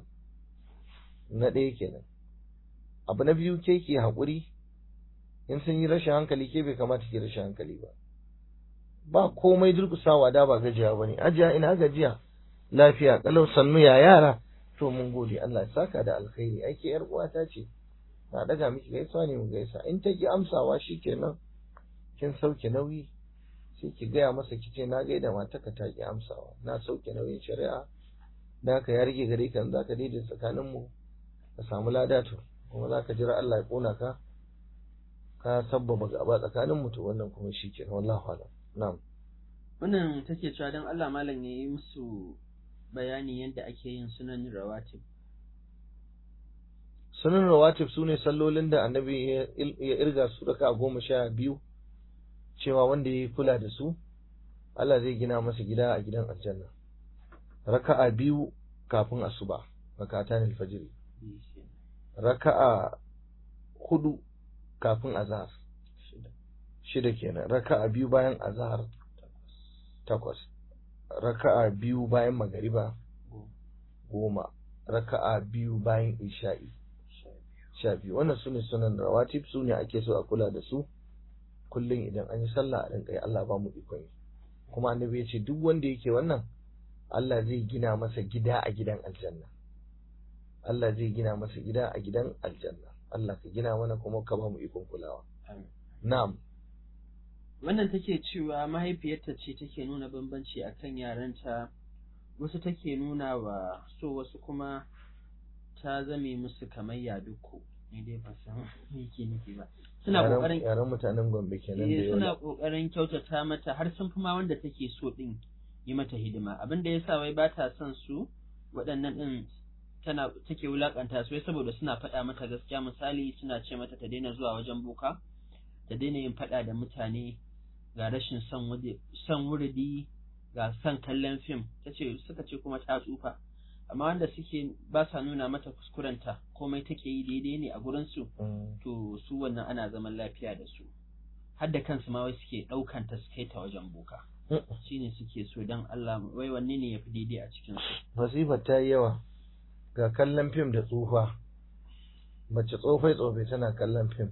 Speaker 2: na ɗaya kenan abu na biyu ke ke haƙuri in sun yi rashin hankali ke bai kamata ke rashin hankali ba ba komai durkusawa da ba gajiya ba ne ajiya ina gajiya lafiya kalau sannu ya yara to mun gode Allah ya saka da alkhairi aiki yar uwata ce na daga miki gaisuwa ne mu gaisa in ta ki amsawa shikenan kin sauke nauyi sai ki gaya masa kice na gaida matarka ta ki amsawa na sauke nauyin shari'a da haka ya rage gare ka za ka daidaita tsakanin mu ka samu ladato kuma za ka jira Allah ya kona ka ka sabbaba gaba tsakanin mu to wannan kuma shikenan wallahi alam na'am
Speaker 1: wannan take cewa dan Allah malam ya yi musu bayani yadda ake yin sunan rawatib
Speaker 2: sunan rawatib su ne sallolin da annabi ya irga su raka goma sha biyu cewa wanda ya kula da su Allah zai gina masa gida a gidan aljanna raka'a biyu kafin asuba rakatan alfajiri raka'a hudu kafin azhar shida kenan raka'a biyu bayan azhar takwas raka'a biyu bayan magariba goma raka'a biyu bayan isha'i sha biyu wannan sune sunan rawatib su ne ake so a kula da su kullum idan an yi sallah a rinka yi Allah ba mu ikon yi kuma annabi ya ce duk wanda yake wannan Allah zai gina masa gida a gidan aljanna Allah zai gina masa gida a gidan aljanna Allah ka gina mana kuma ka ba mu ikon kulawa na'am
Speaker 1: wannan take cewa mahaifiyarta ce take nuna bambanci akan yaranta wasu take nuna wa so wasu kuma ta zame musu kamar yaduko ni dai ba san me yake nufi ba suna kokarin
Speaker 2: yaran mutanen Gombe kenan da
Speaker 1: eh, suna
Speaker 2: yau
Speaker 1: kokarin kyautata mata har sun fi ma wanda take so din yi mata hidima abin da yasa wai ba ta son su waɗannan din tana take wulakanta su wai saboda suna faɗa mata gaskiya misali suna ce mata ta daina zuwa wajen boka ta daina yin faɗa da mutane ga rashin son wuri- son wuridi ga son kallon fim ta ce suka ce kuma ta tsufa amma wanda suke ba sa nuna mata kuskurenta komai take yi daidai ne a gurinsu
Speaker 2: Mm.
Speaker 1: to su wannan ana zaman lafiya da su har da kansu ma wai suke ɗaukanta su kai ta wajen boka
Speaker 2: Mm.
Speaker 1: shine suke so don Allah wai wanne ne yafi daidai a cikin su
Speaker 2: masifar ta yi yawa ga kallon fim da tsufa mace tsofai tsofai tana kallon fim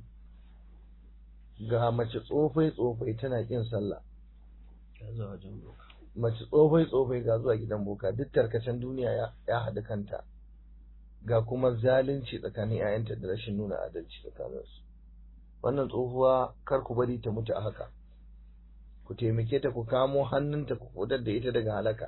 Speaker 2: ga mace tsofai tsofai tana kin sallah
Speaker 1: ta zuwa wajen boka
Speaker 2: mace tsofai tsofai ga zuwa gidan boka duk tarkacen duniya ya, ya haɗu kanta ga kuma zalunci tsakanin 'ya'yanta da rashin nuna adalci tsakaninsu wannan tsohuwa kar ku bari ta mutu a haka ku taimake ta ku kamo hannunta ku fitar da ita daga halaka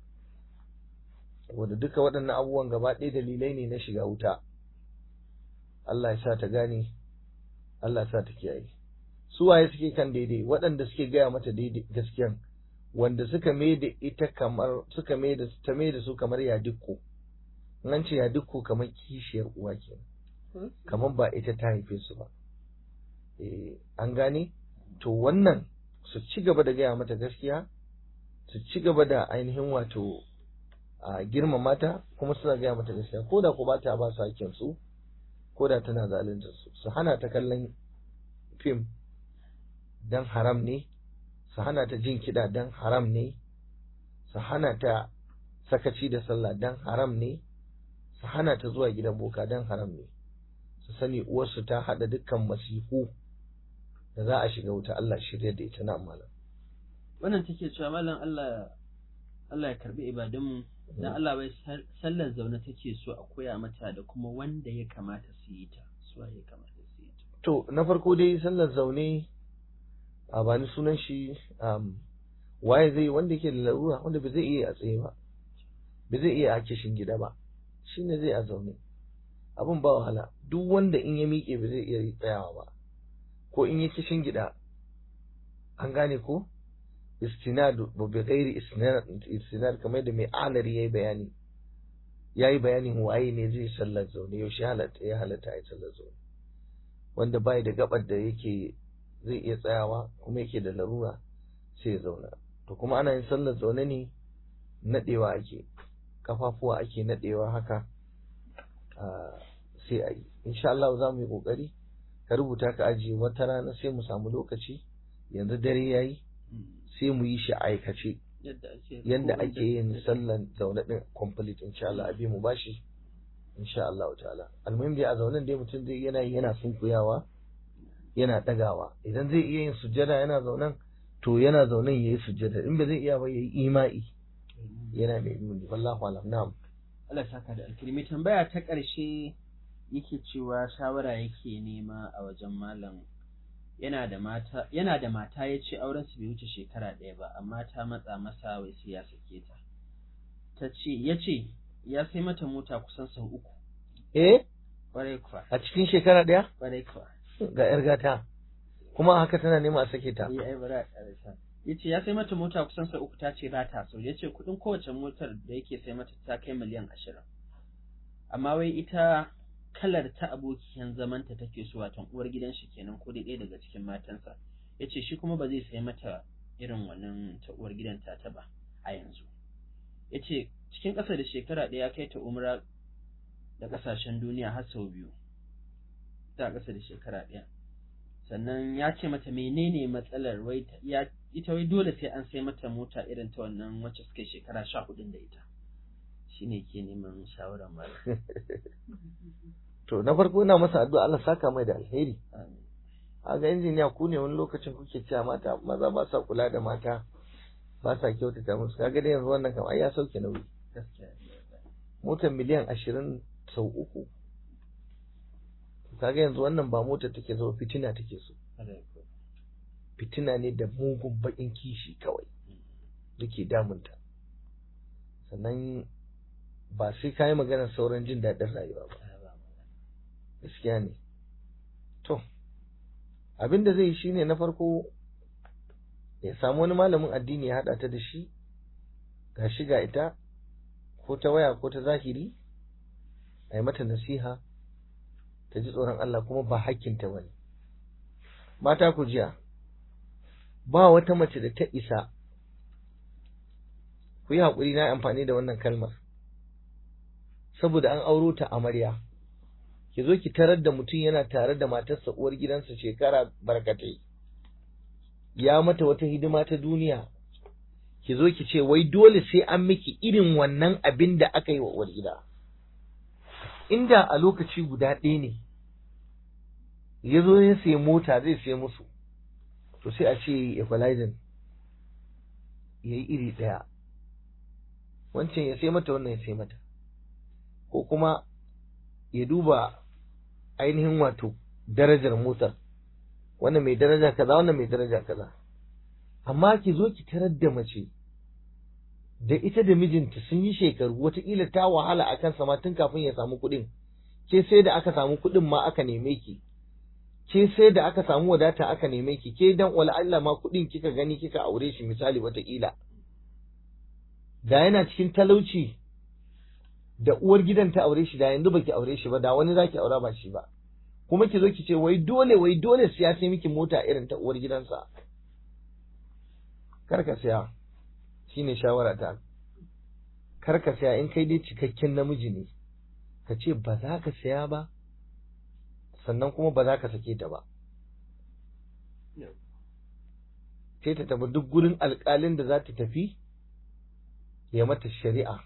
Speaker 2: saboda duka waɗannan abubuwan gaba ɗaya dalilai ne na shiga wuta Allah ya sa ta gane Allah ya sa ta kiyaye su waye suke kan daidai waɗanda suke gaya mata daidai gaskiyan wanda suka mai da ita kamar suka mai da ta mai da su kamar yadikko nan ce yadikko kamar kishiyar uwa ke kamar ba ita ta haife su ba eh an gane to wannan su ci gaba da gaya mata gaskiya su ci gaba da ainihin wato a girmama ta kuma suna gaya mata gaskiya ko da ku ba ta ba su hakkin su ko da tana zalunta su su hana ta kallon fim dan haram ne su hana ta jin kiɗa dan haram ne su hana ta sakaci da sallah dan haram ne su hana ta zuwa gidan boka dan haram ne su sani uwarsu ta haɗa dukkan masifu da za a shiga wuta Allah shirya da ita na malam
Speaker 1: wannan take cewa mallam Allah Allah ya karbi ibadunmu dan Allah bai sallar zaune take so a koya mata da kuma wanda ya kamata su yi ta su ya kamata su yi ta
Speaker 2: to na farko dai sallar zaune a bani sunan shi um, waye zai wanda yake da larura wanda ba zai iya a tsaye ba ba zai iya a kishin gida ba shine zai a zaune abin ba wahala duk wanda in ya miƙe ba zai iya tsayawa ba ko in ya kishin gida an gane ko istinad ba bi ghairi istinad istinad kamar da mai alari yayi bayani yayi bayanin waye ne zai sallar zaune yaushe halatta ya halatta ya sallar zaune wanda bai da gabar da yake zai iya tsayawa kuma yake da larura sai ya zauna to kuma ana yin sallar zaune ne nadewa ake kafafuwa ake nadewa haka sai a yi insha Allah za mu yi kokari ka rubuta ka ajiye wata rana sai mu samu lokaci yanzu dare yayi sai mu yi shi a aikace yadda ake yin sallan zaune din complete insha Allah abi mu bashi insha Allah ta'ala almuhim dai a zaunen dai mutum zai yana yana sunkuyawa yana dagawa idan zai iya yin sujjada yana zaunen to yana zaunen yayi sujjada in ba zai iya ba yayi ima'i yana mai nuni wallahu alam na'am
Speaker 1: Allah saka da alkirmi tambaya ta ƙarshe yake cewa shawara yake nema a wajen malam yana da mata yana da mata ya ce auren su bai wuce shekara ɗaya ba amma ta matsa masa wai sai ya sake ta ta ce ya ce ya sai mata mota kusan sau uku
Speaker 2: eh
Speaker 1: ƙwarai kuwa
Speaker 2: a cikin shekara ɗaya
Speaker 1: ƙwarai kuwa
Speaker 2: ga yar gata kuma haka tana nema a sake ta
Speaker 1: yi ai bara a ƙarasa ya ce ya sai mata mota kusan sau uku ta ce ba ta so ya ce kuɗin kowace motar da yake sai mata ta kai miliyan ashirin amma wai ita kalar ta abokiyan zamanta take so watan uwar gidan shi kenan ko dai ɗaya daga cikin matansa ya ce shi kuma ba zai sai mata irin wannan ta uwar gidan ta ta ba a yanzu ya ce cikin ƙasa da shekara ɗaya kai ta umra da ƙasashen duniya har sau biyu ta ƙasa da shekara ɗaya sannan ya ce mata menene matsalar wai ya ita wai dole sai an sai mata mota irin ta wannan wacce suka shekara sha hudun da ita shine ke neman shawarar malam
Speaker 2: to na farko ina masa addu'a Allah saka mai da alheri a ga injiniya ku ne wani lokacin kuke cewa mata maza ba sa kula da mata ba sa kyautata musu kaga dai yanzu wannan kam ai ya sauke nauyi
Speaker 1: gaskiya
Speaker 2: motar miliyan ashirin sau uku kaga yanzu wannan ba motar take so fitina take so fitina ne da mugun bakin kishi kawai duke damunta sannan ba sai ka yi maganar sauran jin daɗin rayuwa ba gaskiya ne to abin da zai yi shine na farko ya samu wani malamin addini ya haɗa ta da shi ga shi ga ita ko ta waya ko ta zahiri a yi mata nasiha ta ji tsoron Allah kuma ba hakkinta ba ne mata ku jiya ba wata mace da ta isa ku yi haƙuri na amfani da wannan kalmar saboda an auro ta amarya ki zo ki tarar da mutum yana tare da matarsa uwar gidansa shekara barkatai ya mata wata hidima ta duniya ki zo ki ce wai dole sai an miki irin wannan abin da aka yi wa uwar gida inda a lokaci guda ɗaya ne ya zo ya sayi mota zai sayi musu to sai a ce equalizing ya yi iri ɗaya wancan ya sai mata wannan ya sai mata ko kuma ya duba ainihin wato darajar motar wannan mai daraja kaza wannan mai daraja kaza amma ki zo ki tarar da mace da ita da mijinta sun yi shekaru wataƙila ta wahala a kansa ma tun kafin ya samu kuɗin ke sai da aka samu kuɗin ma aka neme ki ke sai da aka samu wadata aka neme ki ke dan wala Allah ma kuɗin kika gani kika aure shi misali wataƙila da yana cikin talauci da uwar gidan ta aure shi da yanzu baki aure shi ba da wani zaki aura ba shi ba kuma ki zo ki ce wai dole wai dole siya sai miki mota irin ta uwar gidansa kar ka siya shine shawara ta kar ka siya in kai dai cikakken namiji ne ka ce ba za ka siya ba sannan kuma ba za ka sake ta ba sai ta tafi duk gurin alƙalin da za ta tafi ya mata shari'a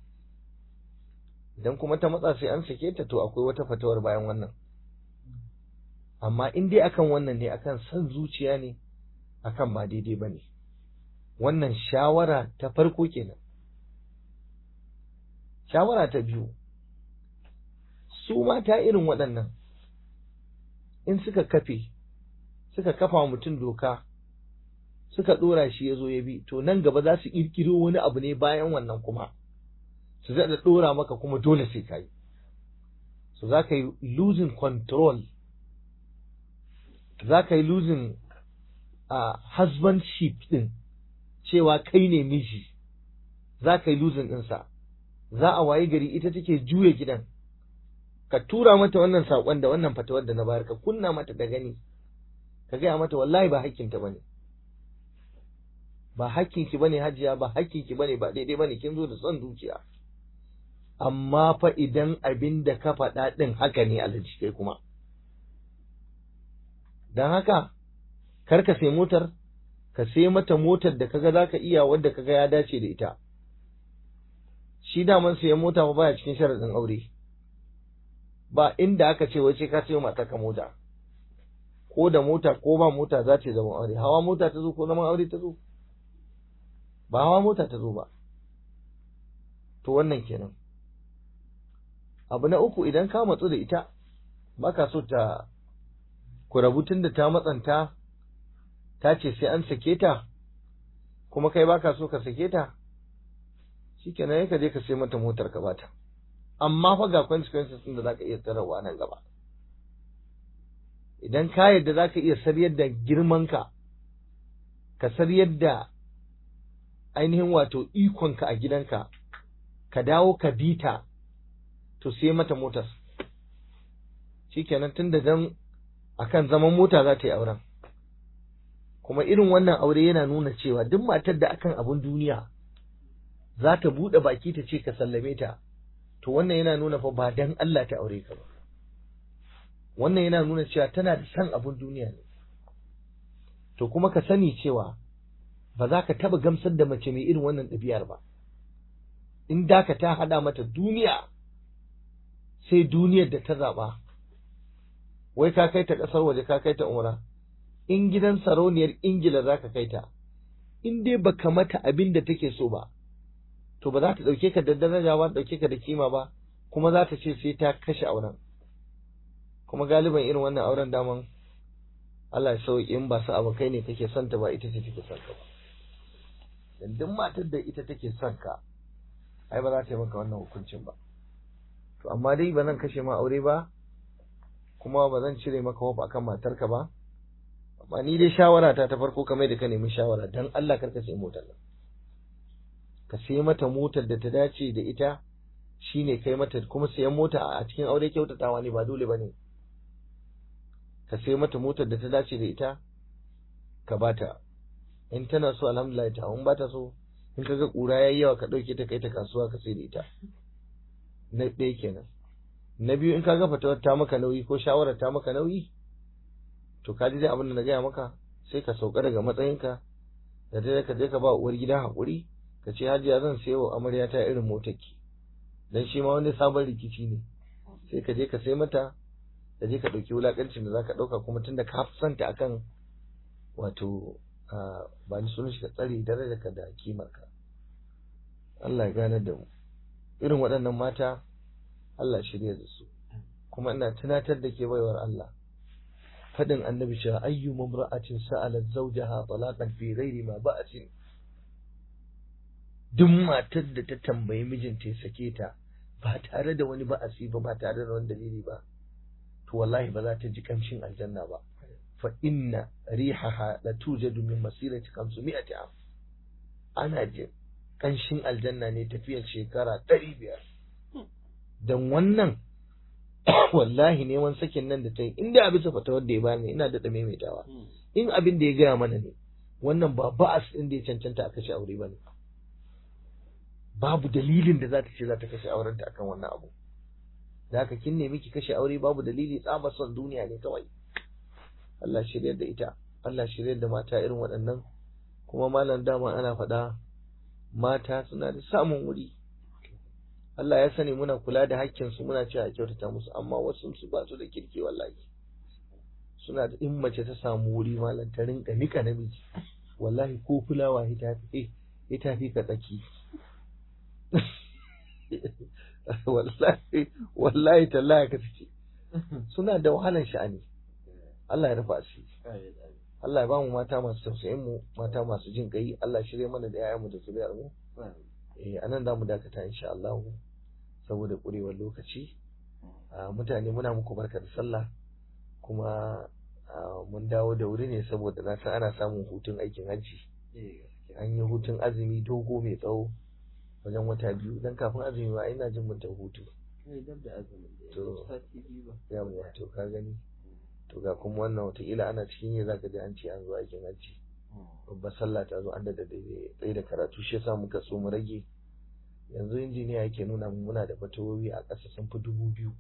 Speaker 2: idan kuma ta matsa sai an sake ta to akwai wata fatawar bayan wannan amma in dai akan wannan ne akan san zuciya ne akan ba daidai ba ne wannan shawara ta farko kenan shawara ta biyu su mata irin waɗannan in suka kafe suka kafa wa mutum doka suka ɗora shi ya zo ya bi to nan gaba za su ƙirƙiro wani abu ne bayan wannan kuma su zaɗa ɗora maka kuma dole sai ka yi so za ka yi losing control za ka yi losing a husbandship ɗin cewa kai ne miji za ka yi losing ɗinsa za a wayi gari ita take juya gidan ka tura mata wannan saƙon da wannan fatawar da na bayar ka kunna mata da gani ka gaya mata wallahi ba hakkinta bane ba hakkinki bane hajiya ba hakkinki bane ba daidai bane kin zo da son zuciya amma fa idan abin da ka faɗa ɗin haka ne alhaji kai kuma don haka kar ka sai motar ka sai mata motar da kaga zaka iya wadda kaga ya dace da ita shi daman sayan mota ba baya cikin sharaɗin aure ba inda aka ce wai sai ka sayo mata ka mota ko da mota ko ba mota za ta zama aure hawa mota ta zo ko zaman aure ta zo ba hawa mota ta zo ba to wannan kenan abu na uku idan ka matsu da ita baka so ta ku rabu tun da ta matsanta ta ce sai an sake ta kuma kai baka so ka sake ta shikenan ka je ka sai mata motar ka bata amma fa ga consequences din da zaka iya tsarawa nan gaba idan ka yadda zaka iya saryar da girman ka ka saryar da ainihin wato ikonka a gidanka ka dawo ka bita to sai mata motar shikenan tun da dan akan zaman mota za ta yi auren kuma irin wannan aure yana nuna cewa duk matar da akan abun duniya za ta buɗe baki ta ce ka sallame ta to wannan yana nuna fa ba dan Allah ta aure ka ba wannan yana nuna cewa tana da san abun duniya ne to kuma ka sani cewa ba za ka taba gamsar da mace mai irin wannan ɗabi'ar ba in da ka ta hada mata duniya sai duniyar da ta zaɓa wai ka kai ta ƙasar waje ka kai ta umra in gidan sarauniyar ingila za ka kai ta in dai baka mata abin da take so ba to ba za ta ɗauke ka da daraja ba ɗauke ka da kima ba kuma za ta ce sai ta kashe auren kuma galiban irin wannan auren daman Allah ya sauke in ba su abokai ne kake son ta ba ita ce take son ka ba dan duk matar da ita take son ka ai ba za ta yi maka wannan hukuncin ba to amma dai ba zan kashe ma aure ba kuma ba zan cire maka hof akan matarka ba amma ni dai shawara ta ta farko kamar da ka nemi shawara dan Allah karka sai motar nan ka sai mata motar da ta dace da ita shine kai mata kuma sayan mota a cikin aure kyautatawa ne ba dole bane ka sai mata motar da ta dace da ita ka bata in tana so alhamdulillah ta in bata so in kaga kura yayi yawa ka dauke ta kai ta kasuwa ka sai da ita na ɗaya kenan na biyu in kaga fatawar ta maka nauyi ko shawarar ta maka nauyi to ka ji dai abin da na gaya maka sai ka sauka daga matsayinka da dai ka je ka ba uwar gida haƙuri ka ce hajiya zan sayo wa amarya ta irin motarki dan shi ma wani sabon rikici ne sai ka je ka sai mata ka je ka ɗauki wulaƙancin da za ka ɗauka kuma tunda ka fi santa akan wato ba ni sunan shi ka tsare darajarka da kimarka Allah ya gane da mu irin waɗannan mata Allah shirya da su kuma ina tunatar da ke baiwar Allah fadin annabi cewa ayyu mamra'atin sa'alat zawjaha talaqan fi ghairi ma ba'atin duk matar da ta tambayi mijinta ya sake ta ba tare da wani ba'asi ba ba tare da wani dalili ba to wallahi ba za ta ji kamshin aljanna ba fa inna rihaha la tujadu min masirati 500 am ana jin kanshin aljanna ne tafiyar shekara 500 dan wannan wallahi neman sakin nan da ta yi inda a bisa fatawar da ya bani ina da maimaitawa in abin da ya gaya mana ne wannan ba ba'as din da ya cancanta a kashe aure ba ne babu dalilin da za ta ce za ta kashe aurenta akan wannan abu da haka kin nemi ki kashe aure babu dalili tsabar son duniya ne kawai Allah shiryar da ita Allah shiryar da mata irin waɗannan kuma malam dama ana faɗa mata suna da samun wuri Allah ya sani muna kula da hakkinsu muna cewa a kyautata musu amma wasu su ba su da kirki wallahi suna da in mace ta samu wuri malam ta rinka nika namiji wallahi ko fulawa ita fi ita fi ka tsaki wallahi wallahi tallahi ka ce suna da wahalan sha'ani Allah ya rufa asiri Allah ya ba mu mata masu tausayin mu mata masu jin kai Allah shirye mana da 'ya'yanmu da zuriyar mu eh anan za mu dakata insha Allah saboda kurewar lokaci mutane muna muku barka da sallah kuma mun dawo da wuri ne saboda na san ana samun hutun aikin hajji an yi hutun azumi dogo mai tsawo wajen wata biyu dan kafin azumi ma ina jin mun ta hutu to yawa to ka gani to ga kuma wannan wataƙila ana cikin yi zaka ji an ce an zo aikin hajji babbar sallah ta zo an da tsaye da karatu shi yasa muka so mu rage yanzu injiniya yake nuna mu muna da fatawoyi a ƙasa sun fi dubu biyu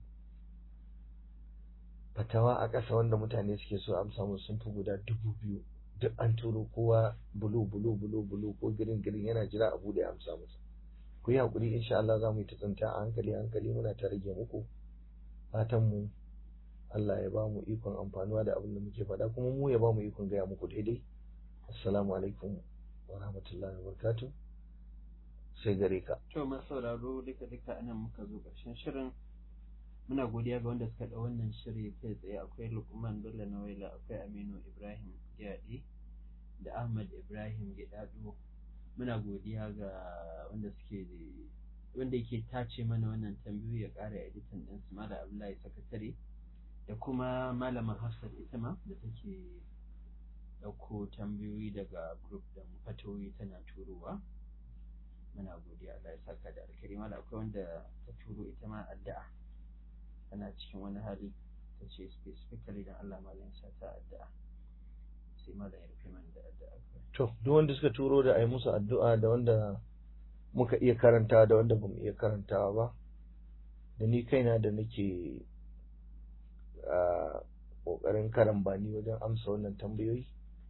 Speaker 2: fatawa a ƙasa wanda mutane suke so amsa mu sun fi guda dubu biyu duk an turo kowa bulu bulu bulu bulu ko girin girin yana jira a bude amsa musu ku yi haƙuri insha Allah za mu yi ta tsinta a hankali hankali muna ta rage muku fatan mu Allah ya ba mu ikon amfanuwa da abin da muke faɗa kuma mu ya ba mu ikon gaya muku daidai assalamu alaikum wa rahmatullahi wa barakatuh sai gare ka
Speaker 1: to masu sauraro duka duka anan muka zo ƙarshen shirin muna godiya ga wanda suka ɗau wannan shiri kai tsaye akwai lukman bello nawaila akwai aminu ibrahim gyaɗe da ahmad ibrahim gyaɗaɗo muna godiya ga wanda suke wanda yake tace mana wannan tambayoyi ya ƙara editan ɗin su mala abdullahi sakatare da kuma malama hafsat ita ma da take ɗauko tambayoyi daga group da fatoyi tana turowa muna godiya Allah ya saka da alkari mala akwai wanda ta turo ita ma addu'a tana cikin wani hali ta ce specifically dan Allah malam sa ta addu'a sai malam ya rufe mana da addu'a
Speaker 2: to duk wanda suka turo da ai musu addu'a da wanda muka iya karanta da wanda bamu iya karantawa ba da ni kaina da nake a kokarin karambani wajen amsa wannan tambayoyi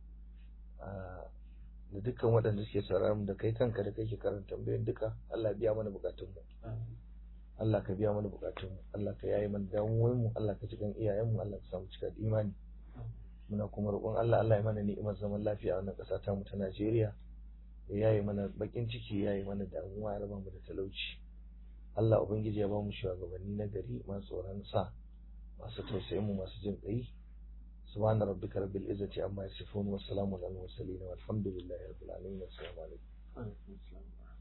Speaker 2: da dukkan waɗanda suke sauraron da kai kanka da kake karanta tambayoyin duka Allah ya biya mana bukatun mu Allah ka biya mana bukatun mu Allah ka yaye mana damuwoyin mu Allah ka cikin iyayen mu Allah ka samu cika da imani muna kuma roƙon Allah Allah ya mana ni'imar zaman lafiya a wannan ƙasa ta mu ta Najeriya ya yaye mana bakin ciki ya yaye mana damuwa ya raba mu da talauci Allah ubangiji ya ba mu shugabanni na gari masu tsoron sa masu tausayin mu masu jin ƙai سبحان ربك رب العزة عما يصفون والسلام على المرسلين والحمد لله رب العالمين والسلام عليكم
Speaker 1: alaikum assalam